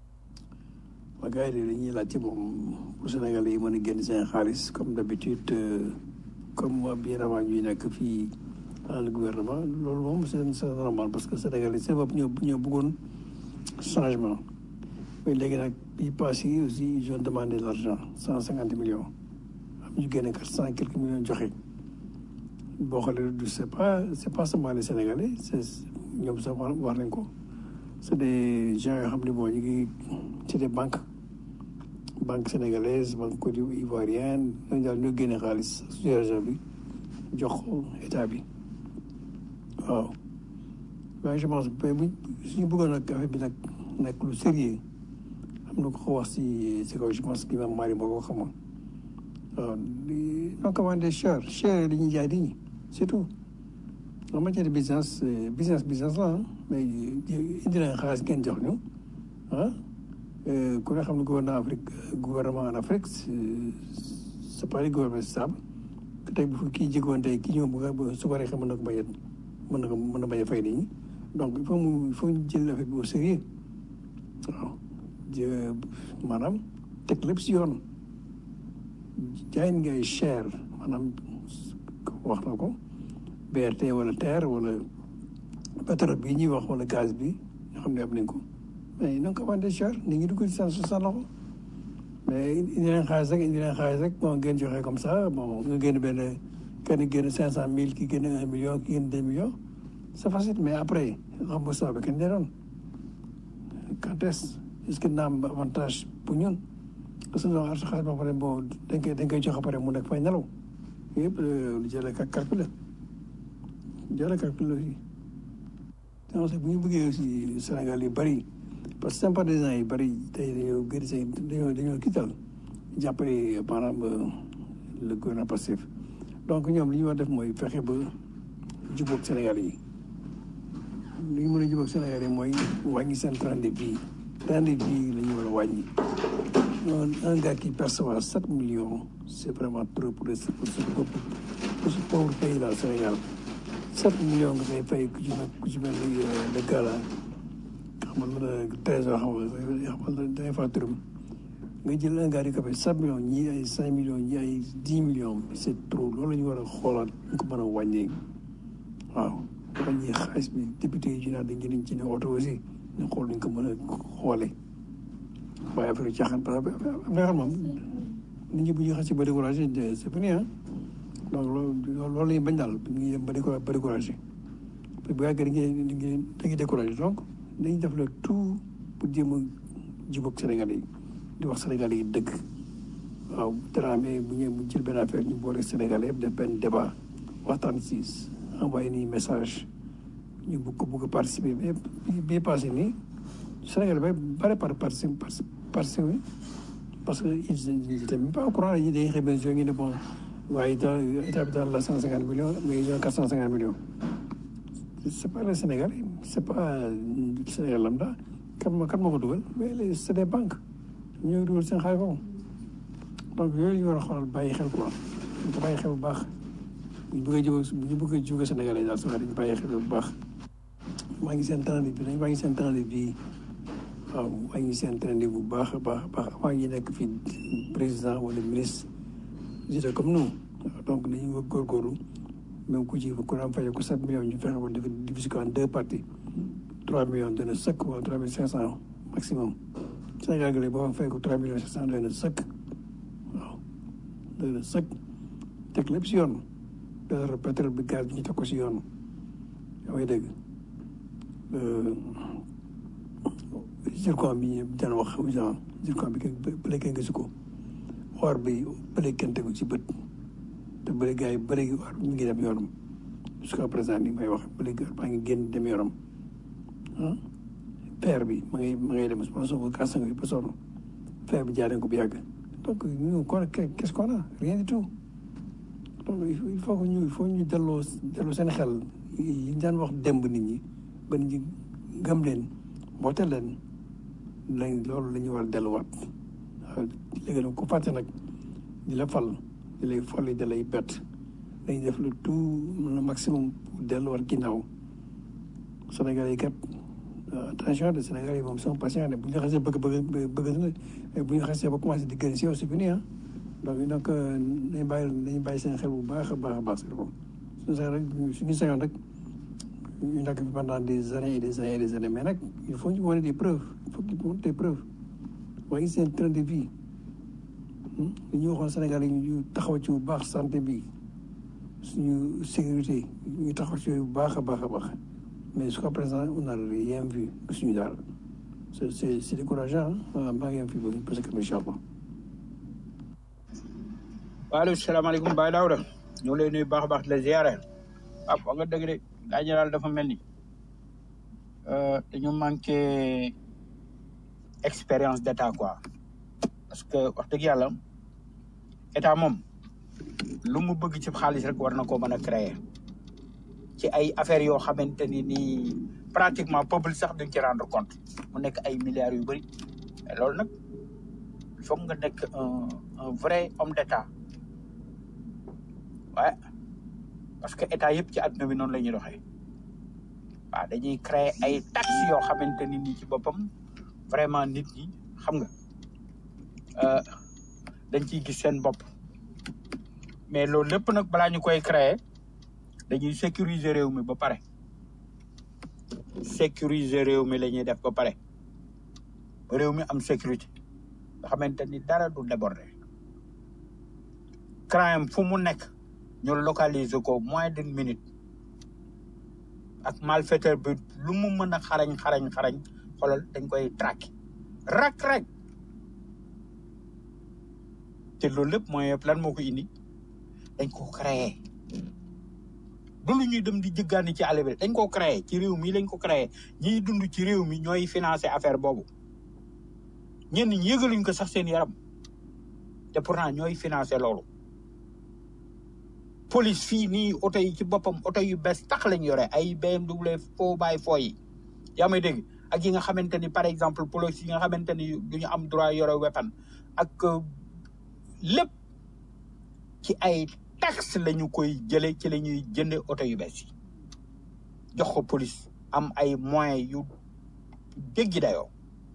waa gars yi dañuy laajte moom pour Sénégal yi mën a génn seen xaalis comme d'habitude comme bien avant ñuy nekk fii dans le gouvernement loolu moom c'est c'est normal parce que Sénégal yi seen bopp ñoo ñoo bëggoon changement mais léegi nag bii passé yi aussi ils ont demandé de l'argent cent cinquante millions am ñu génne quatre cent quelques millions joxe boo xoolee du c'est pas c'est pas seulement les Sénégalais c'est ñoom sax war war nañ ko c'est des gens yoo xam ne bon ñu ngi ci des banques banque sénégalaise banque côte ivoirienne ñooñu daal ñoo génne xaalis suñu région bi jox ko état bi waaw waaye je pense que bu suñu bëggoon nag affaire bi nag nekk lu sérieux am na ko ko wax si si kaw je pense que imam Mari moo ko xamoon waaw di non commandé cher cher li ñuy jaay nit ñi c'est tout en matière de business business business la mais indi nañ xaalis ngeen jox ñu ah ku ne xam ne gouvernement Afrique gouvernement en Afrique c'est pas le gouvernement stable tey bu kii jégoon tey kii ñëw bu su ko rek mën na ko bañ a mën na ko mën na bañ a fay nit ñi donc il faut mu il faut ñu jël affaire bi au sérieux waaw jë maanaam teg lépp si yoon jaay ngay cher maanaam wax na ko BRT wala TER wala pétrole bi ñuy wax wala gaz bi nga xam ne am nañ ko mais na nga ko vendé cher nit ñi dugg ci sa sa loxo mais indi leen xaalis rek indi leen xaalis rek bon ngeen joxe comme ça bon nga génn benn kenn génn cinq cent mille ki génn un million ki génn deux millions c'est facile mais après remboursement bi kenn ne doon quand est-ce est-ce que na am avantage pour ñun parce que donc arsa xaalis ba pare bon dañ koy dañ koy joxe pare mu nekk fay nelaw yëpp lu jëlee ka calculer jëlee calculer aussi donc bu ñu bëggee aussi Sénégal yu bëri parce que sympathisants yi bëri tey dañoo gën seen dañoo dañoo kital jàppale maanaam le gouvernement passif donc ñoom li ñu war def mooy fexe ba jubóog Sénégal yi li ñu mën a jubóog Sénégal yi mooy wàññi seen train de vie train de vie la ñu war a wàññi un gars qui perçoit sept millions c'est vraiment trop pour pour ce pour ce pauvre pays là Sénégal sept millions nga koy fay ku ci mel ku ci mel ni le gars là xamal la trésor xamal la day fa turam nga jël un gars di ko fay sept millions ñii ay cinq millions ñii ay dix millions c'est trop loolu la ñu war a xoolaat ñu ko mën a wàññee waaw wàññi xaalis bi député yi ñu naan dañ jëriñ ci ne oto aussi ñu xool ñu ko mën a xoolee waaye affaire yu caaxaan parce que am na xam moom nit ñi bu ñu xasee ba découragé c'est fini ah donc loolu loolu la ñuy bañ daal ñu ngi dem ba découragé ba découragé bu yàggee dañuy dañuy dañuy découragé donc dañuy def le tout pour jéem a jubóog Sénégalais yi di wax Sénégalais yi dëgg waaw Dramé bu ñu bu jël benn affaire ñu boole Sénégalais yëpp def benn débat waxtaan si envoyé nii message ñu bëgg ko bëgg a participer mais bii passé nii Sénégal ba bare par participer participer parce que ils étaient même pas au courant dañuy dañuy xëy benn jour ñu ne bon waaye état état bi daal la cent cinquante millions mais ils ont quatre cent cinquante millions c'est pas le Sénégal c'est pas Sénégal lambda kan moo kan moo ko dugal mais c'est des banques ñoo dugal seen xaalis foofu donc yooyu ñu war a xoolal bàyyi xel quoi ñu ko bàyyi xel bu baax bu ñu bëgg a jóge bu ñu bëgg a jóge Sénégal yi daal sax dañu bàyyi xel bu baax maa ngi seen temps bi dañ maa ngi seen temps bi waaw maa ngi seen temps bu baax a baax a baax avant ñu nekk fii président wala ministre j'étais comme nous waaw donc dañuy wër góorgóorlu même ku ci ku daan fay ko sept millions ñu fexe ko def diviser ko en deux parties trois millions dana sëkk wala trois mille cinq cent maximum Sénégal gi léegi boo fay ko trois millions cinq cent dana sëkk waaw dana sëkk teg lépp si yoon pétrole pétrole bi gaz bi ñu teg ko si yoon yaa may dégg zircon bi ñu daan wax genre zircon bi kenn bële kenn gisu ko or bi bële kenn tegu ci bët te bële gars yi bële gi or mi ngi dem yoonam jusqu'à présent ni may wax bële gi or baa ngi génn dem yoonam ah fer bi ma ngay ma ngay dem ma soo ko gas nga ba sonn fer bi jaaree ko bu yàgg donc ñu kon qu'est-ce qu'on a rien du tout donc il faut que ñu il faut ñu delloo delloo seen xel yi ñu daan wax demb nit ñi ba nit ñi gëm leen mboote leen lañ loolu la ñu war a delluwaat waaw léegi nag ku fàtte nag di la fal di lay folli da lay bett dañ def le tout le maximum pour delluwaat ginnaaw Sénégal yi kat attention de Sénégal yi moom sont patients de bu ñu xasee bëgg bëgg bëgg na bu ñu xasee ba commencé di gën si yow c'est fini ah donc donc dañ bàyyi dañu bàyyi seen xel bu baax a baax a baax si loolu suñu sañ rek suñu sañoon rek ñu nekk fi pendant des années et des années et des années mais nag il faut ñu wane des preuves il faut ñu wane des preuves waaye seen train de vie li ñu waxoon Sénégal yi ñu taxaw ci bu baax santé bi suñu sécurité ñu taxaw ci bu baax a baax a baax mais jusqu'à présent on n'a rien vu suñu daal c'est c'est c'est décourageant ah maa ngi am fi ba parce que incha allah. waaleykum salaamaaleykum Baye Daouda ñu ngi lay nuyu baax a baax di la ziare ah wax nga dëgg de gaa ñi daal dafa mel ni dañu manqué expérience d'état quoi parce que wax dëgg yàlla état moom lu mu bëgg ci xaalis rek war na koo mën a créer ci ay affaires yoo xamante ni nii pratiquement peuple sax duñ ci rendre compte mu nekk ay milliards yu bëri mais loolu nag il faut nga nekk un un vrai homme d'état waaye parce que état yëpp ci àdduna bi noonu la ñuy doxee waaw dañuy créer ay taxes yoo xamante ni nii ci boppam vraiment nit ñi xam nga dañ ciy gis seen bopp mais loolu lépp nag balaa ñu koy créer dañuy sécuriser réew mi ba pare sécuriser réew mi la ñuy def ba pare ba réew mi am sécurité nga xamante ni dara du déborder crime fu mu nekk ñu localiser ko moins d'une minute ak malfaiteur bi lu mu mën a xarañ xarañ xarañ xoolal dañ koy traquer rak rek te loolu lépp mooy yëpp lan moo ko indi dañ ko créer du lu ñuy dem di jëggaani ci àll bi dañ ko créer ci réew mi lañ ko créer ñiy dund ci réew mi ñooy financer affaire boobu ñenn ñi yëgaluñ ko sax seen yaram te pourtant ñooy financer loolu police fii nii oto yi ci boppam oto yu bees tax lañ yore ay BMW foo bàyyi foo yi yaa may dégg ak yi nga xamante ni par exemple police yi nga xamante ni du ñu am droit yore weapon ak lépp ci ay taxe la ñu koy jële ci la ñuy jënde oto yu bees yi jox ko police am ay moyens yu jéggi dayoo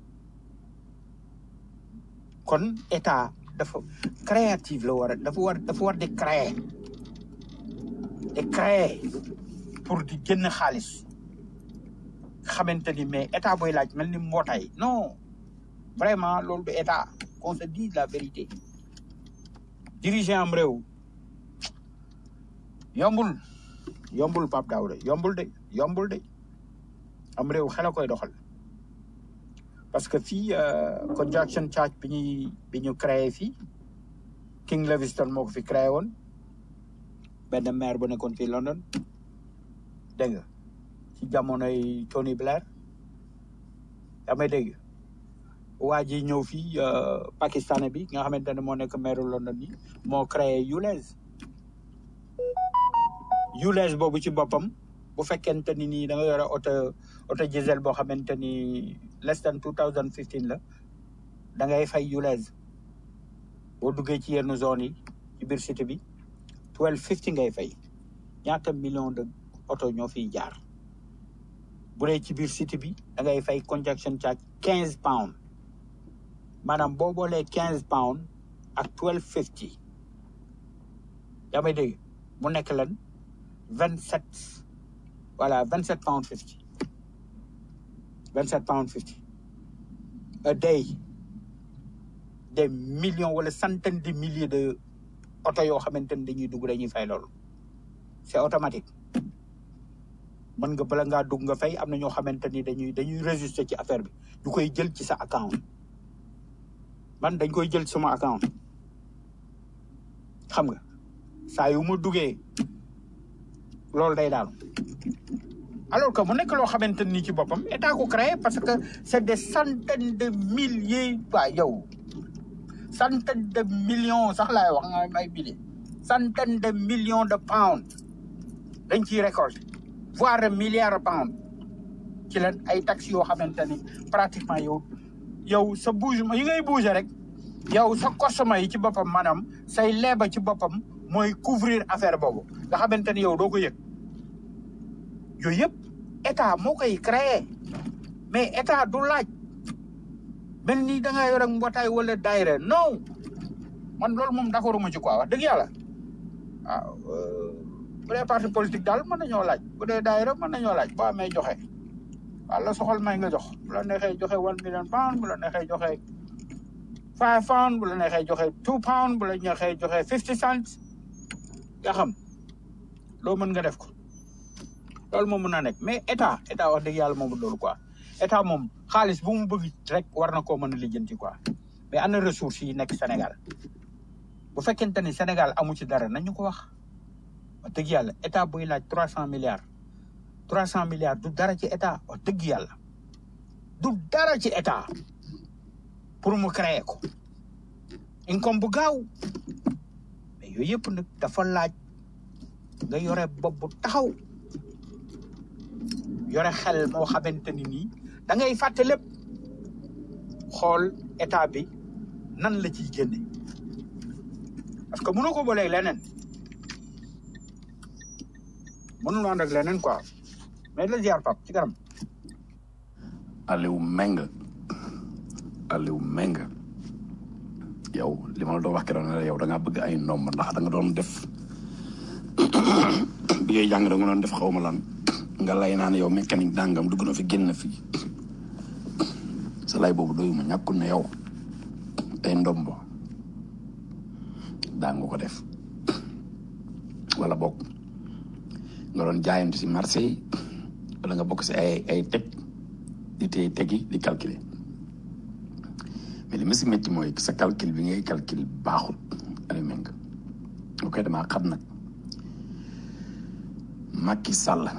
kon état dafa créative la war a dafa war dafa war di créer di créer pour di génn xaalis xamante ni mais état booy laaj mel ni mbootaay non vraiment loolu du état qu'on se dise la vérité diriger am réew yombul yombul Pape Daouda yombul de yombul de am réew xel a koy doxal parce que fii conjunction charge bi ñuy bi ñu créé fii King Leviston moo ko fi créé woon benn maire bu nekkoon fii London dégg nga ci jamonoy Tony Blair yaa may dégg waa ji ñëw fii pakistanais bi nga xamante ne moo nekk maire London bi moo créé ULEZ ULEZ boobu ci boppam bu fekkente ni nii da nga yore oto oto diesel boo xamante ni less than two thousand fifteen la da ngay fay yulees boo duggee ci yenn zone yi ci biir cité bi twelve fifty ngay fay ñaata million de oto ñoo fiy jaar bu dee ci biir cité bi da ngay fay congestion charge quinze pound maanaam boo boolee quinze pound ak twelve fifty yaa may dégg mu nekk lan vingt sept voilà vingt sept pound fifty vingt sept pound fifty a day des millions wala centaines de milliers de oto yoo xamante ni dañuy dugg dañuy fay loolu c'est automatique mën nga bala ngaa dugg nga fay am na ñoo xamante ni dañuy dañuy résister ci affaire bi ñu koy jël ci sa account man dañ koy jël ci sama account xam nga saa yu ma duggee loolu day daanu alors que mu nekk loo xamante ni ci boppam état ko créé parce que c'est des centaines de milliers waa yow centaines de millions sax laay wax nga may milliers centaines de millions de pounds dañ ciy récolter voire de milliards de pounds ci leen ay taxes yoo xamante ni pratiquement yow yow sa bougement yi ngay bouger rek yow sa consommation yi ci boppam maanaam say leeba ci boppam mooy couvrir affaire boobu nga xamante ni yow doo ko yëg yooyu yëpp état moo koy créer mais état du laaj mel ni da ngaa yor ak mbootaay wala daayira non man loolu moom d'accord ma ci quoi wax dëgg yàlla waaw bu dee parti politique daal mën nañoo laaj bu dee daayira mën nañoo laaj boo amee joxe waaw la soxal may nga jox bu la neexee joxe one million pound bu la neexee joxe five pound bu la neexee joxe two pound bu la neexee joxe fifty cents nga xam loo mën nga def ko loolu moom mën naa nekk mais état état wax dëgg yàlla moom loolu quoi état moom xaalis bu mu bëgg rek war na koo mën a lijjanti quoi mais ana ressources yi nekk Sénégal bu fekkente ni Sénégal amu ci dara nañu ko wax wax dëgg yàlla état buy laaj trois cent milliards trois cent milliards du dara ci état wax dëgg yàlla du dara ci état pour mu créer ko income bu gaaw mais yooyu yëpp nag dafa laaj nga yore bopp bu taxaw yore xel moo xamante ni nii da ngay fàtte lépp xool état bi nan la ciy génne parce que mënoo ko booleeg leneen mënul ànd ak leneen quoi mais la ziar pap ci kanam Aliou Meng Aliou Meng yow li ma la doon wax keroog ne la yow da ngaa bëgg ay ndomb ndax da nga doon def bi ngay jàng da nga doon def xaw ma lan nga lay naan yow mécanique dàngam dugg na fi génn fi sa lay boobu doyuma ñàkkul ne yow ay ndomb daa nga ko def wala bokk nga doon jaayante si marché yi wala nga bokk si ay ay teg di téye tegi di calculer mais li ma si métti mooy sa calcul bi ngay calcul baaxul Aliou Meng ok damaa xam nag Macky Sall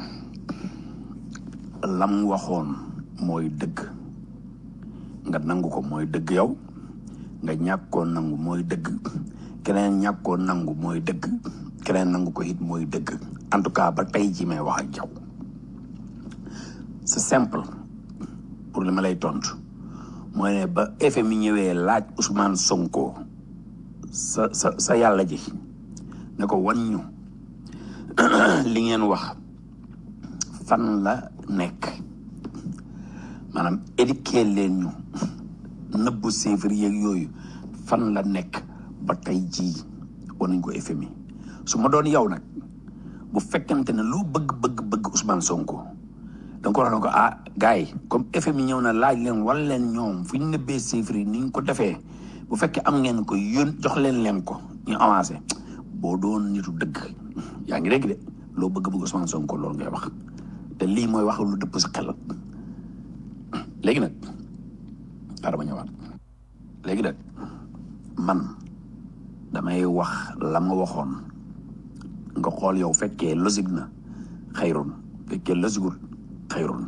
lam waxoon mooy dëgg nga nangu ko mooy dëgg yow nga ñàkkoo nangu mooy dëgg keneen ñàkkoo nangu mooy dëgg keneen nangu ko it mooy dëgg en tout cas ba tey ji may wax ak yow c'est simple pour li ma lay tontu mooy ne ba FMI ñëwee laaj Ousmane Sonko sa sa sa yàlla ji ne ko wan ñu li ngeen wax fan la nekk maanaam éduquer leen ñu nëbbu chiffres yeeg yooyu fan la nekk ba tey jii war nañ ko FMI su ma doon yow nag bu fekkente ne loo bëgg bëgg bëgg Ousmane Sonko da nga ko wax ne ko ah gars yi comme FMI ñëw na laaj leen wala leen ñoom fu ñu nëbbee chiffres yi ni ñu ko defee bu fekkee am ngeen ko yón jox leen leen ko ñu avancé boo doon nitu dëgg yaa ngi dégg de loo bëgg bëgg Ousmane Sonko loolu ngay wax te lii mooy wax lu dëpp sa xel léegi nag xaaral ma ñëwaat léegi nag man damay wax la ma waxoon nga xool yow fekkee logique na xayrun fekkee logiqueul xayrun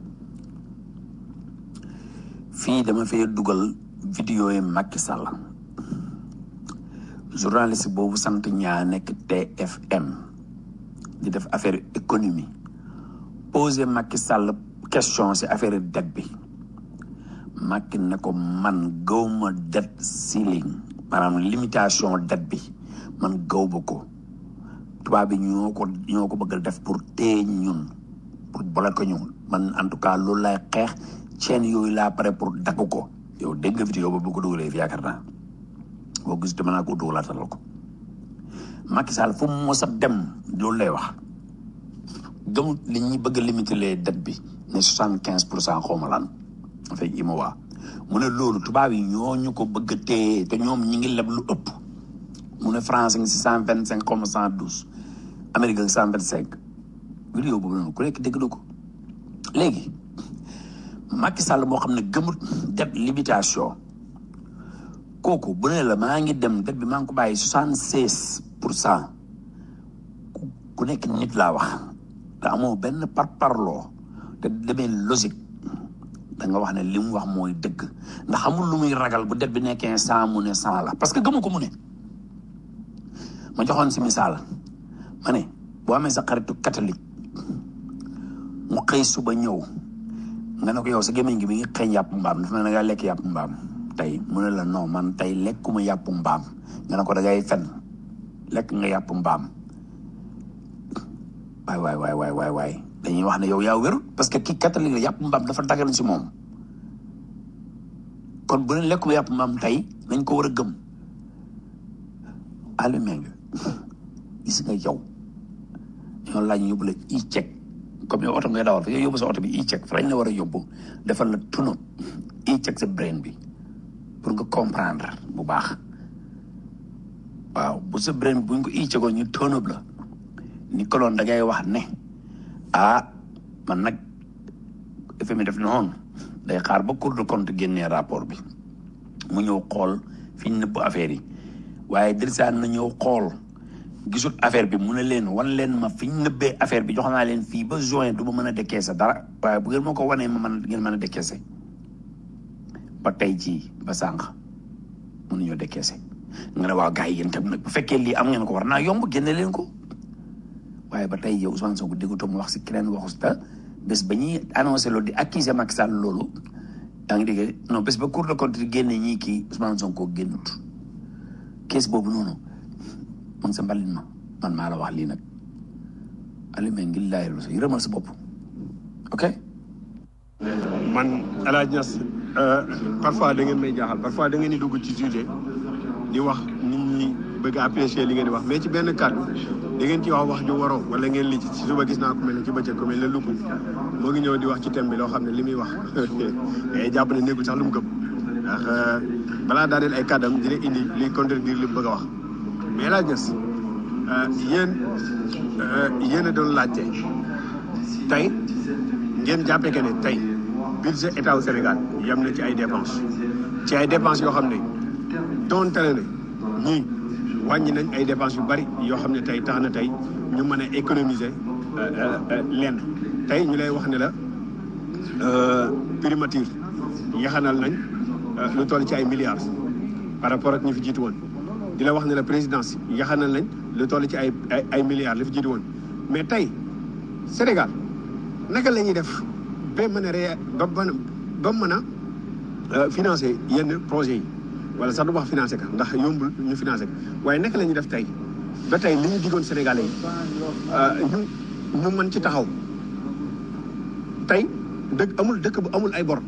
fii dama fee dugal vidéo yi Macky Sall journaliste boobu sant ñaa nekk TFM di def affaire économie posé Macky Sall question si affaire dette bi Macky ne ko man gawma debt ceiling maanaam limitation dette bi man gawma ko tubaab bi ñoo ko ñoo ko bëgg a def pour téye ñun pour bloquer ñu man en tout cas loolu lay xeex chaîne yooyu laa pare pour dagg ko yow dégg nga vidéo ba bu ko dugalee fi yaakaar naa boo gis dama naa ko dugalaatal ko Macky Sall fu mu mos a dem loolu lay wax gëmut li ñuy bëgg a limiter les dettes bi ne soixante quinze pour cent xaw ma lan fay IMOA mu ne loolu tubaab yi ñoo ñu ko bëgg a téye te ñoom ñi ngi leb lu ëpp mu ne France ngi si cent vingt cinq comme cent douze Amérique ngi cent vingt cinq vidéo boobu noonu ku nekk dégg na ko léegi Macky Sall moo xam ne gëmut dette limitation kooku bu ne la maa ngi dem dette bi maa ngi ko bàyyi soixante seize pour cent ku nekk nit laa wax te amoo benn par parloo te demee logique da nga wax ne li mu wax mooy dëgg ndax amul lu muy ragal bu det bi nekkee cent mu ne cent la parce que gëmu ko mu ne ma joxoon si misaal ma ne boo amee sa xaritu catholique mu xëy suba ñëw nga ne ko yow sa gémmiñ gi mi ngi xëy yàpp mbaam dafa mel ne nga lekk yàpp mbaam tey mu ne la non man tey lekkuma yàpp mbaam nga ne ko da ngay fen lekk nga yàpp mbaam waay waay waay waay waay waay dañuy wax ne yow yaa wérul parce que kii catholique la yàpp mbaam dafa dagan si moom kon bu ne lekkuma yàpp mbaam tey nañ ko war a gëm Aliou Mbengue gis nga yow ñoo laaj ñu yóbbu la e-check comme yow oto ngay dawal fa yow yóbbu sa oto bi e-check fa lañ la war a yóbbu defal la tunu e-check sa brain bi pour nga comprendre bu baax waaw bu sa brain bi buñ ko e-checkoon ñu tonub la ni koloon da ngay wax ne ah man nag FMI def noonu day xaar ba Cour des comptes génnee rapport bi mu ñëw xool fi ñu nëbb affaire yi waaye dirsaan na ñëw xool gisul affaire bi mu ne leen wan leen ma fi ñu nëbbee affaire bi jox naa leen fii ba juin du ma mën a décaisser dara waaye bu ngeen ma ko wanee ma mën ngeen mën a décaisser ba tey jii ba sànq mënuñoo décaisser nga ne waaw gars yi yéen tam nag bu fekkee lii am ngeen ko war naa yomb génne leen ko waaye ba tey yow Ousmane Sonko déggutoo mu wax si keneen waxu ta bés ba ñuy annoncé loolu di accuser Macky Sall loolu yaa ngi dégg non bés ba Cour des comptes di génne ñii kii Ousmane Sonko génnut kees boobu noonu mu ngi sa mbalit ma man maa la wax lii nag Aliou Mbengue ngi laay lu sa yërëmal sa bopp ok man El Hadj Niass parfois da ngeen may jaaxal parfois da ngeen di dugg ci sujet di wax nit ñi bëgg a apprécier li ngeen di wax mais ci benn kàddu da ngeen ci wax wax ju waroo wala ngeen li ci ci suba gis naa ko mel ne ci bëccëg ko mel ne lupp moo ngi ñëw di wax ci thème bi loo xam ne li muy wax day jàpp ne nekkul sax lu mu gëm ndax balaa daaneel ay kàddam dina indi liy contredire li mu bëgg a wax mais El Hadj Niass yéen yéen a doon laajte tey ngeen jàppee que ne tey budget état wu Sénégal yam na ci ay dépenses ci ay dépenses yoo xam ne donte ne ñii wàññi nañ ay dépenses yu bari yoo xam ne tey tax na tey ñu mën a économiser lenn tey ñu lay wax ne la primature yaxanal nañ lu toll ci ay milliards par rapport ak ñi fi jiitu woon di la wax ne la présidence yaxanal nañ lu toll ci ay ay ay milliards li fi jiitu woon mais tey Sénégal naka la ñuy def ba mën a ré ba mën a ba mën a financer yenn projets yi wala sax du wax financer ka ndax yombul ñu financer ko waaye naka la ñuy def tey ba tey li ñu diggoon Sénégalais yi ñu ñu mën ci taxaw tey dëkk amul dëkk bu amul ay bor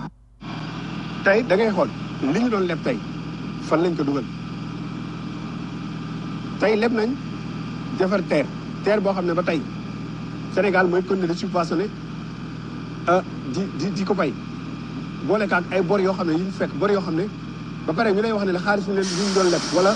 tey da ngay xool li ñu doon leb tey fan lañ ko dugal tey leb nañ defar terre terre boo xam ne ba tey Sénégal mooy continuer di subventionné di di di ko fay boole kaak ay bor yoo xam ne yu ñu fekk bor yoo xam ne ba pare ñu lay wax ne la xaalis ñu leen ñu doon leb wala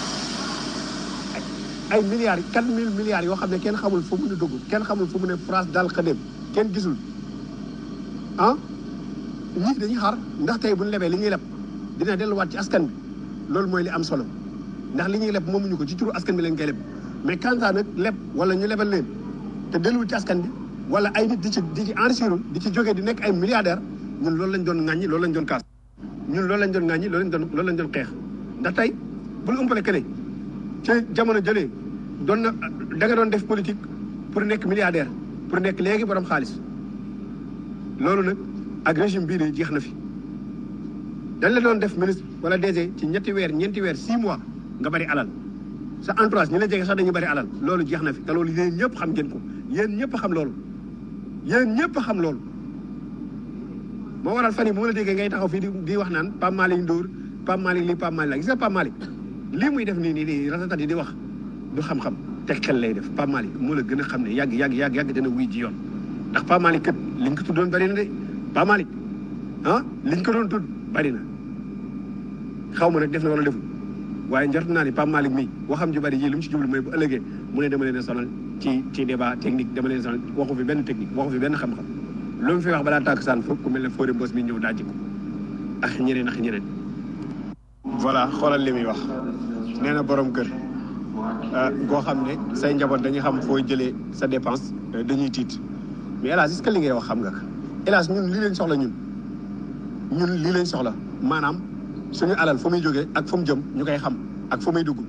ay milliards quatre mille milliards yoo xam ne kenn xamul fu mu ne dugg kenn xamul fu mu ne France daal xëdem kenn gisul ah ñii dañuy xaar ndax tey bu ñu lebee li ñuy leb dina delluwaat ci askan bi loolu mooy li am solo ndax li ñuy leb moomuñu ko ci turu askan bi lañ koy leb mais quant à nag leb wala ñu lebal leen te delluwul ci askan bi wala ay nit di ci di ci enrichir di ci jógee di nekk ay milliardaire ñun loolu lañ doon ŋàññi loolu lañ doon kaas ñun loolu lañ doon ŋàññi loolu lañ doon loolu lañ doon xeex ndax tey bul umpale que ne ci jamono jëlee doon na da nga doon def politique pour nekk milliardaire pour nekk léegi borom xaalis loolu nag ak régime bii de jeex na fi dañ la doon def ministre wala DG ci ñetti weer ñeenti weer six mois nga bari alal sa entourage ñi la jege sax dañuy bari alal loolu jeex na fi te loolu yéen ñëpp xam ngeen ko yéen ñëpp xam loolu yéen ñëpp xam loolu moo waral fan yi bu ma la déggee ngay taxaw fii di di wax naan Pape Malick Ndour Pape Malick lii Pape Malick la gis nga Pape Malick lii muy def nii nii nii ratatat yi di wax du xam-xam te xel lay def Pape Malick moo la gën a xam ne yàgg yàgg yàgg yàgg dana wuy ji yoon ndax Pape Malick kat liñ ko tuddoon bari na de Pape Malick ah liñ ko doon tudd bari na xaw ma nag def na wala deful waaye njort naa ni Pape Malick mii waxam ju bari yii li mu ci jublu mooy bu ëllëgee mu ne dama leen a sonal ci ci débat technique dama leen a sonal waxu fi benn technique waxu fi benn xam-xam lu mu fi wax balaa tàkk saan foofu ku mel ne Fodé Mbos mi ñëw dajji ko ak ñeneen ak ñeneen. voilà xoolal li muy wax nee na borom kër goo xam ne say njaboot dañuy xam fooy jëlee sa dépense dañuy tiit mais hélas est-ce que li ngay wax xam nga ko hélas ñun lii leen soxla ñun ñun lii leen soxla maanaam suñu alal fu muy jógee ak fu mu jëm ñu koy xam ak fu muy dugg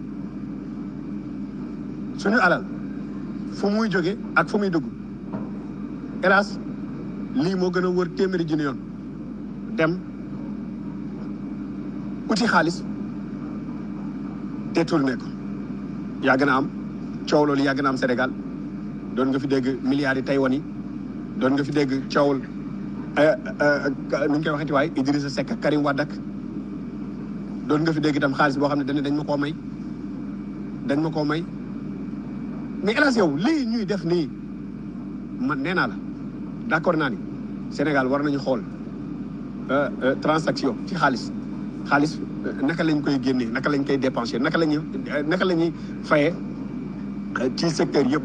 suñu alal fu muy jógee ak fu muy dugg hélas lii moo gën a wër téeméeri junni yoon dem uti xaalis détourné ko yàgg na am coow loolu yàgg na am Sénégal doon nga fi dégg milliards yi Taïwan yi doon nga fi dégg coowul nu ñu koy waxeeti waaye Idrissa Seck ak Karim Wade ak doon nga fi dégg itam xaalis boo xam ne dañ dañ ma koo may dañ ma koo may mais hélas yow lii ñuy def nii man nee naa la d'accord naa ni Sénégal war nañu xool transaction ci xaalis xaalis naka lañ koy génnee naka lañ koy dépenser naka lañuy naka la ñuy fayee ci secteur yëpp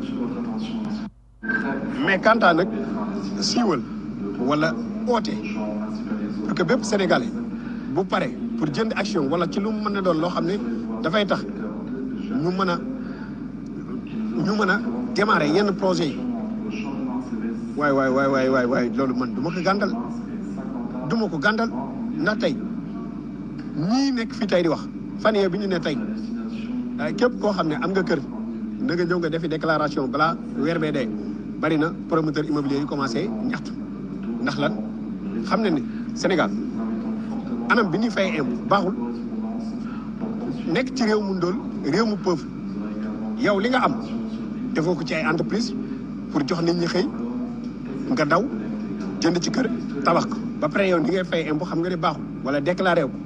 mais quant à nag siiwal wala oote pour que bépp sénégalais bu pare pour jënd action wala ci lu mu mën a doon loo xam ne dafay tax ñu mën a ñu mën a démarrer yenn projet yi waay waay waay waay waay waay loolu man du ma ko gàndal du ma ko gàndal ndax tey ñii nekk fii tey di wax fan yee bi ñu ne tey képp koo xam ne am nga kër na nga ñëw nga defi déclaration balaa weer bee dee bari na promoteur immobilier yu commencé ñaxtu ndax lan xam ne ni Sénégal anam bi ñuy fay impôt baaxul nekk ci réew mu ndóol réew mu pauvre yow li nga am defoo ko ci ay entreprise pour jox nit ñi xëy nga daw jënd ci kër tabax ko ba pare yow ni ngay fay impôt xam nga ne baaxul wala déclaré ko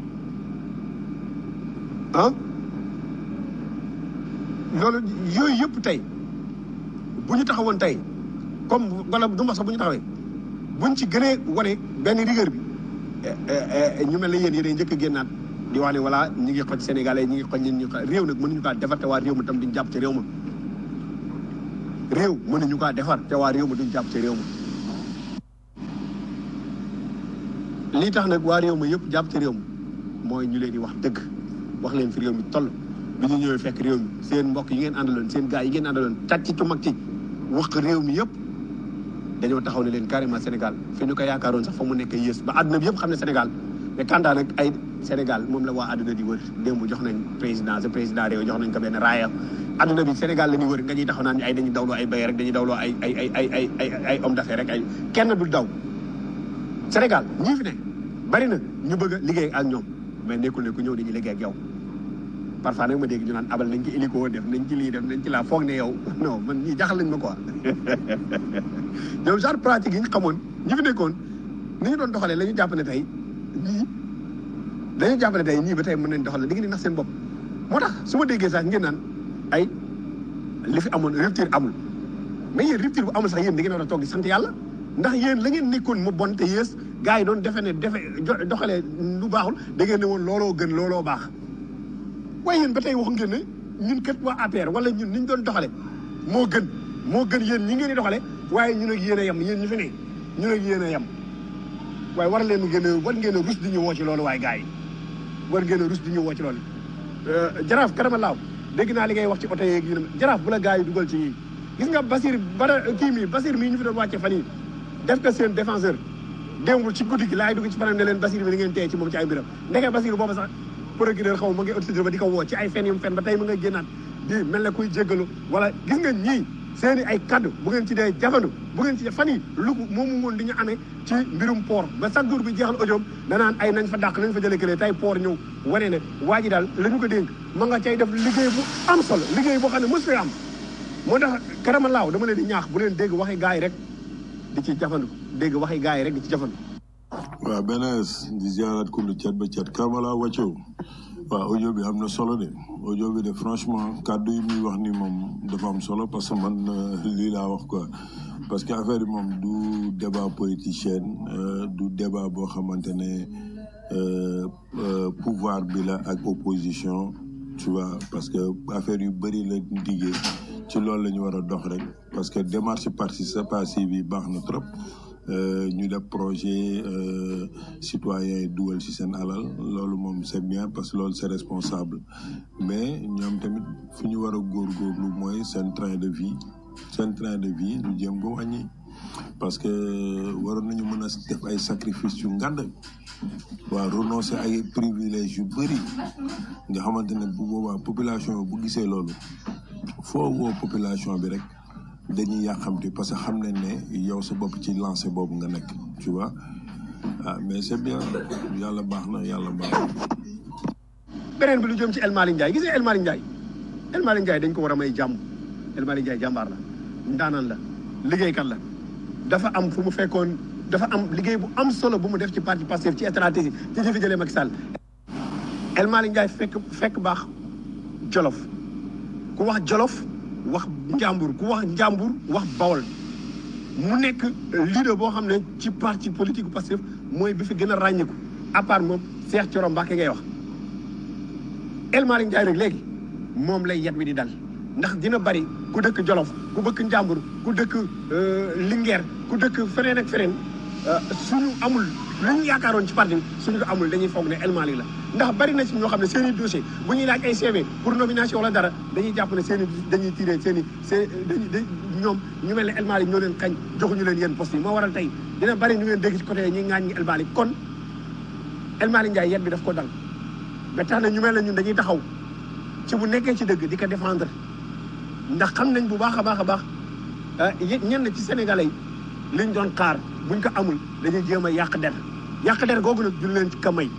ah loolu yooyu yëpp tey bu ñu taxawoon tey comme wala du ma sax bu ñu taxawee buñ ci gënee wane benn rigueur bi ñu mel ne yéen yéen njëkk a génnaat di wax ne voilà ñi ngi xoj sénégalais ñi ngi xoj ñun ñu ko réew nag mënuñu kaa defar te waa réew ma tam duñ jàpp ci réew ma réew mënuñu kaa defar te waa réew ma duñ jàpp ci réew ma lii tax nag waa réew ma yëpp jàpp ci réew ma mooy ñu leen di wax dëgg wax leen fi réew mi toll bi ñu ñëwee fekk réew mi seen mbokk yi ngeen àndaloon seen gars yi ngeen àndaloon càcc ci mag ci wax réew mi yëpp dañoo taxaw ne leen carrément Sénégal fi ñu ko yaakaaroon sax fa mu nekk yées ba àdduna bi yëpp xam ne Sénégal mais kandaa nag ay Sénégal moom la waa àdduna di wër démb jox nañ président sa président réew jox nañ ko benn raaya àdduna bi Sénégal la ñuy wër nga ñuy taxaw naan ay dañuy dawloo ay bay rek dañuy dawloo ay ay ay ay ay ay ay homme d'affaires rek ay kenn du daw Sénégal ñii fi ne bari na ñu bëgg a liggéey ak ñoom mais nekkul ne ku ñëw dañuy liggéey ak yow parfois nag ma dégg ñu naan abal nañ ci hélico def nañ ci lii def nañ ci laa foog ne yow non man ñii jaxal nañ ma quoi ñoom genre pratique yi ñu xamoon ñi fi nekkoon ni ñu doon doxalee la ñu jàpp ne tey ñii dañu jàpp ne tey ñii ba tey mën nañ doxalee di ngeen di nax seen bopp moo tax su ma déggee sax ngeen naan ay li fi amoon rupture amul mais yéen rupture bu amul sax yéen da ngeen war a toog di sant yàlla ndax yéen la ngeen nekkoon mu bon te yées gars yi doon defe ne defe doxalee lu baaxul da ngeen ne woon looloo gën looloo baax waaye yéen ba tey wax ngeen ne ñun kat waa APR wala ñun ni ñu doon doxale moo gën moo gën yéen ñi ngeen di doxale waaye ñun ak yéen a yem yéen ñu fi ne ñun ak yéen a yem waaye war leen ngeen a war ngeen a rus di ñu woo ci loolu waaye gars yi war ngeen a rus di ñu woo ci loolu jaraaf karama laaw dégg naa li ngay wax ci oto yeeg yi jaraaf bu la gars yi dugal ci yii gis nga Basir bara kii mi Basir mii ñu fi doon wàcce fan yi def ko seen défenseur démb ci guddi gi laay dugg ci fanam ne leen Basir bi da ngeen teye ci moom ci ay mbiram ndeke Basir boobu sax procureur xaw ma ngi autorisé ba di ko woo ci ay fen yu mu fen ba tey mu nga génnaat di mel ne kuy jéggalu wala gis nga ñii seen i ay kaddu bu ngeen ci dee jafandu bu ngeen ci fan yi lu moomu woon li ñu amee ci mbirum port ba chaque jour bi jeexal audio danaan ay nañ fa dàq nañ fa jëlee këlee tey port ñëw wane ne waa ji daal la ñu ko dénk ma nga cay def liggéey bu am solo liggéey boo xam ne mos fi am moo tax karama laaw dama leen di ñaax bu leen dégg waxi gars yi rek di ci jafandu dégg waxi gars yi rek di ci jafandu waaw benes di ziarat kullu cet ba cet karmala wàccew waaw audio bi am na solo de audio bi de franchement kàddu yi muy wax ni moom dafa am solo parce que man euh, lii laa wax quoi parce que affaire yi moom du débat politicien euh, du débat boo xamante ne euh, euh, pouvoir bi la ak opposition tu vois parce que affaire yu bëri la diggee ci loolu la ñu war a dox rek parce que démarche participative bi baax na trop euh, ñu def projet euh, citoyen yi dugal ci seen alal loolu moom c'est bien parce que loolu c'est responsable mais ñoom tamit fu ñu war a góorgóorlu mooy seen train de vie seen train de vie ñu jéem ko wàññi parce que waroon nañu mën a def ay sacrifice yu ngand waaw renoncer ay privilèges yu bëri nga xamante ne bu boobaa population bu gisee loolu foo woo population bi rek dañuy yàqamti parce que xam nañ ne yow sa bopp ci lancé boobu nga nekk tu vois ah mais c'est bien yàlla baax na yàlla baax na. beneen bi lu jëm ci El Malick Ndiaye gis nga El Malick Ndiaye El Malick Ndiaye dañ ko war a may jàmm El Malick Ndiaye jàmbaar la ndaanaan la liggéeykat la dafa am fu mu fekkoon dafa am liggéey bu am solo bu mu def ci parti Pastef ci stratégie ci fi jëlee Macky Sall El Malick Ndiaye fekk fekk baax Jolof ku wax Jolof wax Njàmbur ku wax Njàmbur wax Bawol mu nekk leader boo xam ne ci parti politique Pastef mooy bi fi gën a ràññiku à part moom Cheikh Thioro Mbacké ngay wax El Malick Ndiaye rek léegi moom lay yet wi di dal ndax dina bari ku dëkk Jolof ku bëkk Njàmbur ku dëkk Linguère ku dëkk feneen ak feneen suñu amul lu ñu yaakaaroon ci parti bi suñu ko amul dañuy foog ne El Malick la ndax bari na ci ñoo xam ne seen i dossier bu ñuy laaj ay CV pour nomination wala dara dañuy jàpp ne seen i dañuy tiré seen i seen dañuy dañ ñoom ñu mel ne El Malick ñoo leen xañ joxuñu leen yenn poste yi moo waral tey dina bari ñu ngeen dégg ci côté ñi ŋaañ ñi El Malick kon El Malick Ndiaye yet bi daf ko dal ba tax na ñu mel ne ñun dañuy taxaw ci bu nekkee ci dëgg di ko défendre ndax xam nañ bu baax a baax a baax ñenn ci sénégalais yi liñ doon xaar buñ ko amul dañuy jéem a yàq der yàq der googu nag du leen ci ka may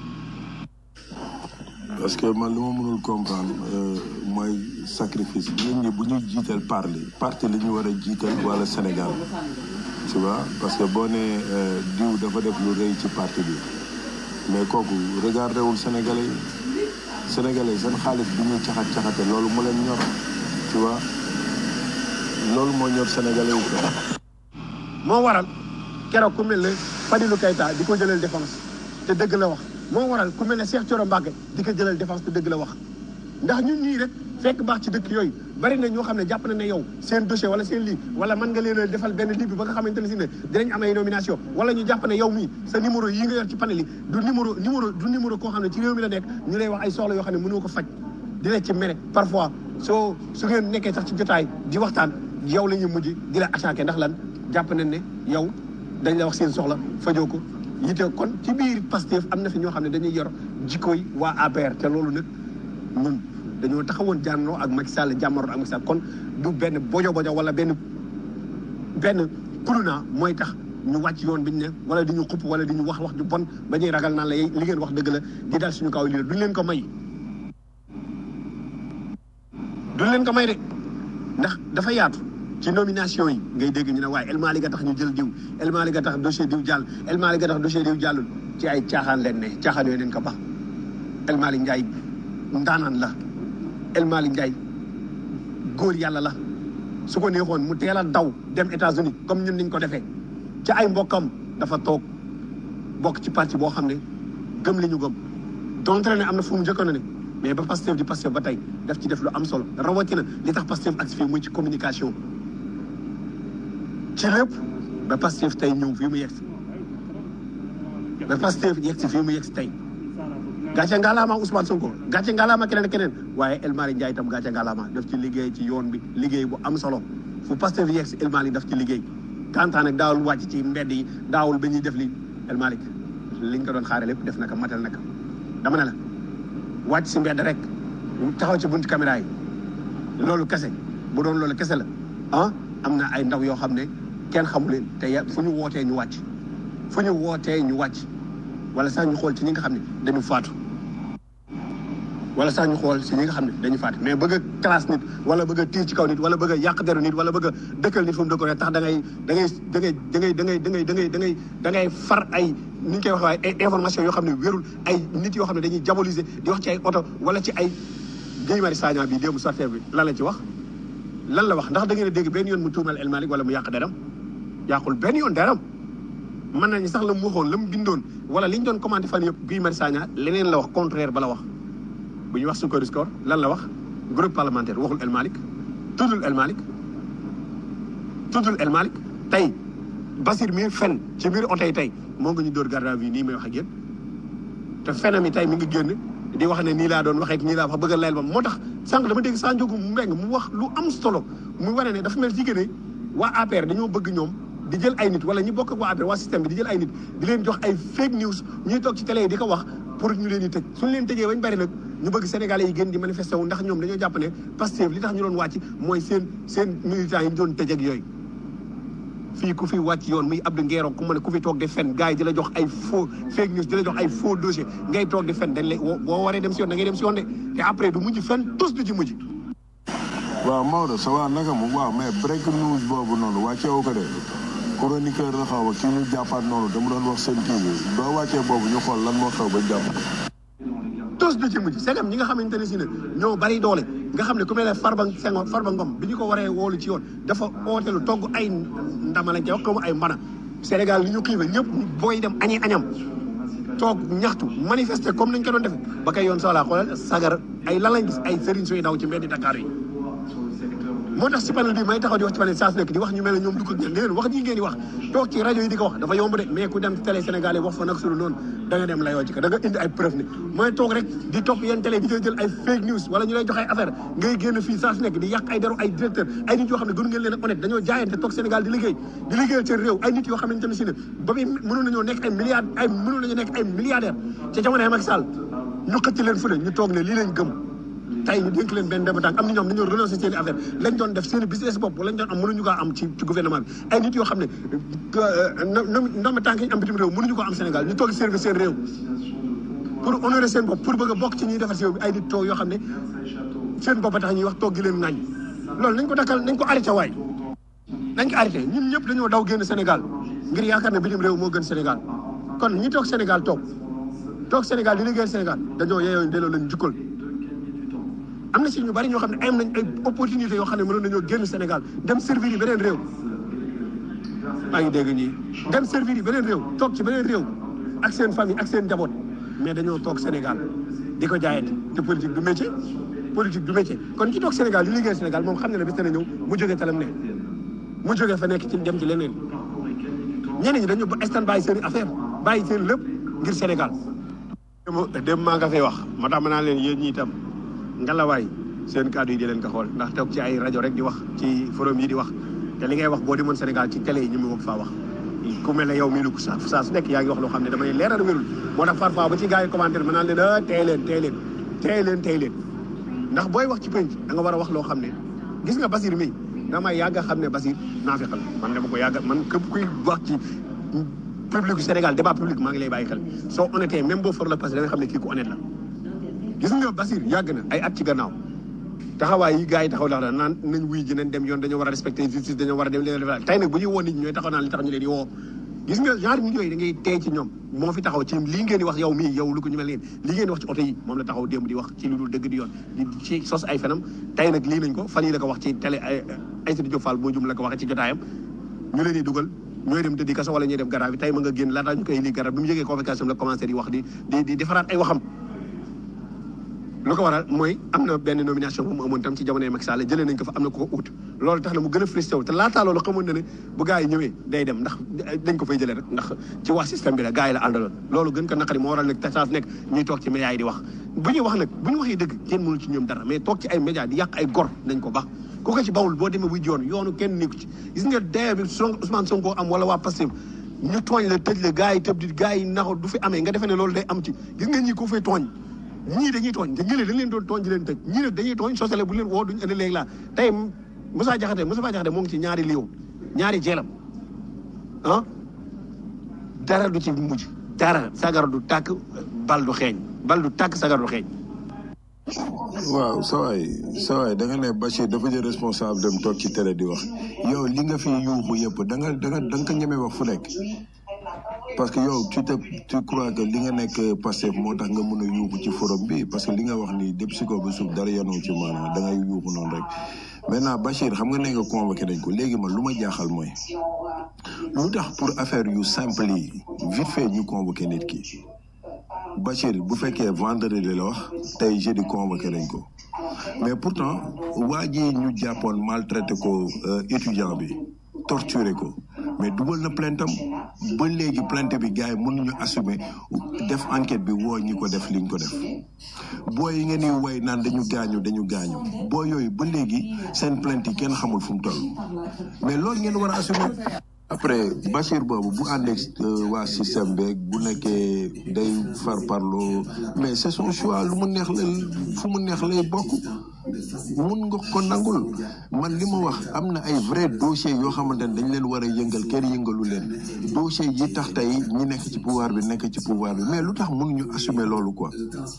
parce que man li ma mënul comprendre euh, mooy sacrifice nit ñi bu ñu jiital parli parti li ñu war a jiital wala Sénégal tu vois parce que boo nee euh, diw dafa def lu rëy ci parti bi mais kooku regardé wul Sénégalais yi Sénégalais yi seen xaalis bi ñuy caxat caxate loolu mu leen ñor tu vois loolu moo ñor Sénégalais yi quoi. moo waral keroog ku mel ne Fadilou Keita di ko jëlal défense te dëgg la wax moo waral ku mel ne Cheikh Thioro Mbacké di ko jëlal défense te dëgg la wax ndax ñun ñii rek fekk baax ci dëkk yooyu bari na ñoo xam ne jàpp na ne yow seen dossier wala seen lii wala mën nga leen a defal benn lii bi ba nga xamante ne si ne dinañ am ay nomination wala ñu jàpp ne yow mii sa numéro yi nga yor ci panel yi du numéro numéro du numéro koo xam ne ci réew mi la nekk ñu lay wax ay soxla yoo xam ne mënoo ko faj di la ci mere parfois soo su ngeen nekkee sax ci jotaay di waxtaan yow la ñuy mujj di la attaqué ndax lan jàpp nañ ne yow dañ la wax seen soxla fajoo ko yite kon ci biir Pastef am na fi ñoo xam ne dañuy yor jikkooy waa APR te loolu nag ñun dañoo taxawoon jànnoo ak Macky Sall jàmmaroo ak Macky Sall kon du benn bojo bojo wala benn benn kuluna mooy tax ñu wàcc yoon bi ñu ne wala di ñu xupp wala di ñu wax wax ju bon ba ñuy ragal naan la li ngeen wax dëgg la di dal suñu kaw lii la duñ leen ko may duñ leen ko may de ndax dafa yaatu ci nomination yi ngay dégg ñu ne waaye El Malick a tax ñu jël diw El Malick a tax dossier diw jàll El Malick a tax dossier diw jàllul ci ay caaxaan leen ne caaxaan yooyu leen ko bax El Malick Ndiaye ndaanaan la El Malick Ndiaye góor yàlla la su ko neexoon mu teel a daw dem États-Unis comme ñun niñ ko defee ci ay mbokkam dafa toog bokk ci parti boo xam ne gëm li ñu gëm donte ne am na fu mu njëkkoon ne mais ba Pastef di Pastef ba tey daf ci def lu am solo rawatina li tax Pastef ak si fii muy ci communication ci lépp ba Pastef tey ñëw fii mu yegg si ba Pastef yegg si fii mu yegg si tey gàcce ngalaama Ousmane Sonko gàcce ngalaama keneen ak keneen waaye El Malick Ndiaye itam gàcce ngalaama daf ci liggéey ci yoon bi liggéey bu am solo fu Pastef yegg si El Malick daf ci liggéey kantaan nag daawul wàcc ci mbedd yi daawul ba ñuy def li El Malick liñ ko doon xaare lépp def naka matal naka dama ne la wàcc si mbedd rek taxaw ci buntu caméra yi loolu kese bu doon loolu kese la ah am na ay ndaw yoo xam ne kenn xamu leen te ya fu ñu wootee ñu wàcc fu ñu wootee ñu wàcc wala sax ñu xool ci ñi nga xam ne dañu faatu wala sax ñu xool si ñi nga xam ne dañu faatu mais bëgg a classe nit wala bëgg a tiir ci kaw nit wala bëgg a yàq deru nit wala bëgg a dëkkal nit fu mu dëkkoon tax da ngay da ngay da ngay da ngay da ngay da ngay da ngay da ngay da ngay far ay ni ñu koy waxee waaye ay information yoo xam ne wérul ay nit yoo xam ne dañuy diaboliser di wax ci ay oto wala ci ay Guy Marius Sagna bi démb sortie bi lan la ci wax lan la wax ndax da ngeen a dégg benn yoon mu tuumal El Malick wala mu yàq deram yàqul benn yoon deram mën nañu sax la mu waxoon la mu bindoon wala li ñu doon commenté fan yëpp Guy Marius Sagna leneen la wax contraire ba la wax bu ñu wax Sukari Score lan la wax groupe parlementaire waxul El Malick tuddul El Malick tuddul El Malick tey Basir mi fen ci biir oto yi tey moo ngi ñu dóor garde à vue nii may wax ak yéen te fenam yi tey mi ngi génn di wax ne nii laa doon waxee nii laa wax bëgg a layal ba moo tax sànq dama dégg saa njógu mu mbeng mu wax lu am solo mu wane ne dafa mel ci ne waa APR dañoo bëgg ñoom di jël ay nit wala ñi bokk ak waa APR waa système bi di jël ay nit di leen jox ay fake news ñuy toog ci télé yi di ko wax pour ñu leen di tëj suñu leen tëjee bañ bari nag ñu bëgg sénégalais yi gën di manifester wu ndax ñoom dañoo jàpp ne Pastef li tax ñu doon wàcc mooy seen seen militants yi ñu doon tëj ak yooyu fii ku fi wàcc yoon muy Abdou Nguero ku ma ne ku fi toog di fen gars yi di la jox ay faux fake news di la jox ay faux dossier ngay toog di fen dañ lay boo waree dem si yoon da ngay dem si yoon de te après du mujj fen tous du ci mujj waaw Maodo ça va naka mu waaw mais break news boobu noonu wàccee wu ko de chroniqueur la xaw a kii ñu jàppaat noonu dama doon wax seen kii bi doo wàccee boobu ñu xool lan moo xew ba jàpp tous du ci mujj segam ñi nga xamante ne si ne ñoo bari doole nga xam ne ku mel ne Farba Senghor Farba Ngom bi ñu ko waree woolu ci yoon dafa ootelu togg ay ndama lañ koy wax comme ay mbana Sénégal li ñu xiife ñëpp booy dem añi añam toog ñaxtu manifester comme nañ ko doon defe ba kay yoon soxlaa xoolal sagar ay lan lañ gis ay sëriñ suy daw ci mbeddi Dakar yi moo tax si panel bi may taxaw di wax ci panel saa su nekk di wax ñu mel ne ñoom du ko gën leen wax ji ngeen di wax toog ci rajo yi di ko wax dafa yomb de mais ku dem ci télé Sénégal yi wax fa nag sulu noonu da nga dem layoo ci ko da nga indi ay preuve ne mooy toog rek di topp yenn télé di jël ay fake news wala ñu lay jox ay affaire ngay génn fii saa su nekk di yàq ay deru ay directeur ay nit yoo xam ne gënu ngeen leen a honnête dañoo jaayante toog Sénégal di liggéey di liggéeyal seen réew ay nit yoo xam ne tamit si ne ba muy mënoon nañoo nekk ay milliards ay mënoon nañu nekk ay milliardaire ca jamono Macky Sall ñu xëcc leen fu ne ñu toog ne lii lañ gëm tey ñu dénk leen benn dem tànk am na ñoom dañoo renoncé seen i affaire lañ doon def seen i business bopp lañ doon am mënuñu ko am ci ci gouvernement bi ay nit yoo xam ne ndoom tànk yi am bitim réew mënuñu ko am Sénégal ñu toog service seen réew pour honorer seen bopp pour bëgg a bokk ci ñuy defar si réew bi ay nit toog yoo xam ne seen bopp tax ñuy wax toog gi leen ŋàññ loolu nañ ko dakkal nañ ko arrêté waay nañ ko arrêté ñun ñëpp dañoo daw génn Sénégal ngir yaakaar ne bitim réew moo gën Sénégal kon ñi toog Sénégal toog toog Sénégal di liggéeyal Sénégal dañoo yeeyoo delloo leen jukkal am na si ñu bari ñoo xam ne am nañ ay opportunité yoo xam ne mënoon nañoo génn Sénégal dem servir yi beneen réew maa ngi dégg ñii dem servir yi beneen réew toog ci beneen réew ak seen famille ak seen njaboot mais dañoo toog Sénégal di ko jaayante te politique du métier politique du métier kon ci toog Sénégal di liggéey Sénégal moom xam ne ne bis dana ñëw mu jógee talam ne mu jógee fa nekk ci dem ci leneen ñeneen ñi dañu ba stand bàyyi seen i affaire bàyyi seen lépp ngir Sénégal dem maa nga fay wax moo tax ma naa leen yéen ñi itam ngalawaay seen kàddu yi di leen ko xool ndax toog ci ay rajo rek di wax ci forum yi di wax te li ngay wax boo demoon Sénégal ci télé yi ñu mu wog faa wax ku mel ne yow mii lu saa saa su nekk yaa ngi wax loo xam ne damay leeral wérul moo tax parfois ba ci gars yi commentaire ma naan leen ah tey leen tey leen tey leen tey leen ndax booy wax ci penc da nga war a wax loo xam ne gis nga Basir mi damay yàgg a xam ne Basir naafiq la man dama ko yàgg man képp kuy wax ci public Sénégal débat public maa ngi lay bàyyi xel soo honnêté même boo for la parce que da nga xam ne kii ku honnête la gis nga Basir yàgg na ay at ci gannaaw taxawaay yi gars yi taxaw la naan nañ wuy ji nañ dem yoon dañoo war a respecté justice dañoo war a dem leen def tey nag bu ñuy woo nit ñi ñooy taxaw naan li tax ñu leen di woo gis nga genre nit yooyu da ngay tey ci ñoom moo fi taxaw ci lii ngeen di wax yow mii yow lu ko ñu mel leen lii ngeen di wax ci oto yi moom la taxaw démb di wax ci lu dul dëgg di yoon di ci sos ay fenam tey nag lii nañ ko fan yi la ko wax ci télé Aïssatou Diop Fall boo jum la ko waxee ci jotaayam ñu leen di dugal ñooy dem tëddi kaso wala ñuy def garab bi tey ma nga génn laataa ñu koy lii garab bi mu jógee convocation la commencé di wax di di di defaraat ay waxam lu ko waral mooy am na benn nomination bu mu amoon tam ci jamonoy Macky Sall jëlee nañ ko fa am na ko ko ut loolu tax na mu gën a frustré wu te laataa loolu xamoon na ne bu gars yi ñëwee day dem ndax dañ ko fay jëlee rek ndax ci wax système bi la gars yi la àndaloon loolu gën ko naqari moo waral nag tasaaf nekk ñuy toog ci médias yi di wax bu ñuy wax nag bu ñu waxee dëgg kenn mënul ci ñoom dara mais toog ci ay médias di yàq ay gor nañ ko baax ku ko ci bawul boo demee buy yoon yoonu kenn nekku ci gis nga dee bi son Ousmane Sonko am wala waa Pastef ñu tooñ la tëj la gars yi tëb di gars yi naxo du fi amee nga defee ne loolu day am ci gis nga ñi ko fay tooñ ñii dañuy tooñ te ñële dañ leen doon tooñ di leen tëj ñii nag dañuy tooñ sosale bu leen woo duñ indi léegi laa tey Moussa Diakhaté Moussa Diakhaté moo ngi ci ñaari liiw ñaari jeelam ah dara du ci mujj dara sagar du tàkk bal du xeeñ bal du tàkk sagar du xeeñ waaw sawaay sawaay da nga ne Bachir dafa jël responsable dem toog ci télé di wax yow li nga fi yuuxu yëpp da nga da nga da nga ko ñemee wax fu nekk parce que yow tu te tu crois que li nga nekk Pastef moo tax nga mën a yuuxu ci forum bi parce que li nga wax nii depuis si ko ba suuf dara yanoo ci maanaam da ngay yuuxu noonu rek maintenant Bachir xam nga ne nga convoqué nañ ko léegi man lu ma jaaxal mooy lu tax pour affaire yu simple yi vite fait ñu convoqué nit ki Bachir bu fekkee vendredi la wax tey jeudi convoqué nañ ko mais pourtant waa ji ñu jàppoon maltraité ko euh, étudiant bi torturé ko mais dugal na plainte am ba léegi plainte bi gars yi mënuñu assumer def enquête bi woo ñi ko def liñ ko def boo yi ngeen di way naan dañu gaañu dañu gaañu boo yooyu ba léegi seen plainte yi kenn xamul fu mu toll mais loolu ngeen war a assumer après Bachir boobu bu àndeeg waa système beeg bu nekkee day far parloo mais c'est son choix lu mu neex la fu mu neex lay bokk mun nga ko nangul man li ma wax am na ay vrai dossier yoo xamante ne dañ leen war a yëngal kenn yëngalu leen dossier yi tax tey ñi nekk ci pouvoir bi nekk ci pouvoir bi mais lu tax mënuñu assumer loolu quoi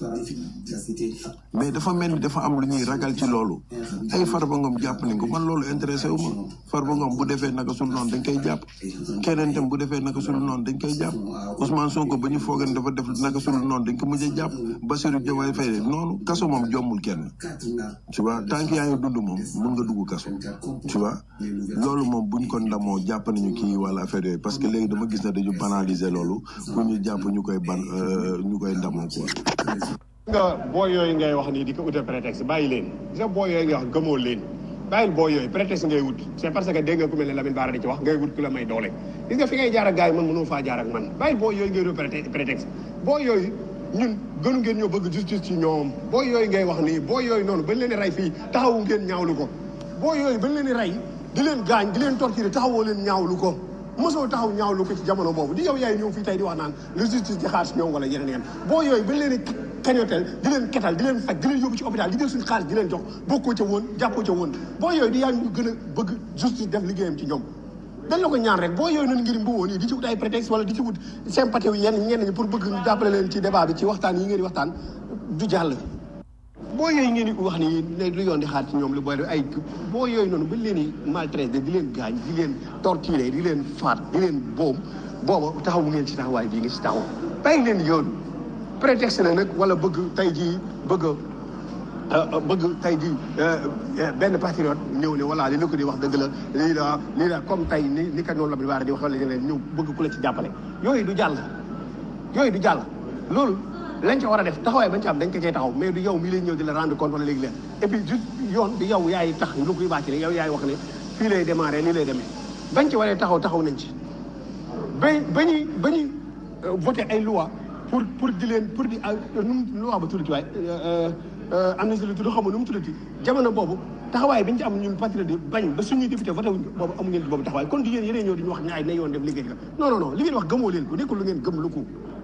mais dafa mel ni dafa am lu ñuy ragal ci loolu ay Farba Ngom jàpp nañ ko man loolu intéressé wu ma Farba Ngom bu defee naka sul noonu dañ koy jàpp keneen tam bu defee naka sul noonu dañ koy jàpp Ousmane Sonko ba ñu foogan dafa def naka sul noonu dañ ko mujj a jàpp Bassirou Diomaye Faye noonu kaso moom jommul kenn tu vois tant que yaa ngi dund moom mun nga dugg kaso tu vois loolu moom buñ ko ndamoo jàpp nañu kii wala affaire yooyu parce que léegi dama gis ne dañu banaliser loolu ku ñu jàpp ñu koy ban euh, ñu koy ndamoo quoi nga booy yooyu ngay wax nii di ko utal prétexte bàyyi leen gis nga booy yooyu ngay wax gëmoo leen bàyyil booy yooyu prétexte ngay wut c'est parce que dégg nga ku mel ne Lamine Bara di ci wax ngay wut ku la may doole gis nga fi ngay jaar ak gars yi man mënoo faa jaar ak man bàyyil booy yooyu ngay wut prétexte prétexte booy yooyu ñun gënu ngeen ñoo bëgg justice ci ñoom booy yooyu ngay wax nii booy yooyu noonu bañ leen di rey fii taxawu ngeen ñaawlu ko booy yooyu bañ leen di rey di leen gaañ di leen torturer taxawoo leen ñaawlu ko mosoo taxaw ñaawlu ko ci jamono boobu di yow yaay ñëw fii tey di wax naan le justice di xaar si ñoom wala yeneen yeneen boo yooyu bañ leen di kañotel di leen ketal di leen faj di leen yóbbu ci hôpital di jël suñu xaalis di leen jox bokkoo ca woon jàppoo ca woon boo yooyu di yaa ñu gën a bëgg justice def liggéeyam ci ñoom dañ la ko ñaan rek boo yooyu noonu ngir mbuwoo nii di ci wut ay prétexte wala di ci wut sympathie yu yenn ñenn ñi pour bëgg ñu jàppale leen ci débat bi ci waxtaan yi ngeen di waxtaan du jàll boo yooyu ngeen di wax ni ne lu yoon di xaar ci ñoom lu booy ay boo yooyu noonu ba leen di maltraité di leen gaañ di leen torturé di leen faat di leen boom booba taxaw ngeen ci taxawaay bii nga ci taxaw bàyyi leen yoon prétexte la nag wala bëgg tey jii bëgg a bëgg tey jii benn patriote ñëw ne voilà li la ko di wax dëgg la lii la lii la comme tey ni ni ka noonu la bi waar di wax wala ñeneen ñëw bëgg ku la ci jàppale yooyu du jàll yooyu du jàll loolu lañ ca war a def taxawaay bañ ca am dañ ko cay taxaw mais du yow mi lay ñëw di la rendre compte wala léegi leen et puis juste yoon du yow yaay tax lu koy bàcc yow yaay wax ne fii lay démarré nii lay demee bañ ci waree taxaw taxaw nañ ci ba ba ñuy ba ñuy voté ay loi pour pour di leen pour di nu mu loi ba tuddati waay am na si lu tudd xamu nu mu tuddati jamono boobu taxawaay bi ñu ci am ñun patriote yi bañ ba suñuy député voté wuñ boobu amu ngeen ci boobu taxawaay kon di yéen yéenee ñëw di ñu wax ñaay na yoon def liggéey la non non non li ngeen wax gëmoo leen ko nekkul lu ngeen gëm lu ko